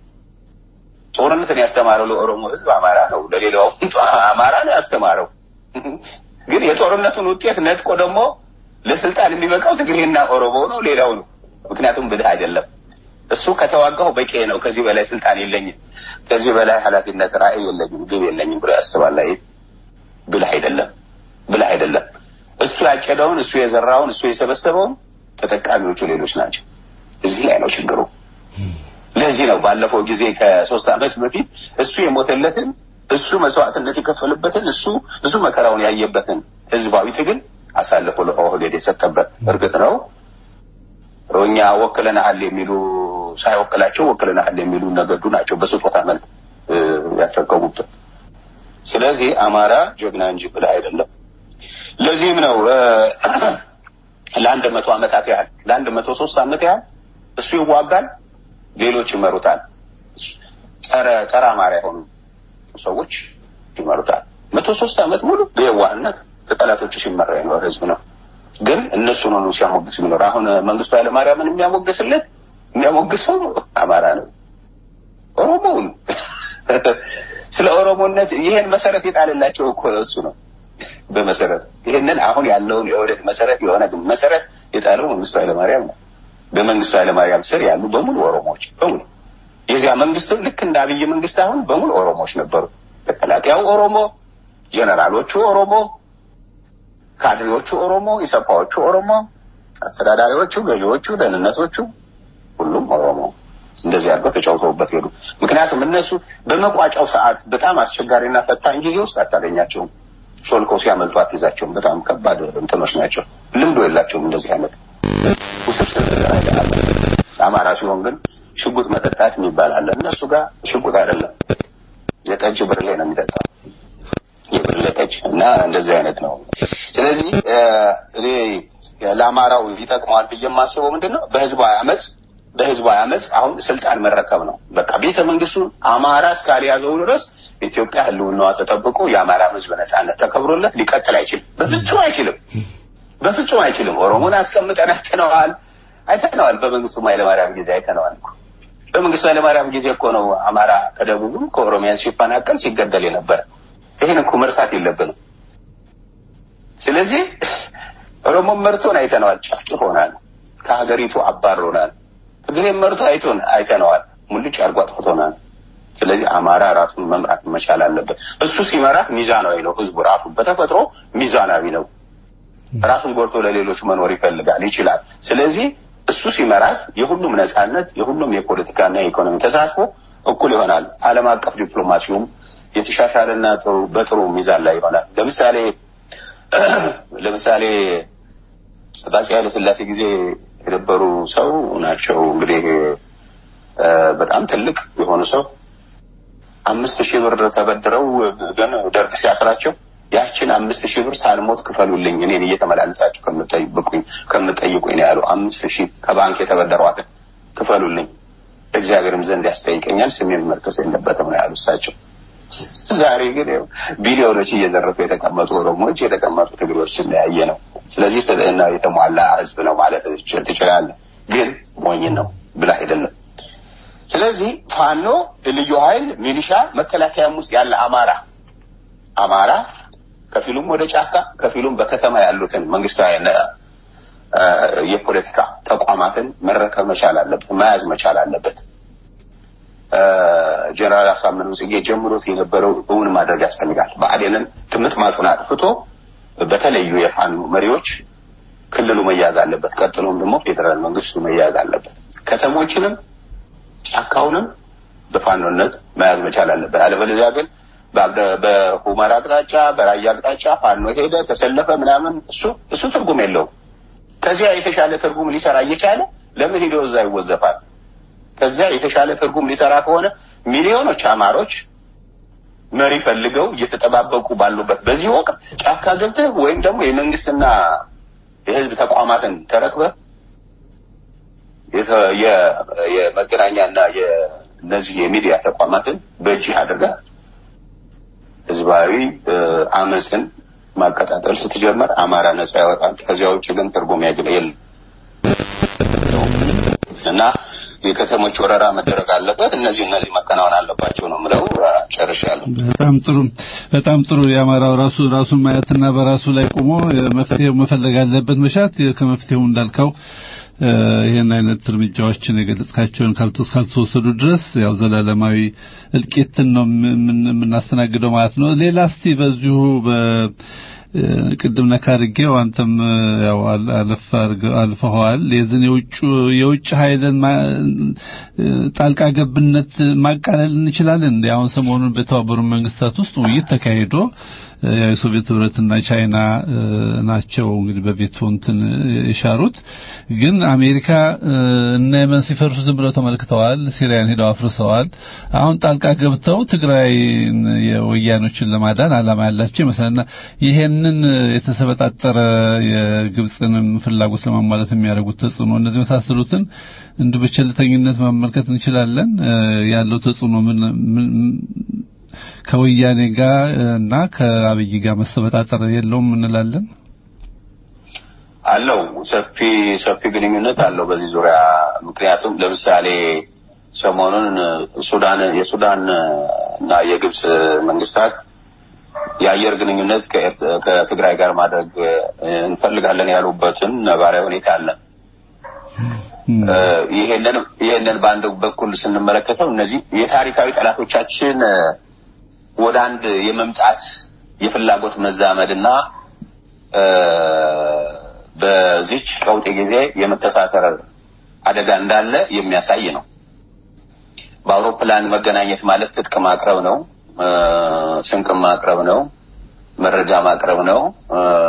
ጦርነትን ያስተማረው ለኦሮሞ ህዝብ አማራ ነው። ለሌላው አማራ ነው ያስተማረው። ግን የጦርነቱን ውጤት ነጥቆ ደግሞ ለስልጣን የሚበቃው ትግሬና ኦሮሞ ነው፣ ሌላው ነው። ምክንያቱም ብልህ አይደለም። እሱ ከተዋጋሁ በቂ ነው፣ ከዚህ በላይ ስልጣን የለኝም፣ ከዚህ በላይ ኃላፊነት ራዕይ የለኝም፣ ግብ የለኝም ብሎ ያስባል። ላይ ብልህ አይደለም፣ ብልህ አይደለም። እሱ ያጨደውን፣ እሱ የዘራውን፣ እሱ የሰበሰበውን ተጠቃሚዎቹ ሌሎች ናቸው። እዚህ ላይ ነው ችግሩ። ለዚህ ነው ባለፈው ጊዜ ከሶስት ዓመት በፊት እሱ የሞተለትን እሱ መስዋዕትነት የከፈልበትን እሱ ብዙ መከራውን ያየበትን ህዝባዊ ትግል አሳልፎ ለኦህዴድ የሰጠበት። እርግጥ ነው እኛ ወክለናል የሚሉ ሳይወክላቸው ወክለናል የሚሉ ነገዱ ናቸው በስጦታ መልክ ያስረከቡበት። ስለዚህ አማራ ጀግና እንጂ ብልህ አይደለም። ለዚህም ነው ለአንድ መቶ ዓመታት ያህል ለአንድ መቶ ሶስት ዓመት ያህል እሱ ይዋጋል፣ ሌሎች ይመሩታል። ጸረ ጸረ አማራ የሆኑ ሰዎች ይመሩታል። መቶ ሶስት ዓመት ሙሉ በየዋህነት በጠላቶቹ ሲመራ የኖረ ህዝብ ነው። ግን እነሱ ነው ሲያሞግስ የሚኖር። አሁን መንግስቱ ኃይለማርያምን የሚያሞግስለት የሚያሞግሰው አማራ ነው፣ ኦሮሞውን ስለ ኦሮሞነት ይሄን መሰረት የጣለላቸው እኮ እሱ ነው። በመሰረት ይህንን አሁን ያለውን የኦህዴድ መሰረት የሆነ ግን መሰረት የጣለው መንግስቱ ኃይለማርያም ነው። በመንግስቱ ኃይለማርያም ስር ያሉ በሙሉ ኦሮሞዎች በሙሉ የዚያ መንግስትም ልክ እንደ አብይ መንግስት አሁን በሙሉ ኦሮሞዎች ነበሩ። መከላከያው ኦሮሞ፣ ጀነራሎቹ ኦሮሞ፣ ካድሬዎቹ ኦሮሞ፣ ኢሰፓዎቹ ኦሮሞ፣ አስተዳዳሪዎቹ፣ ገዢዎቹ፣ ደህንነቶቹ ሁሉም ኦሮሞ እንደዚህ አድርገው ተጫውተውበት ሄዱ። ምክንያቱም እነሱ በመቋጫው ሰዓት በጣም አስቸጋሪና ፈታኝ ጊዜ ውስጥ አታገኛቸውም። ሾልከው ሲያመልጡ አትይዛቸውም። በጣም ከባድ እንትኖች ናቸው። ልምዶ የላቸውም እንደዚህ አይነት ውስብስብ አማራ ሲሆን ግን ሽጉጥ መጠጣት የሚባል አለ። እነሱ ጋር ሽጉጥ አይደለም፣ የጠጅ ብርሌ ነው የሚጠጣው የብርሌ ጠጅ እና እንደዚህ አይነት ነው። ስለዚህ እኔ ለአማራው ይጠቅመዋል ብዬ የማስበው ምንድን ነው በህዝባዊ አመፅ በህዝባዊ አመፅ አሁን ስልጣን መረከብ ነው። በቃ ቤተ መንግስቱን አማራ እስካልያዘው ድረስ ኢትዮጵያ ህልውናዋ ተጠብቆ የአማራ ህዝብ ነጻነት ተከብሮለት ሊቀጥል አይችልም። በፍጹም አይችልም። በፍጹም አይችልም። ኦሮሞን አስቀምጠን አይተነዋል አይተነዋል። በመንግስቱ ኃይለማርያም ጊዜ አይተነዋል እኮ በመንግስቱ ኃይለማርያም ጊዜ እኮ ነው አማራ ከደቡብም ከኦሮሚያ ሲፈናቀል ሲገደል የነበረ። ይህን እኮ መርሳት የለብንም። ስለዚህ ኦሮሞን መርቶን አይተነዋል፣ ጨፍጭፎናል፣ ከሀገሪቱ አባሮናል። ትግሬን መርቶ አይቶን አይተነዋል፣ ሙልጭ አድርጎ አጥፍቶናል። ስለዚህ አማራ ራሱን መምራት መቻል አለበት። እሱ ሲመራት ሚዛናዊ ነው። ህዝቡ ራሱ በተፈጥሮ ሚዛናዊ ነው። ራሱን ጎድቶ ለሌሎች መኖር ይፈልጋል፣ ይችላል። ስለዚህ እሱ ሲመራት የሁሉም ነጻነት፣ የሁሉም የፖለቲካና የኢኮኖሚ ተሳትፎ እኩል ይሆናል። ዓለም አቀፍ ዲፕሎማሲውም የተሻሻለና ጥሩ በጥሩ ሚዛን ላይ ይሆናል። ለምሳሌ ለምሳሌ በአፄ ኃይለ ሥላሴ ጊዜ የነበሩ ሰው ናቸው እንግዲህ በጣም ትልቅ የሆኑ ሰው አምስት ሺህ ብር ተበድረው ግን ደርግ ሲያስራቸው ያችን አምስት ሺህ ብር ሳልሞት ክፈሉልኝ እኔን እየተመላለሳችሁ ከምጠይቁኝ ከምጠይቁኝ ነው ያሉ። አምስት ሺህ ከባንክ የተበደሯትን ክፈሉልኝ እግዚአብሔርም ዘንድ ያስጠይቀኛል ስሜን መርከስ የለበትም ነው ያሉ እሳቸው። ዛሬ ግን ያው ቢሊዮኖች እየዘረፉ የተቀመጡ ኦሮሞዎች የተቀመጡ ትግሮች ያየ ነው። ስለዚህ ስብዕና የተሟላ ህዝብ ነው ማለት ትችላለህ። ግን ሞኝ ነው ብላ አይደለም። ስለዚህ ፋኖ፣ ልዩ ኃይል፣ ሚሊሻ፣ መከላከያም ውስጥ ያለ አማራ አማራ ከፊሉም ወደ ጫካ ከፊሉም በከተማ ያሉትን መንግስታዊ የፖለቲካ ተቋማትን መረከብ መቻል አለበት፣ መያዝ መቻል አለበት። ጀነራል አሳምነው ጽጌ ጀምሮት የነበረው እውን ማድረግ ያስፈልጋል። ብአዴንን ትምጥማጡን አጥፍቶ በተለዩ የፋኖ መሪዎች ክልሉ መያዝ አለበት። ቀጥሎም ደግሞ ፌዴራል መንግስቱ መያዝ አለበት። ከተሞችንም ጫካውንም በፋኖነት መያዝ መቻል አለበት። አለበለዚያ ግን በሁመራ አቅጣጫ በራያ አቅጣጫ ፋኖ ሄደ ተሰለፈ ምናምን እሱ እሱ ትርጉም የለውም። ከዚያ የተሻለ ትርጉም ሊሰራ እየቻለ ለምን ሄዶ እዛ ይወዘፋል? ከዚያ የተሻለ ትርጉም ሊሰራ ከሆነ ሚሊዮኖች አማሮች መሪ ፈልገው እየተጠባበቁ ባሉበት በዚህ ወቅት ጫካ ገብተህ ወይም ደግሞ የመንግስትና የህዝብ ተቋማትን ተረክበህ የመገናኛና የእነዚህ የሚዲያ ተቋማትን በእጅህ አድርገህ ህዝባዊ አመፅን ማቀጣጠል ስትጀምር አማራ ነጻ ያወጣል። ከዚያ ውጭ ግን ትርጉም ያግለ የለም እና የከተሞች ወረራ መደረግ አለበት። እነዚህ እነዚህ መከናወን አለባቸው ነው ምለው። ጨርሻለሁ። በጣም ጥሩ በጣም ጥሩ። የአማራው ራሱ ራሱን ማየትና በራሱ ላይ ቆሞ መፍትሄው መፈለግ አለበት መሻት ከመፍትሄው እንዳልከው ይህን አይነት እርምጃዎችን የገለጽካቸውን ካልተወሰዱ ድረስ ያው ዘላለማዊ እልቂትን ነው የምናስተናግደው ማለት ነው። ሌላ እስቲ በዚሁ ቅድም ነካ አድርጌው አንተም ያው አለፍ አልፈኸዋል። የዝን የውጭ የውጭ ኃይልን ጣልቃ ገብነት ማቃለል እንችላለን እንዴ? አሁን ሰሞኑን በተባበሩት መንግስታት ውስጥ ውይይት ተካሂዶ የሶቪየት ህብረትና ቻይና ናቸው እንግዲህ በቬቶ እንትን የሻሩት። ግን አሜሪካ እነ የመን ሲፈርሱ ዝም ብለው ተመልክተዋል። ሲሪያን ሄደው አፍርሰዋል። አሁን ጣልቃ ገብተው ትግራይ የወያኖችን ለማዳን አላማ ያላቸው ይመስላልና ይሄንን የተሰበጣጠረ የግብፅንም ፍላጎት ለማሟላት የሚያደርጉት ተጽዕኖ እነዚህ መሳሰሉትን እንዱ በቸልተኝነት መመልከት እንችላለን። ያለው ተጽዕኖ ምን ከወያኔ ጋር እና ከአብይ ጋር መሰበጣጠር የለውም እንላለን። አለው ሰፊ ሰፊ ግንኙነት አለው በዚህ ዙሪያ። ምክንያቱም ለምሳሌ ሰሞኑን ሱዳን የሱዳን እና የግብፅ መንግስታት የአየር ግንኙነት ከትግራይ ጋር ማድረግ እንፈልጋለን ያሉበትን ነባራዊ ሁኔታ አለ። ይሄንን ይሄንን በአንድ በኩል ስንመለከተው እነዚህ የታሪካዊ ጠላቶቻችን ወደ አንድ የመምጣት የፍላጎት መዛመድና በዚች ቀውጤ ጊዜ የመተሳሰር አደጋ እንዳለ የሚያሳይ ነው። በአውሮፕላን መገናኘት ማለት ትጥቅ ማቅረብ ነው፣ ስንቅ ማቅረብ ነው፣ መረጃ ማቅረብ ነው።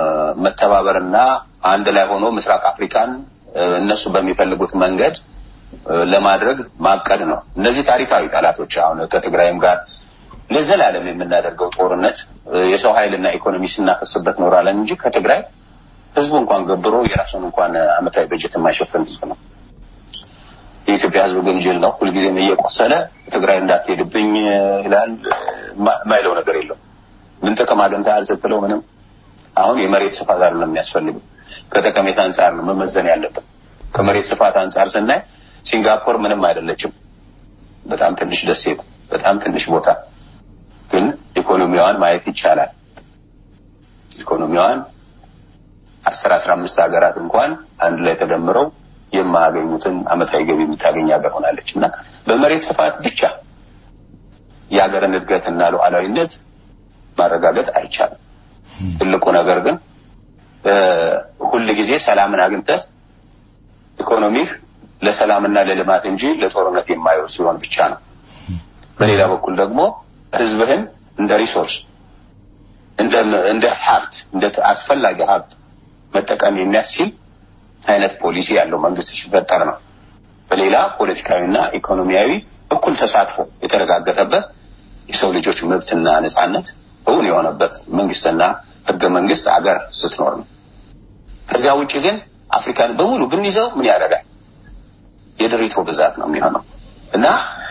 መተባበርና አንድ ላይ ሆኖ ምስራቅ አፍሪካን እነሱ በሚፈልጉት መንገድ ለማድረግ ማቀድ ነው። እነዚህ ታሪካዊ ጠላቶች አሁን ከትግራይም ጋር ለዘላለም የምናደርገው ጦርነት የሰው ኃይልና ኢኮኖሚ ስናፈስበት ኖራለን እንጂ ከትግራይ ህዝቡ እንኳን ገብሮ የራሱን እንኳን አመታዊ በጀት የማይሸፍን ህዝብ ነው። የኢትዮጵያ ህዝብ ግን ጅል ነው። ሁልጊዜም እየቆሰለ ትግራይ እንዳትሄድብኝ ይላል። ማይለው ነገር የለው። ምን ጥቅም አግኝተሃል ስትለው ምንም። አሁን የመሬት ስፋት አይደለም የሚያስፈልግም ከጠቀሜታ አንጻር ነው መመዘን ያለብን። ከመሬት ስፋት አንጻር ስናይ ሲንጋፖር ምንም አይደለችም። በጣም ትንሽ ደሴት፣ በጣም ትንሽ ቦታ፣ ግን ኢኮኖሚዋን ማየት ይቻላል። ኢኮኖሚዋን አስር አስራ አምስት ሀገራት እንኳን አንድ ላይ ተደምረው የማያገኙትን አመታዊ ገቢ የምታገኝ ሀገር ሆናለች እና በመሬት ስፋት ብቻ የሀገርን እድገትና ሉዓላዊነት ማረጋገጥ አይቻልም። ትልቁ ነገር ግን ሁል ጊዜ ሰላምን አግኝተህ ኢኮኖሚህ ለሰላምና ለልማት እንጂ ለጦርነት የማይውል ሲሆን ብቻ ነው። በሌላ በኩል ደግሞ ህዝብህን እንደ ሪሶርስ እንደ እንደ ሀብት እንደ አስፈላጊ ሀብት መጠቀም የሚያስችል አይነት ፖሊሲ ያለው መንግስት ሲፈጠር ነው። በሌላ ፖለቲካዊና ኢኮኖሚያዊ እኩል ተሳትፎ የተረጋገጠበት የሰው ልጆች መብትና ነጻነት እውን የሆነበት መንግስትና ህገ መንግስት አገር ስትኖር ነው። ከዚያ ውጭ ግን አፍሪካን በሙሉ ብንይዘው ምን ያደርጋል? የድሪቶ ብዛት ነው የሚሆነው እና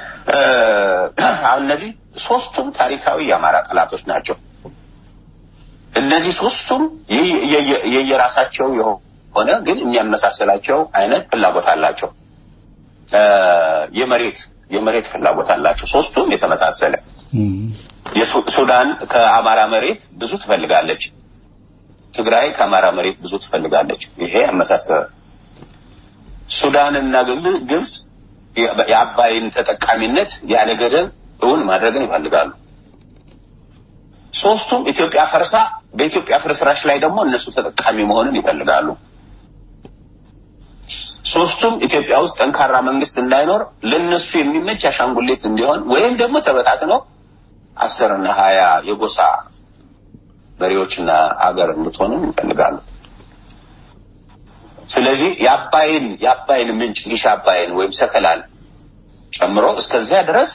አሁን እነዚህ ሶስቱም ታሪካዊ የአማራ ጠላቶች ናቸው። እነዚህ ሶስቱም የየራሳቸው የሆነ ግን የሚያመሳስላቸው አይነት ፍላጎት አላቸው። የመሬት የመሬት ፍላጎት አላቸው። ሶስቱም የተመሳሰለ ሱዳን ከአማራ መሬት ብዙ ትፈልጋለች። ትግራይ ከአማራ መሬት ብዙ ትፈልጋለች። ይሄ አመሳሰለ። ሱዳንና ግብጽ የአባይን ተጠቃሚነት ያለ ገደብ እውን ማድረግን ይፈልጋሉ። ሶስቱም ኢትዮጵያ ፈርሳ በኢትዮጵያ ፍርስራሽ ላይ ደግሞ እነሱ ተጠቃሚ መሆንን ይፈልጋሉ። ሶስቱም ኢትዮጵያ ውስጥ ጠንካራ መንግስት እንዳይኖር ለነሱ የሚመች አሻንጉሊት እንዲሆን ወይም ደግሞ ተበታትነው አስር እና ሀያ የጎሳ መሪዎችና አገር እንድትሆንም ይፈልጋሉ። ስለዚህ የአባይን የአባይን ምንጭ ሊሻ አባይን ወይም ሰከላን ጨምሮ እስከዚያ ድረስ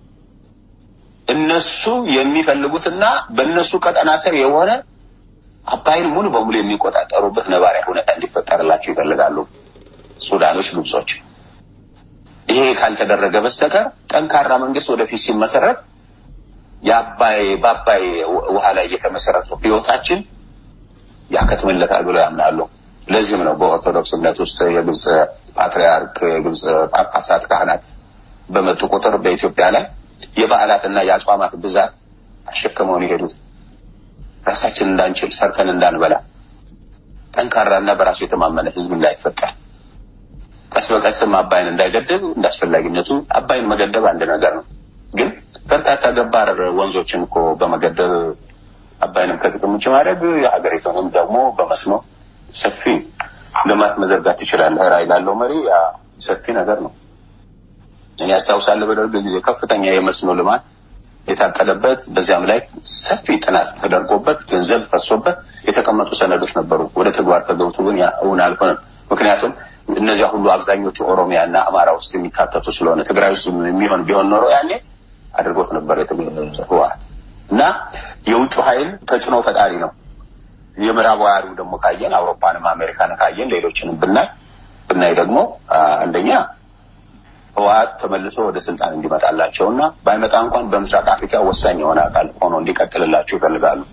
እነሱ የሚፈልጉትና በእነሱ ቀጠና ስር የሆነ አባይን ሙሉ በሙሉ የሚቆጣጠሩበት ነባሪያ ሁኔታ እንዲፈጠርላቸው ይፈልጋሉ ሱዳኖች፣ ግብጾች። ይሄ ካልተደረገ በስተቀር ጠንካራ መንግስት ወደፊት ሲመሰረት የአባይ በአባይ ውሃ ላይ የተመሰረተው ህይወታችን ያከትምለታል ብለው ያምናሉ። ለዚህም ነው በኦርቶዶክስ እምነት ውስጥ የግብጽ ፓትርያርክ የግብጽ ጳጳሳት ካህናት በመጡ ቁጥር በኢትዮጵያ ላይ የበዓላትና የአጽዋማት ብዛት አሸክመውን የሄዱት ራሳችን እንዳንችል ሰርተን እንዳንበላ ጠንካራና በራሱ የተማመነ ህዝብ እንዳይፈጠር ቀስ በቀስም አባይን እንዳይገድብ እንዳስፈላጊነቱ አባይን መገደብ አንድ ነገር ነው። ግን በርካታ ገባር ወንዞችን እኮ በመገደብ አባይንም ከጥቅም ውጭ ማድረግ የሀገሪቱንም ደግሞ በመስኖ ሰፊ ልማት መዘርጋት ትችላለህ። ራዕይ ላለው መሪ ያ ሰፊ ነገር ነው። እኔ ያስታውሳለሁ በደርግ ጊዜ ከፍተኛ የመስኖ ልማት የታቀደበት በዚያም ላይ ሰፊ ጥናት ተደርጎበት ገንዘብ ፈሶበት የተቀመጡ ሰነዶች ነበሩ። ወደ ተግባር ተገብቶ ግን ያ እውን አልሆነም። ምክንያቱም እነዚያ ሁሉ አብዛኞቹ ኦሮሚያ እና አማራ ውስጥ የሚካተቱ ስለሆነ ትግራይ ውስጥ የሚሆን ቢሆን ኖሮ ያኔ አድርጎት ነበር ህወሓት እና የውጭ ኃይል ተጽዕኖ ፈጣሪ ነው። የምዕራባውያኑ ደግሞ ካየን አውሮፓንም አሜሪካን ካየን ሌሎችንም ብናይ ብናይ ደግሞ አንደኛ ህወሓት ተመልሶ ወደ ስልጣን እንዲመጣላቸው እና ባይመጣ እንኳን በምስራቅ አፍሪካ ወሳኝ የሆነ አካል ሆኖ እንዲቀጥልላቸው ይፈልጋሉ።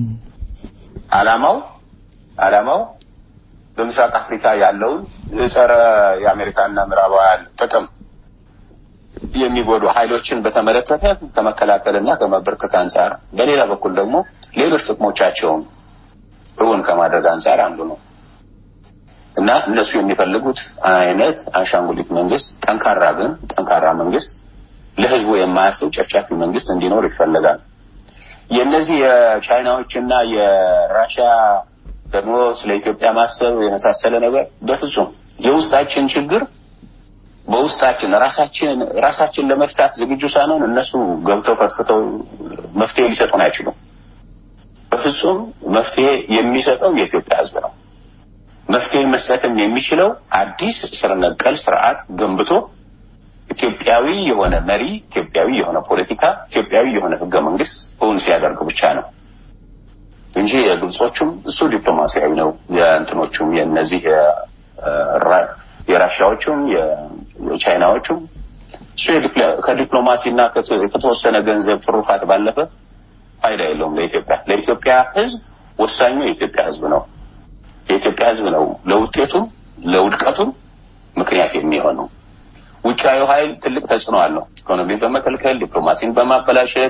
አላማው አላማው በምስራቅ አፍሪካ ያለውን የጸረ የአሜሪካና ምዕራባውያን ጥቅም የሚጎዱ ኃይሎችን በተመለከተ ከመከላከልና ከመበርከት አንጻር፣ በሌላ በኩል ደግሞ ሌሎች ጥቅሞቻቸውን እውን ከማድረግ አንጻር አንዱ ነው እና እነሱ የሚፈልጉት አይነት አሻንጉሊት መንግስት፣ ጠንካራ ግን ጠንካራ መንግስት፣ ለህዝቡ የማያስብ ጨፍጫፊ መንግስት እንዲኖር ይፈልጋል። የእነዚህ የቻይናዎችና የራሽያ ደግሞ ስለ ኢትዮጵያ ማሰብ የመሳሰለ ነገር በፍጹም የውስጣችን ችግር በውስጣችን ራሳችን ራሳችን ለመፍታት ዝግጁ ሳንሆን እነሱ ገብተው ፈትፍተው መፍትሄ ሊሰጡን አይችሉም። በፍጹም መፍትሄ የሚሰጠው የኢትዮጵያ ህዝብ ነው። መፍትሄ መስጠትም የሚችለው አዲስ ስር ነቀል ስርዓት ገንብቶ ኢትዮጵያዊ የሆነ መሪ፣ ኢትዮጵያዊ የሆነ ፖለቲካ፣ ኢትዮጵያዊ የሆነ ህገ መንግስት እውን ሲያደርግ ብቻ ነው እንጂ የግብጾቹም እሱ ዲፕሎማሲያዊ ነው። የእንትኖቹም የእነዚህ የራሻዎቹም የቻይናዎቹም እሱ ከዲፕሎማሲና ከተወሰነ ገንዘብ ትሩፋት ባለፈ ፋይዳ የለውም ለኢትዮጵያ። ለኢትዮጵያ ህዝብ ወሳኙ የኢትዮጵያ ህዝብ ነው። የኢትዮጵያ ህዝብ ነው ለውጤቱም ለውድቀቱም ምክንያት የሚሆነው። ውጫዊ ኃይል ትልቅ ተጽዕኖ አለው። ኢኮኖሚን በመከልከል ዲፕሎማሲን በማበላሸት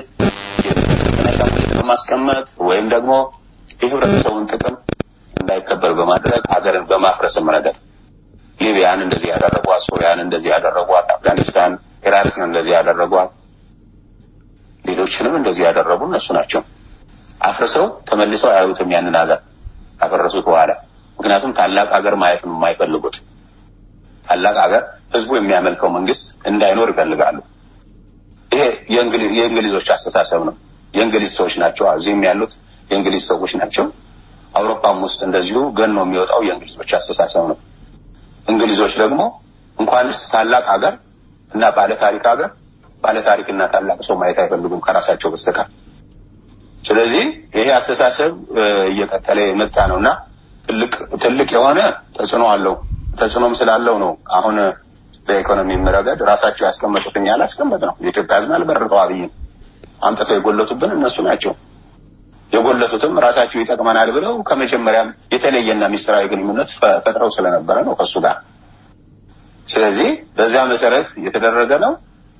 በማስቀመጥ ወይም ደግሞ የህብረተሰቡን ጥቅም እንዳይከበር በማድረግ ሀገርን በማፍረስም ረገድ ሊቢያን እንደዚህ ያደረጓት፣ ሶሪያን እንደዚህ ያደረጓት፣ አፍጋኒስታን ኢራቅን እንደዚህ ያደረጓት፣ ሌሎችንም እንደዚህ ያደረጉ እነሱ ናቸው። አፍርሰው ተመልሰው አያዩትም ያንን ሀገር ካፈረሱት በኋላ። ምክንያቱም ታላቅ ሀገር ማየት ነው የማይፈልጉት። ታላቅ ሀገር ህዝቡ የሚያመልከው መንግስት እንዳይኖር ይፈልጋሉ። ይሄ የእንግሊዞች አስተሳሰብ ነው። የእንግሊዝ ሰዎች ናቸው እዚህም ያሉት የእንግሊዝ ሰዎች ናቸው። አውሮፓም ውስጥ እንደዚሁ ገኖ የሚወጣው የእንግሊዞች አስተሳሰብ ነው። እንግሊዞች ደግሞ እንኳንስ ታላቅ ሀገር እና ባለ ታሪክ ሀገር ባለ ታሪክና ታላቅ ሰው ማየት አይፈልጉም ከራሳቸው በስተቀር። ስለዚህ ይሄ አስተሳሰብ እየቀጠለ የመጣ ነው እና ትልቅ ትልቅ የሆነ ተጽዕኖ አለው። ተጽዕኖም ስላለው ነው አሁን በኢኮኖሚ ረገድ ራሳቸው ያስቀመጡት እኛ አላስቀመጥ ነው። የኢትዮጵያ ህዝብ አልበረጠው አብይን አምጥተው የጎለቱብን እነሱ ናቸው። የጎለቱትም ራሳቸው ይጠቅመናል ብለው ከመጀመሪያም የተለየና ሚስጥራዊ ግንኙነት ፈጥረው ስለነበረ ነው ከእሱ ጋር። ስለዚህ በዚያ መሰረት የተደረገ ነው።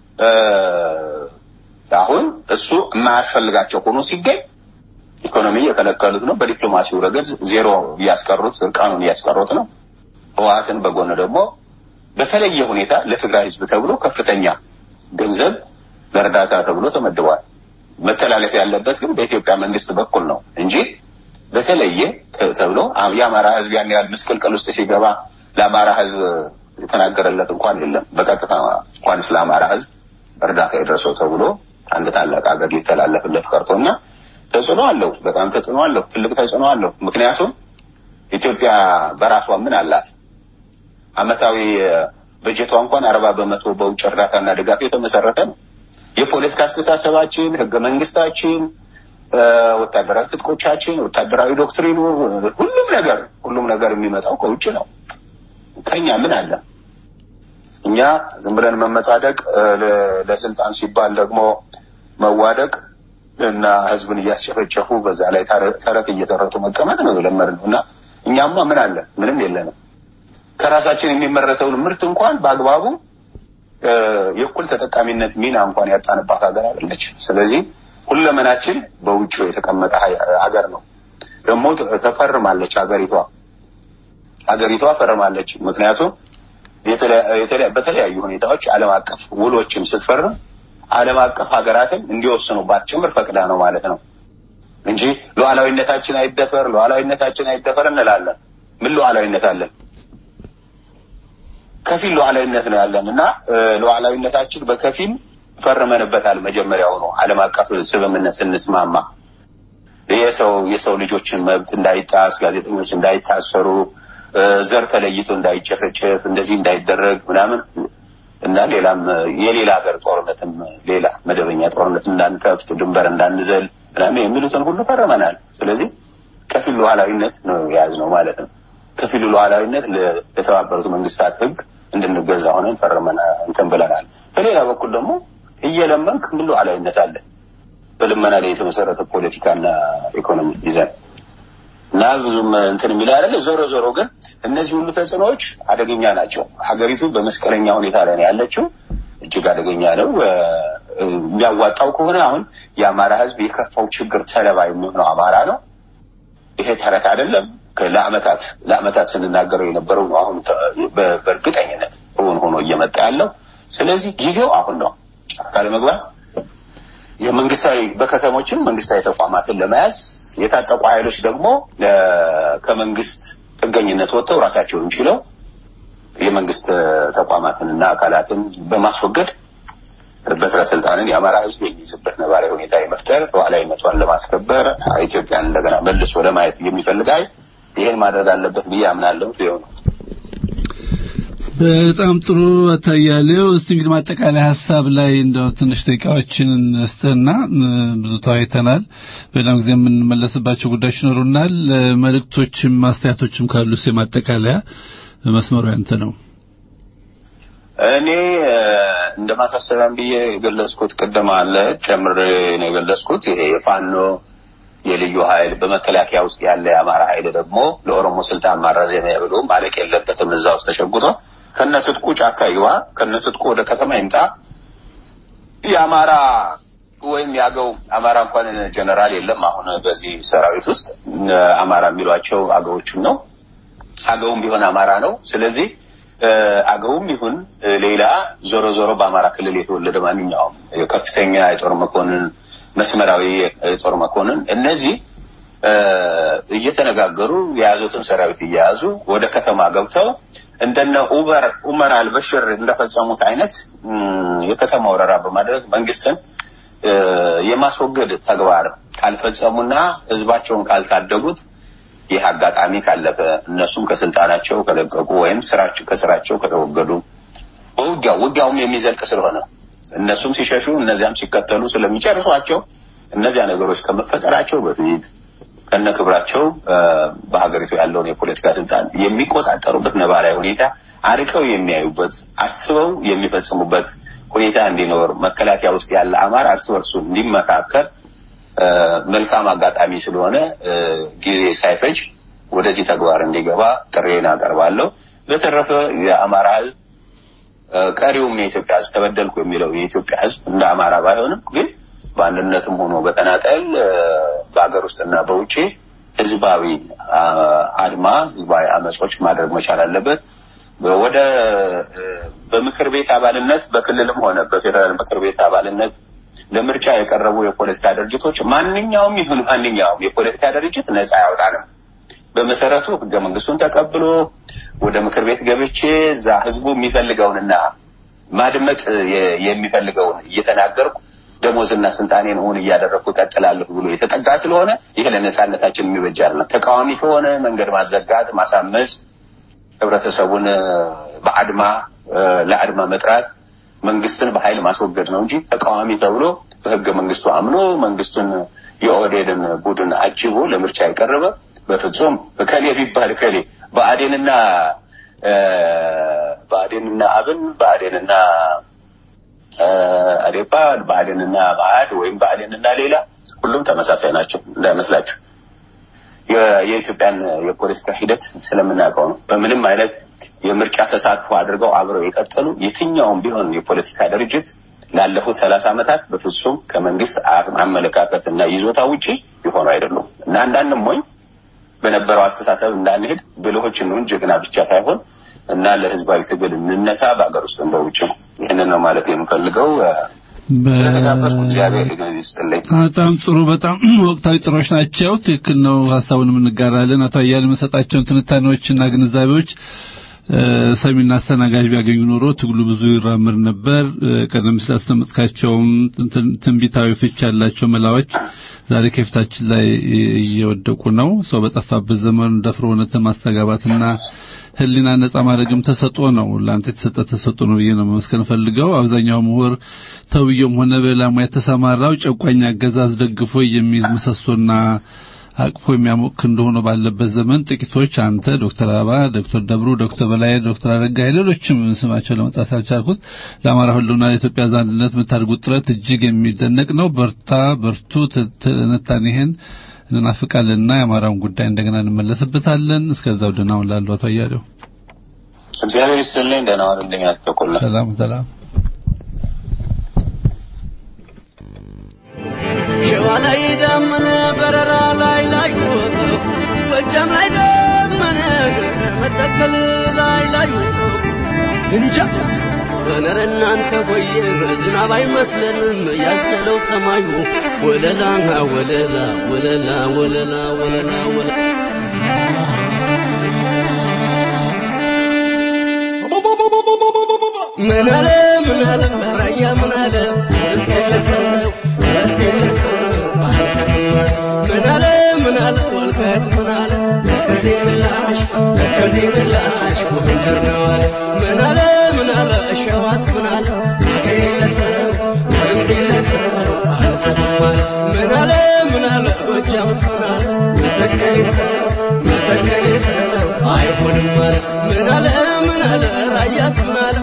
አሁን እሱ የማያስፈልጋቸው ሆኖ ሲገኝ ኢኮኖሚ እየከለከሉት ነው። በዲፕሎማሲው ረገድ ዜሮ እያስቀሩት፣ እርቃኑን እያስቀሩት ነው። ህወሓትን በጎን ደግሞ በተለየ ሁኔታ ለትግራይ ህዝብ ተብሎ ከፍተኛ ገንዘብ ለእርዳታ ተብሎ ተመድቧል። መተላለፍ ያለበት ግን በኢትዮጵያ መንግስት በኩል ነው እንጂ በተለየ ተብሎ የአማራ ህዝብ ያን ያህል ምስቅልቅል ውስጥ ሲገባ ለአማራ ህዝብ የተናገረለት እንኳን የለም። በቀጥታ እንኳን ስለ አማራ ህዝብ እርዳታ የደረሰው ተብሎ አንድ ታላቅ ሀገር ሊተላለፍለት ቀርቶ እና ተጽዕኖ አለው። በጣም ተጽዕኖ አለው። ትልቅ ተጽዕኖ አለው። ምክንያቱም ኢትዮጵያ በራሷ ምን አላት? አመታዊ በጀቷ እንኳን አርባ በመቶ በውጭ እርዳታና ድጋፍ የተመሰረተ ነው። የፖለቲካ አስተሳሰባችን፣ ህገ መንግስታችን፣ ወታደራዊ ትጥቆቻችን፣ ወታደራዊ ዶክትሪኑ፣ ሁሉም ነገር ሁሉም ነገር የሚመጣው ከውጭ ነው። ከኛ ምን አለ? እኛ ዝም ብለን መመጻደቅ፣ ለስልጣን ሲባል ደግሞ መዋደቅ እና ህዝብን እያስጨፈጨፉ በዛ ላይ ተረት እየተረቱ መቀመጥ ነው የለመድነው እና እኛማ ምን አለ? ምንም የለንም። ከራሳችን የሚመረተውን ምርት እንኳን በአግባቡ የእኩል ተጠቃሚነት ሚና እንኳን ያጣንባት ሀገር አይደለች። ስለዚህ ሁለመናችን በውጭ የተቀመጠ ሀገር ነው። ደግሞ ተፈርማለች ሀገሪቷ ሀገሪቷ ፈርማለች። ምክንያቱም በተለያዩ ሁኔታዎች ዓለም አቀፍ ውሎችን ስትፈርም ዓለም አቀፍ ሀገራትን እንዲወስኑባት ጭምር ፈቅዳ ነው ማለት ነው እንጂ ሉዓላዊነታችን አይደፈር ሉዓላዊነታችን አይደፈር እንላለን። ምን ሉዓላዊነት አለን? ከፊል ሉዓላዊነት ነው ያለን እና ሉዓላዊነታችን በከፊል ፈርመንበታል። መጀመሪያው ነው ዓለም አቀፍ ስምምነት ስንስማማ የሰው የሰው ልጆችን መብት እንዳይጣስ፣ ጋዜጠኞች እንዳይታሰሩ፣ ዘር ተለይቶ እንዳይጨፈጨፍ፣ እንደዚህ እንዳይደረግ ምናምን እና ሌላም የሌላ ሀገር ጦርነትም ሌላ መደበኛ ጦርነት እንዳንከፍት፣ ድንበር እንዳንዘል ምናምን የሚሉትን ሁሉ ፈርመናል። ስለዚህ ከፊል ሉዓላዊነት ነው የያዝነው ማለት ነው። ከፊሉ ሉዓላዊነት ለተባበሩት መንግስታት ሕግ እንድንገዛ ሆነን ፈርመን እንትን ብለናል። በሌላ በኩል ደግሞ እየለመንክ ምን ሉዓላዊነት አለ? በልመና ላይ የተመሰረተ ፖለቲካና ኢኮኖሚ ይዘን እና ብዙም እንትን የሚል አይደለ። ዞሮ ዞሮ ግን እነዚህ ሁሉ ተጽዕኖዎች አደገኛ ናቸው። ሀገሪቱ በመስቀለኛ ሁኔታ ላይ ነው ያለችው። እጅግ አደገኛ ነው። የሚያዋጣው ከሆነ አሁን የአማራ ህዝብ የከፋው ችግር ሰለባ የሚሆነው አማራ ነው። ይሄ ተረት አይደለም። ለአመታት ለአመታት ስንናገረው የነበረው ነው። አሁን በእርግጠኝነት እውን ሆኖ እየመጣ ያለው። ስለዚህ ጊዜው አሁን ነው። ጫካ ለመግባት የመንግስታዊ በከተሞችም መንግስታዊ ተቋማትን ለመያዝ የታጠቁ ኃይሎች ደግሞ ከመንግስት ጥገኝነት ወጥተው ራሳቸውን ችለው የመንግስት ተቋማትንና አካላትን በማስወገድ በትረ ስልጣንን የአማራ ህዝብ የሚይዝበት ነባራዊ ሁኔታ የመፍጠር ሉዓላዊነቷን ለማስከበር ኢትዮጵያን እንደገና መልሶ ለማየት የሚፈልግ ኃይል ይሄን ማድረግ አለበት ብዬ አምናለሁ። ሊሆን በጣም ጥሩ አታያሌው። እስቲ እንግዲህ ማጠቃለያ ሀሳብ ላይ እንደው ትንሽ ደቂቃዎችን እንስጥና ብዙ ተወያይተናል። በሌላም ጊዜ የምንመለስባቸው ጉዳዮች ይኖሩናል። መልእክቶችም ማስተያየቶችም ካሉ የማጠቃለያ መስመሩ ያንተ ነው። እኔ እንደ ማሳሰቢያም ብዬ የገለጽኩት ቅድም አለ ጨምሬ ነው የገለጽኩት ይሄ የፋኖ የልዩ ኃይል በመከላከያ ውስጥ ያለ የአማራ ኃይል ደግሞ ለኦሮሞ ስልጣን ማራዘሚያ ብሎ ማለቅ የለበትም። እዛ ውስጥ ተሸጉጦ ከነትጥቁ ጫካ ይግባ፣ ከነትጥቁ ወደ ከተማ ይምጣ። የአማራ ወይም የአገው አማራ እንኳን ጀነራል የለም አሁን በዚህ ሰራዊት ውስጥ አማራ የሚሏቸው አገዎችን ነው። አገውም ቢሆን አማራ ነው። ስለዚህ አገውም ይሁን ሌላ ዞሮ ዞሮ በአማራ ክልል የተወለደ ማንኛውም ከፍተኛ የጦር መኮንን መስመራዊ የጦር መኮንን እነዚህ እየተነጋገሩ የያዙትን ሰራዊት እየያዙ ወደ ከተማ ገብተው እንደነ ኡበር ኡመር አልበሽር እንደፈጸሙት አይነት የከተማ ወረራ በማድረግ መንግስትን የማስወገድ ተግባር ካልፈጸሙና ህዝባቸውን ካልታደጉት ይህ አጋጣሚ ካለፈ እነሱም ከስልጣናቸው ከለቀቁ ወይም ስራቸው ከስራቸው ከተወገዱ በውጊያው ውጊያውም የሚዘልቅ ስለሆነ እነሱም ሲሸሹ እነዚያም ሲከተሉ ስለሚጨርሷቸው እነዚያ ነገሮች ከመፈጠራቸው በፊት ከነ ክብራቸው በሀገሪቱ ያለውን የፖለቲካ ስልጣን የሚቆጣጠሩበት ነባራዊ ሁኔታ አርቀው የሚያዩበት አስበው የሚፈጽሙበት ሁኔታ እንዲኖር መከላከያ ውስጥ ያለ አማራ እርስ በርሱ እንዲመካከል መልካም አጋጣሚ ስለሆነ ጊዜ ሳይፈጅ ወደዚህ ተግባር እንዲገባ ጥሬን አቀርባለሁ። በተረፈ የአማራ ህዝብ ቀሪውም የኢትዮጵያ ህዝብ ተበደልኩ የሚለው የኢትዮጵያ ህዝብ እንደ አማራ ባይሆንም ግን በአንድነትም ሆኖ በተናጠል በሀገር ውስጥና በውጭ ህዝባዊ አድማ ህዝባዊ አመጾች ማድረግ መቻል አለበት። ወደ በምክር ቤት አባልነት በክልልም ሆነ በፌዴራል ምክር ቤት አባልነት ለምርጫ የቀረቡ የፖለቲካ ድርጅቶች ማንኛውም ይሁን ማንኛውም የፖለቲካ ድርጅት ነፃ ያወጣንም በመሰረቱ ህገ መንግስቱን ተቀብሎ ወደ ምክር ቤት ገብቼ እዛ ህዝቡ የሚፈልገውንና ማድመጥ የሚፈልገውን እየተናገርኩ ደሞዝና ስልጣኔን እውን እያደረግኩ እቀጥላለሁ ብሎ የተጠጋ ስለሆነ ይሄ ለነጻነታችን የሚበጅ አይደለም። ተቃዋሚ ከሆነ መንገድ ማዘጋት፣ ማሳመስ፣ ህብረተሰቡን በአድማ ለአድማ መጥራት መንግስትን በኃይል ማስወገድ ነው እንጂ ተቃዋሚ ተብሎ በህገ መንግስቱ አምኖ መንግስቱን የኦህዴድን ቡድን አጅቦ ለምርጫ የቀረበ በፍጹም እከሌ ቢባል እከሌ ብአዴንና ብአዴንና አብን ብአዴንና አዴፓ ብአዴንና መአድ ወይም ብአዴንና ሌላ ሁሉም ተመሳሳይ ናቸው እንዳይመስላችሁ። የኢትዮጵያን የፖለቲካ ሂደት ስለምናውቀው ነው። በምንም አይነት የምርጫ ተሳትፎ አድርገው አብረው የቀጠሉ የትኛውም ቢሆን የፖለቲካ ድርጅት ላለፉት ሰላሳ ዓመታት በፍጹም ከመንግስት አመለካከትና ይዞታ ውጪ የሆኑ አይደሉም እና አንዳንድም ሞኝ በነበረው አስተሳሰብ እንዳንሄድ ብልሆች እንሁን፣ ጀግና ብቻ ሳይሆን እና ለህዝባዊ ትግል እንነሳ በሀገር ውስጥም በውጭ ይህንን ነው ማለት የምፈልገው። ስለተጋበዝኩ እግዚአብሔር ይስጥልኝ። በጣም ጥሩ፣ በጣም ወቅታዊ ጥሮች ናቸው። ትክክል ነው። ሀሳቡን እንጋራለን። አቶ አያሌ መሰጣቸውን ትንታኔዎችና ግንዛቤዎች ሰሚና አስተናጋጅ ቢያገኙ ኖሮ ትግሉ ብዙ ይራምር ነበር። ቀደም ሲል አስቀመጥካቸውም ትንቢታዊ ፍች ያላቸው መላዎች ዛሬ ከፊታችን ላይ እየወደቁ ነው። ሰው በጠፋበት ዘመን ደፍሮ እውነትን ማስተጋባትና ህሊና ነጻ ማድረግም ተሰጥኦ ነው። ለአንተ የተሰጠ ተሰጥኦ ነው ብዬ ነው መመስከር ፈልገው። አብዛኛው ምሁር ተውየውም ሆነ በሌላ ሙያ የተሰማራው ጨቋኝ አገዛዝ ደግፎ የሚይዝ ምሰሶና አቅፎ የሚያሞቅ እንደሆነ ባለበት ዘመን ጥቂቶች አንተ፣ ዶክተር አበባ፣ ዶክተር ደብሩ፣ ዶክተር በላይ፣ ዶክተር አረጋይ ሌሎችም ስማቸው ለመጥራት አልቻልኩት ለአማራ ህልውና ለኢትዮጵያ አንድነት የምታደርጉት ጥረት እጅግ የሚደነቅ ነው። በርታ፣ በርቱ። ትንታኔህን እንናፍቃለንና የአማራውን ጉዳይ እንደገና እንመለስበታለን። እስከዛው ደህና ሁን ላሉ አቶ አያሌው እግዚአብሔር ይስጥልኝ። ደህና ዋልልኝ። አትቆላ ሰላም ሰላም። ሸዋ ላይ ደመነ በረራ ላይ ላይ ጎጃም ላይ ደመነ መተከል ላይ ላይ እንጃ በነረ እናንተ ሆየ ዝናብ አይመስለንም ያዘለው ሰማዩ ወለላ ወለላ ወለላ ወለላ ወለላ ወለላ ምን አለ ምን አለ ራያ ምን አለ ምን አለ ምን አለ ወልቃይት ምን አለ ነቀዜ ምላሽ ነቀዜ ምላሽ ጎንደር ነው አለ ምን አለ ምን አለ ሸዋት ምን አለ ግለሰብ ወይም ግለሰብ አልሰማም አለ ምን አለ ምን አለ ጎጃምስ ምን አለ መተከሌ ሰው መተከሌ ሰው አይሆንም አለ ምን አለ ምን አለ ራያስ ምን አለ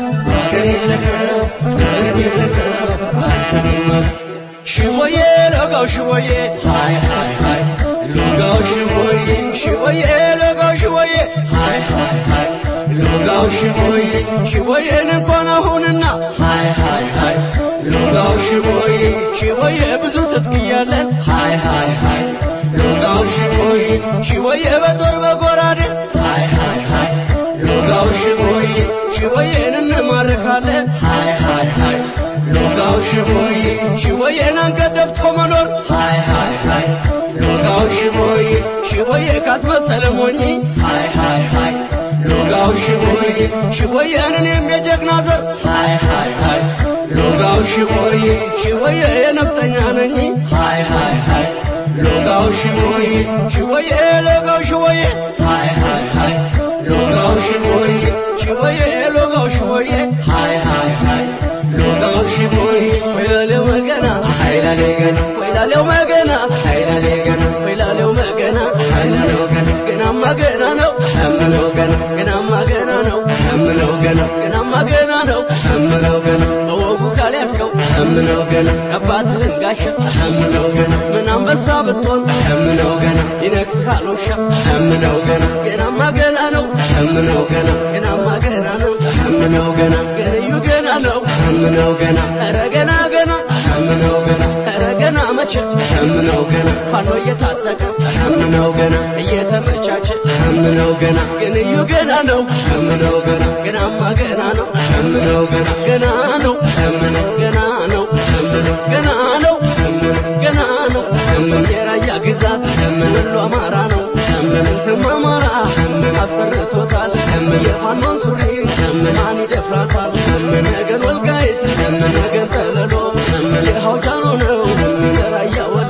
ግለሰብ ወይም ግለሰብ አልሰማም አለ ሽወዬ ለጋው ሽወዬ ሃይ ሃይ ሃይ ሎጋው ሽወዬ ሽወዬ ለጋው ሽወዬ ሃይ ሃይ ሃይ ሎጋው ሽወዬ ሽወዬን እንኳን አሁንና ሃይ ሃይ ሃይ ሎጋው ሽወዬ ሽወዬ ብዙ ትጥቅ እያለን ሃይ ሃይ ሃይ ሎጋው ሽወዬ ሽወዬ በጦር በጎራዴ ሃይ ሃይ ሃይ ሎጋው ሽወዬ ሽወዬን እንማርካለን ሃይ ሃይ ሃይ ሎጋው ሽቦዬ ሽቦዬን አንገት ደፍቶ መኖር ሃይ ሃይ ሃይ ሎጋው ሽቦዬ ሽቦዬ ካስመሰለ ሞኝ ሃይ ሃይ ሃይ ሎጋው ሽቦዬ ሽቦዬን እኔም የጀግና ዘር ሃይ ሃይ ሃይ ሎጋው ሽቦዬ ሽቦዬ የነፍጠኛ ነኝ ሃይ ሃይ ሃይ ሎጋው ሽቦዬ ሽቦዬ ሎጋው ሽቦዬ ሃይ ሃይ ሃይ ሎጋው ሽቦዬ ሽቦዬ ሎጋው ሽቦዬ ሃይ ሃይ ሃይ ሎጋው ሽቦዬ ወይላሌው መገና ኃይላሌ ገና ወይላሌው መገና ኃይላሌ ገና ወይላሌው መገና ኃይላሌው ገና ገናማ ገና ነው እምለው ገና ገናማ ገና ነው እምለው ገና ገናማ ገና ነው እምለው ገና በወጉ ካልያዝከው እምለው ገና አባትህን ጋሻ እምለው ገና ምን አንበሳ ብትሆን እምለው ገና ይነግስሃል ውሻ እምለው ገና ገናማ ገና ነው እምለው ገና ገናማ ገና ነው እምለው ገና ገንዩ ገና ነው እምለው ገና ኧረ ገና ገና እምለው ገና ኧረ ገና መቼ እምለው ገና ፋኖ እየታጠቀ እምለው ገና እየተመቻቸ እምለው ገና ገንዩ ገና ነው እምለው ገና ገናማ ገና ነው እምለው ገና ገና ነው እምለው ገና ነው እምለው ገና ነው እምለው ገና ነው እምለው የራያ ግዛት እምለው አማራ ነው እምለው አማራ አሰርቶታል የፋኖን ሱሪ ማን ይደፍራታል ነገን ወልቃይት ነገን ጠለሎ የሐውጃኖ ነው ራያ ወሎ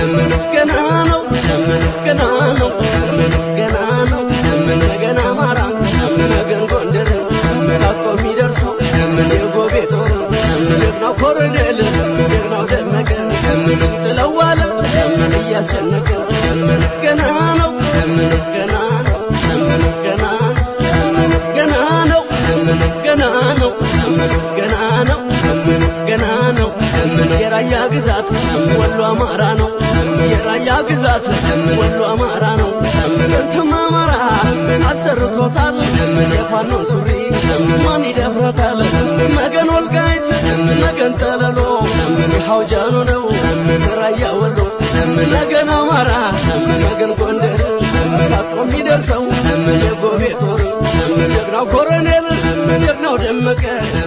ገና ነው ገና ነው ገና ነው ነገን አማራ ነገን ጎንደር ታጥቆ የሚደርሰው የጎቤ ጦር ጀግናው ኮሎኔል ጀግናው ደመቀ ጥለዋለ እያስጨነቀ ገና ነው ገና ነው ገና ገና ነው ገና ነው ገና ነው ገና ነው የራያ ግዛት ወሎ አማራ ነው የራያ ግዛት ወሎ አማራ ነው እንትም አማራ አሰርቶታል የፋኖን ሱሪ ማን ይደፍረታል መገን ወልቃይት መገን ጠለሎ የሐውጃኑ ነው ራያ ወሎ መገን አማራ መገን ጎንደር ታጥቆ የሚደርሰው የጎቤ ጦር ጀግናው ኮሎኔል ጀግናው ደመቀ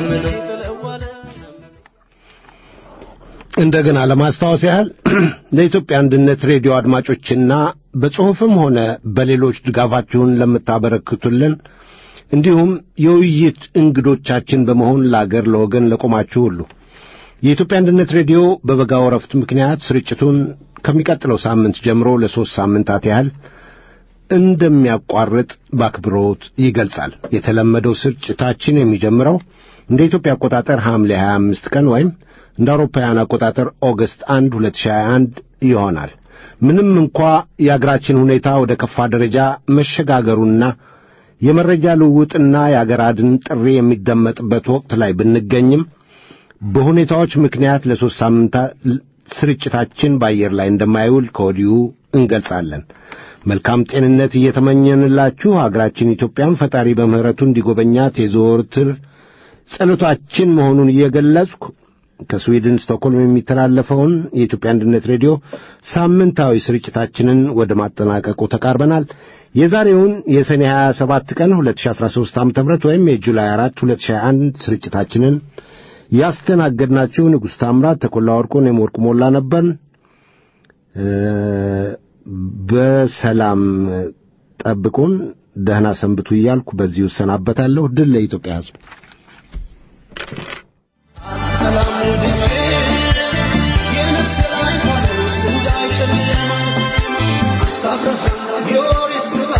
እንደገና ለማስታወስ ያህል ለኢትዮጵያ አንድነት ሬዲዮ አድማጮችና በጽሑፍም ሆነ በሌሎች ድጋፋችሁን ለምታበረክቱልን እንዲሁም የውይይት እንግዶቻችን በመሆን ለአገር ለወገን ለቆማችሁ ሁሉ የኢትዮጵያ አንድነት ሬዲዮ በበጋ ወረፍት ምክንያት ስርጭቱን ከሚቀጥለው ሳምንት ጀምሮ ለሦስት ሳምንታት ያህል እንደሚያቋርጥ በአክብሮት ይገልጻል። የተለመደው ስርጭታችን የሚጀምረው እንደ ኢትዮጵያ አቆጣጠር ሐምሌ 25 ቀን ወይም እንደ አውሮፓውያን አቆጣጠር ኦገስት 1 2021 ይሆናል። ምንም እንኳ የአገራችን ሁኔታ ወደ ከፋ ደረጃ መሸጋገሩና የመረጃ ልውውጥና የአገር አድን ጥሪ የሚደመጥበት ወቅት ላይ ብንገኝም በሁኔታዎች ምክንያት ለሦስት ሳምንታት ስርጭታችን በአየር ላይ እንደማይውል ከወዲሁ እንገልጻለን። መልካም ጤንነት እየተመኘንላችሁ አገራችን ኢትዮጵያን ፈጣሪ በምሕረቱ እንዲጎበኛት የዘወትር ጸሎታችን መሆኑን እየገለጽኩ ከስዊድን ስቶክሆልም የሚተላለፈውን የኢትዮጵያ አንድነት ሬዲዮ ሳምንታዊ ስርጭታችንን ወደ ማጠናቀቁ ተቃርበናል። የዛሬውን የሰኔ 27 ቀን 2013 ዓ ም ወይም የጁላይ 4 2021 ስርጭታችንን ያስተናገድናችሁ ንጉሥ ታምራት፣ ተኮላ ወርቁን፣ የመወርቁ ሞላ ነበርን። በሰላም ጠብቁን፣ ደህና ሰንብቱ እያልኩ በዚሁ እሰናበታለሁ። ድል ለኢትዮጵያ ሕዝብ። Your is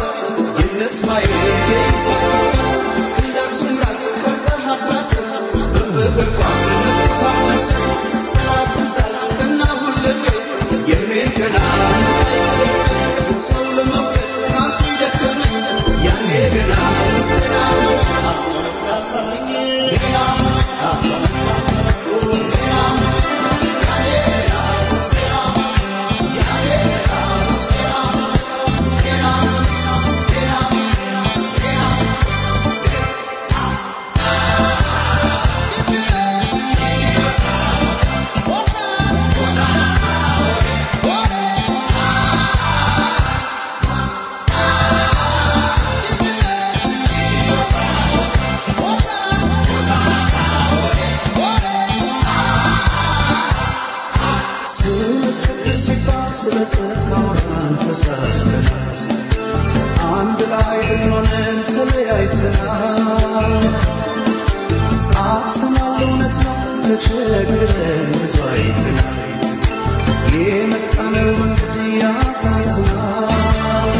ተቸግረን ብዙ አይተናል። የመጣነው መንገድ ያሳዝናል።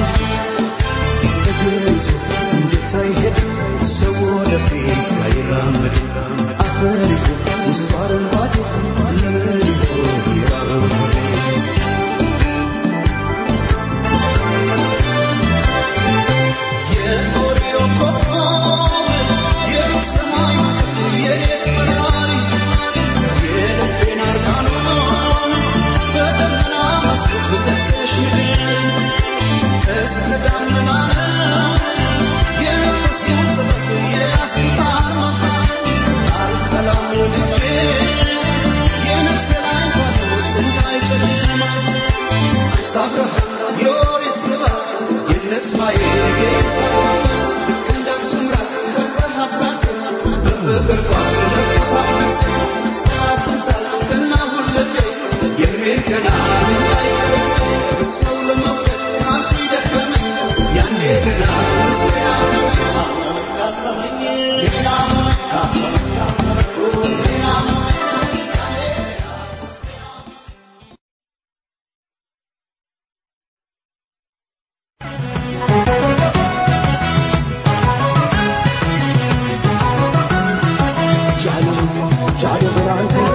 በግልጽ እንድታይሄድ ሰው ወደፊት አይራመድ። አፈር ይዞ ውስጡ አረንጓዴ ለምን ይሆን የራበው ሆዴ? የኦሪዮ ኮከብ የሩቅ ሰማይ የሌት በራሪ የልቤን አርካኖን በደመና መስኮት ዘግተሽ ንገሪ። እስከ ደመና ነው የነፈስኩት ጥበብ የያዝኩት አርማ። አልጠላም ወድጄ የነፍሴ ላይ ፋኖስ እንዳይጨልም አብርሃም የኦሪት ስብሐት የእነ እስማኤል ጌታ ክንዳችን ራስ ከፍርሃት ራስ በፍቅር ጧፍ ለኩሳት ጠላትና ሁልቤ የሚል ገና እንዳይቀር ሰው ለመውሰድ አንተ ደከመኝ ያኔ ገና ውስጤ አመመኝ አመመኝ ሌላ አመመኝ አመመኝ ሌላ አመመኝ ጃኖ ጃኖ ብራንተ